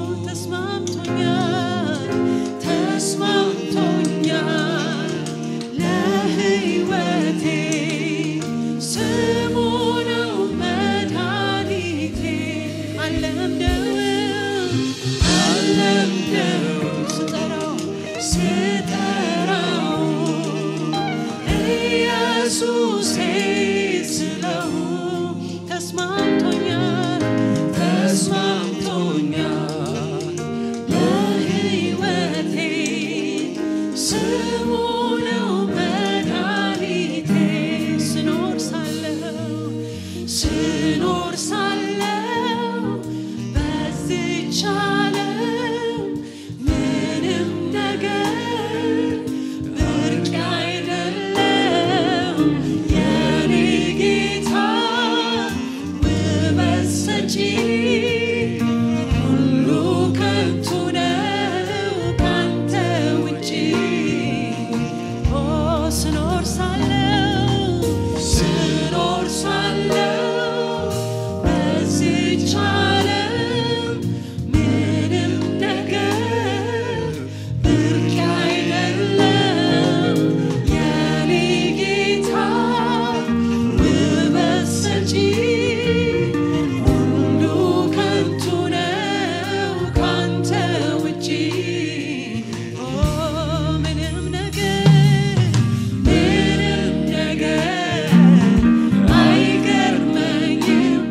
ተስማምቶኛል ተስማምቶኛል ለሕይወቴ ስሙ ነው መድኃኒቴ አለምደው አለምደው ስጠራው ስጠራው ኢየሱሴ ስለው ተስማምቶኛል ተስማምቶኛል ለሕይወቴ ስሙ ነው መድኃኒቴ ስኖር ሳለው ስኖር ሳለው በዚች ዓለም ምንም ነገር ብርቅ አይደለም የኔ ጌታ ውበት ሰጪ ሁሉ ከንቱ ነው ካንተ ውጪ ኦ ስኖር ሳለው ስኖር ሳለው በዚች ዓለም ምንም ነገር ብርቅ አይደለም የኔ ጌታ ውበት ሰጪ ሁሉ ከንቱ ነው ካንተ ውጪ ኦ ምንም ነገር ምንም ነገር አይገርመኝም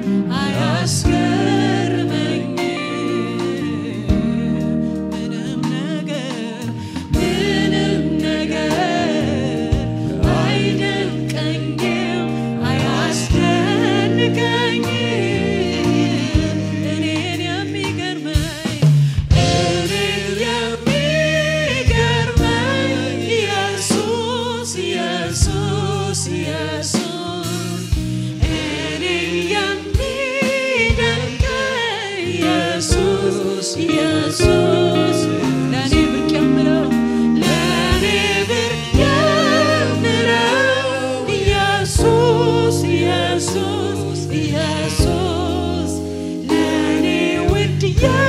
አያስገርመኝም ምንም ነገር ምንም ነገር አይደንቀኝም አያስደንቀኝም እኔን የሚገርመኝ እኔን የሚገርመኝ ኢየሱስ ኢየሱስ ኢየሱስ እኔን የሚደንቀኝ ኢየሱስ ኢየሱስ ለእኔ ብርቅ የምለው ለእኔ ብርቅ የምለው ኢየሱስ ኢየሱስ ኢየሱስ ለእኔ ውድ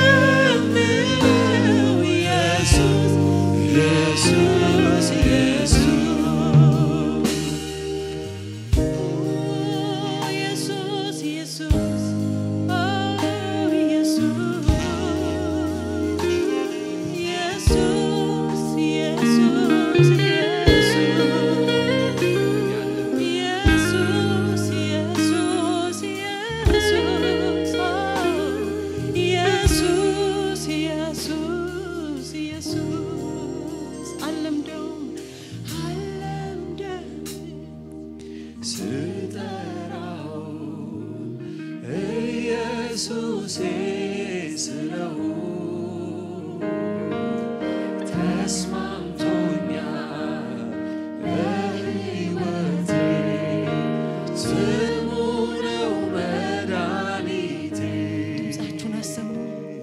የምለው ኢየሱስ ኢየሱስ ኢየሱስ ኢየሱስ ኢየሱስ ኦ ኢየሱስ ኢየሱስ ኢየሱስ ኢየሱስ ኢየሱስ ኢየሱስ ኢየሱስ ኢየሱስ ኢየሱስ አለምደውም አለምደውም ስጠራው ኢየሱሴ ስለው ተስማምቶኛል በሕይወቴ ስሙ ነው መድኃኒቴ ድምፃችሁን አሰሙ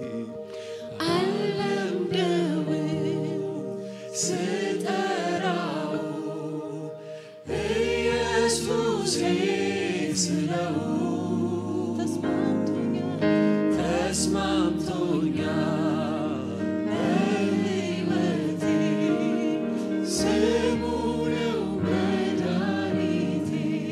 አለምደው ስጠራው ኢየሱሴ ስለው ተስማምቶኛል ተስማምቶኛል በሕይወቴ ስሙ ነው መድኃኒቴ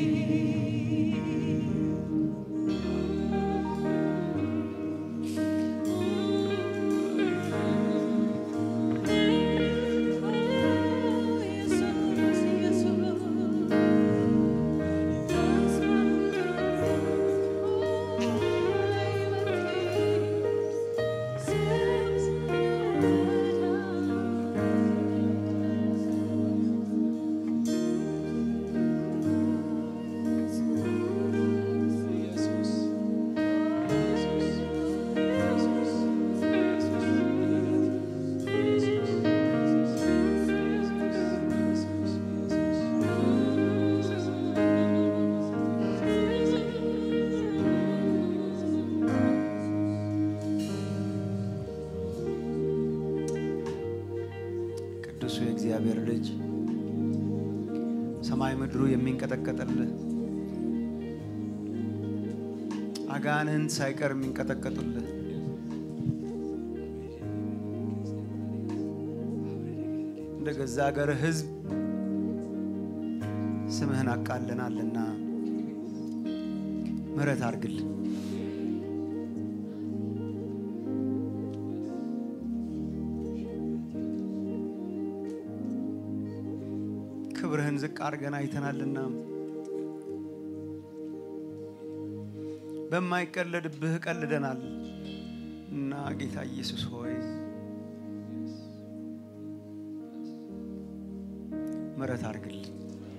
ቅዱሱ የእግዚአብሔር ልጅ ሰማይ ምድሩ የሚንቀጠቀጥልህ አጋንንት ሳይቀር የሚንቀጠቀጡልህ እንደ ገዛ ሀገር ሕዝብ ስምህን አቃለናልና ምሕረት አድርግልን። ክብርህን ዝቅ አድርገን አይተናልና በማይቀለድብህ ቀልደናል እና ጌታ ኢየሱስ ሆይ ምሕረት አድርግልን።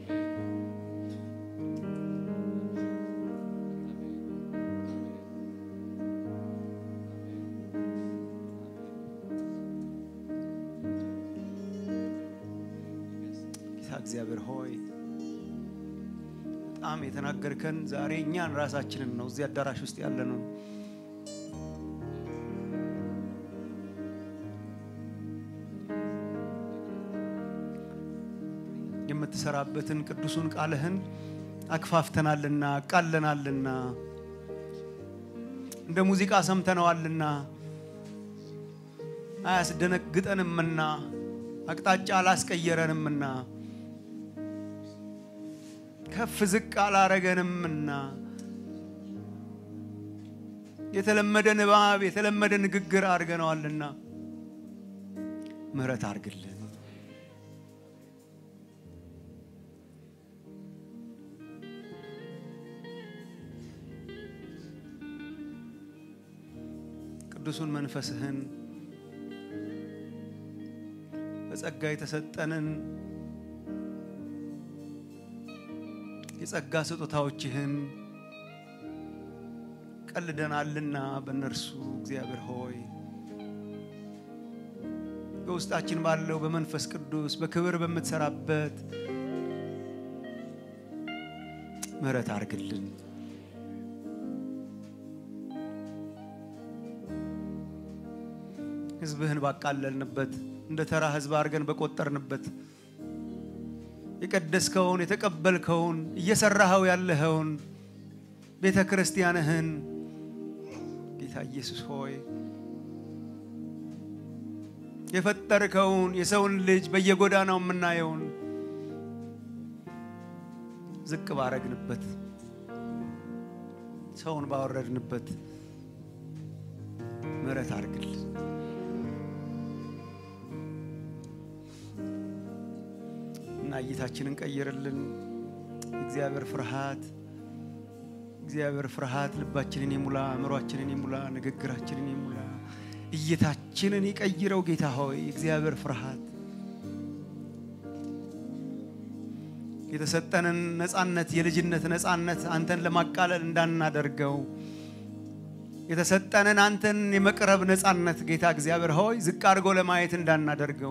ጌታ እግዚአብሔር ሆይ በጣም የተናገርከን ዛሬ እኛን ራሳችንን ነው እዚህ አዳራሽ ውስጥ ያለ ነው። የምትሰራበትን ቅዱሱን ቃልህን አክፋፍተናልና ቃለናልና እንደ ሙዚቃ ሰምተነዋልና አያስደነግጠንምና አቅጣጫ አላስቀየረንምና ከፍ ዝቅ አላረገንምና የተለመደ ንባብ የተለመደ ንግግር አድርገነዋልና ምሕረት አድርግልን። ቅዱሱን መንፈስህን በጸጋ የተሰጠንን የጸጋ ስጦታዎችህን ቀልደናልና በእነርሱ እግዚአብሔር ሆይ በውስጣችን ባለው በመንፈስ ቅዱስ በክብር በምትሰራበት ምሕረት አድርግልን። ሕዝብህን ባቃለልንበት እንደ ተራ ሕዝብ አድርገን በቆጠርንበት የቀደስከውን የተቀበልከውን እየሰራኸው ያለኸውን ቤተ ክርስቲያንህን ጌታ ኢየሱስ ሆይ የፈጠርከውን የሰውን ልጅ በየጎዳናው የምናየውን ዝቅ ባረግንበት ሰውን ባወረድንበት ምሕረት አድርግልን። እና እይታችንን ቀይርልን። እግዚአብሔር ፍርሃት እግዚአብሔር ፍርሃት ልባችንን ይሙላ፣ አእምሯችንን ይሙላ፣ ንግግራችንን ይሙላ፣ እይታችንን ይቀይረው። ጌታ ሆይ እግዚአብሔር ፍርሃት የተሰጠንን ነፃነት የልጅነት ነፃነት አንተን ለማቃለል እንዳናደርገው የተሰጠንን አንተን የመቅረብ ነፃነት ጌታ እግዚአብሔር ሆይ ዝቅ አድርጎ ለማየት እንዳናደርገው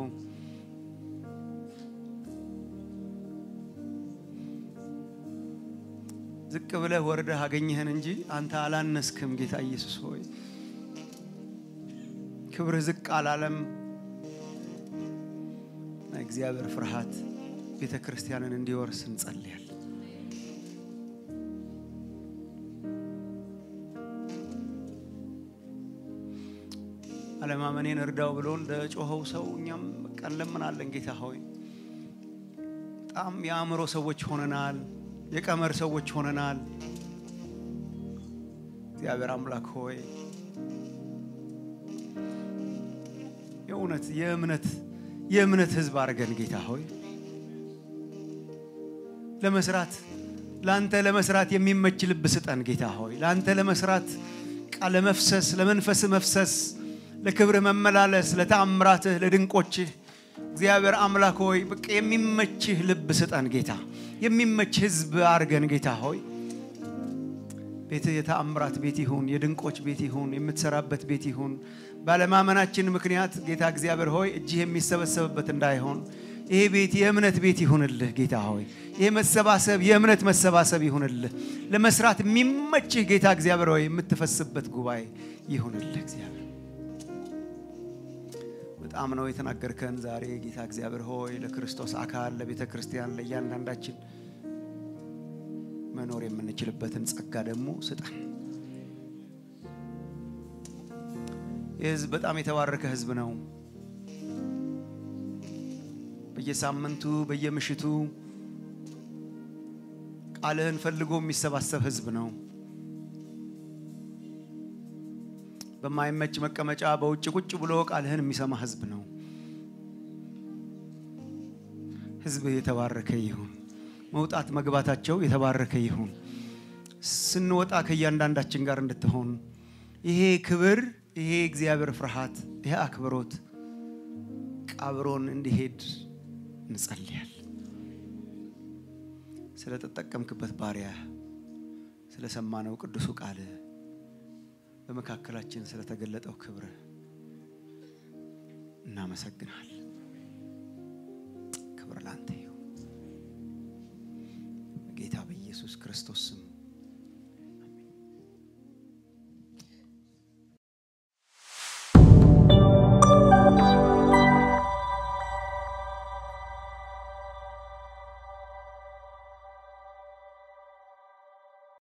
ዝቅ ብለህ ወርደህ አገኘህን እንጂ አንተ አላነስክም። ጌታ ኢየሱስ ሆይ ክብርህ ዝቅ አላለም። እግዚአብሔር ፍርሃት ቤተ ክርስቲያንን እንዲወርስ እንጸልያለን። አለማመኔን እርዳው ብሎ እንደ ጮኸው ሰው እኛም በቃ እንለምናለን። ጌታ ሆይ በጣም የአእምሮ ሰዎች ሆነናል። የቀመር ሰዎች ሆነናል። እግዚአብሔር አምላክ ሆይ የእውነት የእምነት የእምነት ሕዝብ አድርገን ጌታ ሆይ ለመስራት ለአንተ ለመስራት የሚመች ልብ ስጠን ጌታ ሆይ ለአንተ ለመስራት ቃለ መፍሰስ ለመንፈስ መፍሰስ ለክብርህ መመላለስ ለተአምራትህ ለድንቆችህ እግዚአብሔር አምላክ ሆይ በቃ የሚመችህ ልብ ስጠን ጌታ የሚመች ህዝብ አድርገን ጌታ ሆይ ቤትህ የተአምራት ቤት ይሁን፣ የድንቆች ቤት ይሁን፣ የምትሰራበት ቤት ይሁን። ባለማመናችን ምክንያት ጌታ እግዚአብሔር ሆይ እጅህ የሚሰበሰብበት እንዳይሆን ይሄ ቤት የእምነት ቤት ይሁንልህ ጌታ ሆይ ይሄ መሰባሰብ የእምነት መሰባሰብ ይሁንልህ። ለመስራት የሚመችህ ጌታ እግዚአብሔር ሆይ የምትፈስበት ጉባኤ ይሁንልህ እግዚአብሔር በጣም ነው የተናገርከን ዛሬ ጌታ እግዚአብሔር ሆይ ለክርስቶስ አካል ለቤተ ክርስቲያን ለእያንዳንዳችን መኖር የምንችልበትን ጸጋ ደግሞ ስጠን። ይህ ህዝብ በጣም የተባረከ ህዝብ ነው። በየሳምንቱ በየምሽቱ ቃልህን ፈልጎ የሚሰባሰብ ህዝብ ነው። በማይመች መቀመጫ በውጭ ቁጭ ብሎ ቃልህን የሚሰማ ህዝብ ነው። ህዝብህ የተባረከ ይሁን። መውጣት መግባታቸው የተባረከ ይሁን። ስንወጣ ከእያንዳንዳችን ጋር እንድትሆን ይሄ ክብር፣ ይሄ እግዚአብሔር ፍርሃት፣ ይሄ አክብሮት ቀብሮን እንዲሄድ እንጸልያል። ስለተጠቀምክበት ባሪያ ስለሰማነው ቅዱሱ ቃል በመካከላችን ስለተገለጠው ክብር እናመሰግናል። ክብር ላንተ ይሁን በጌታ በኢየሱስ ክርስቶስ ስም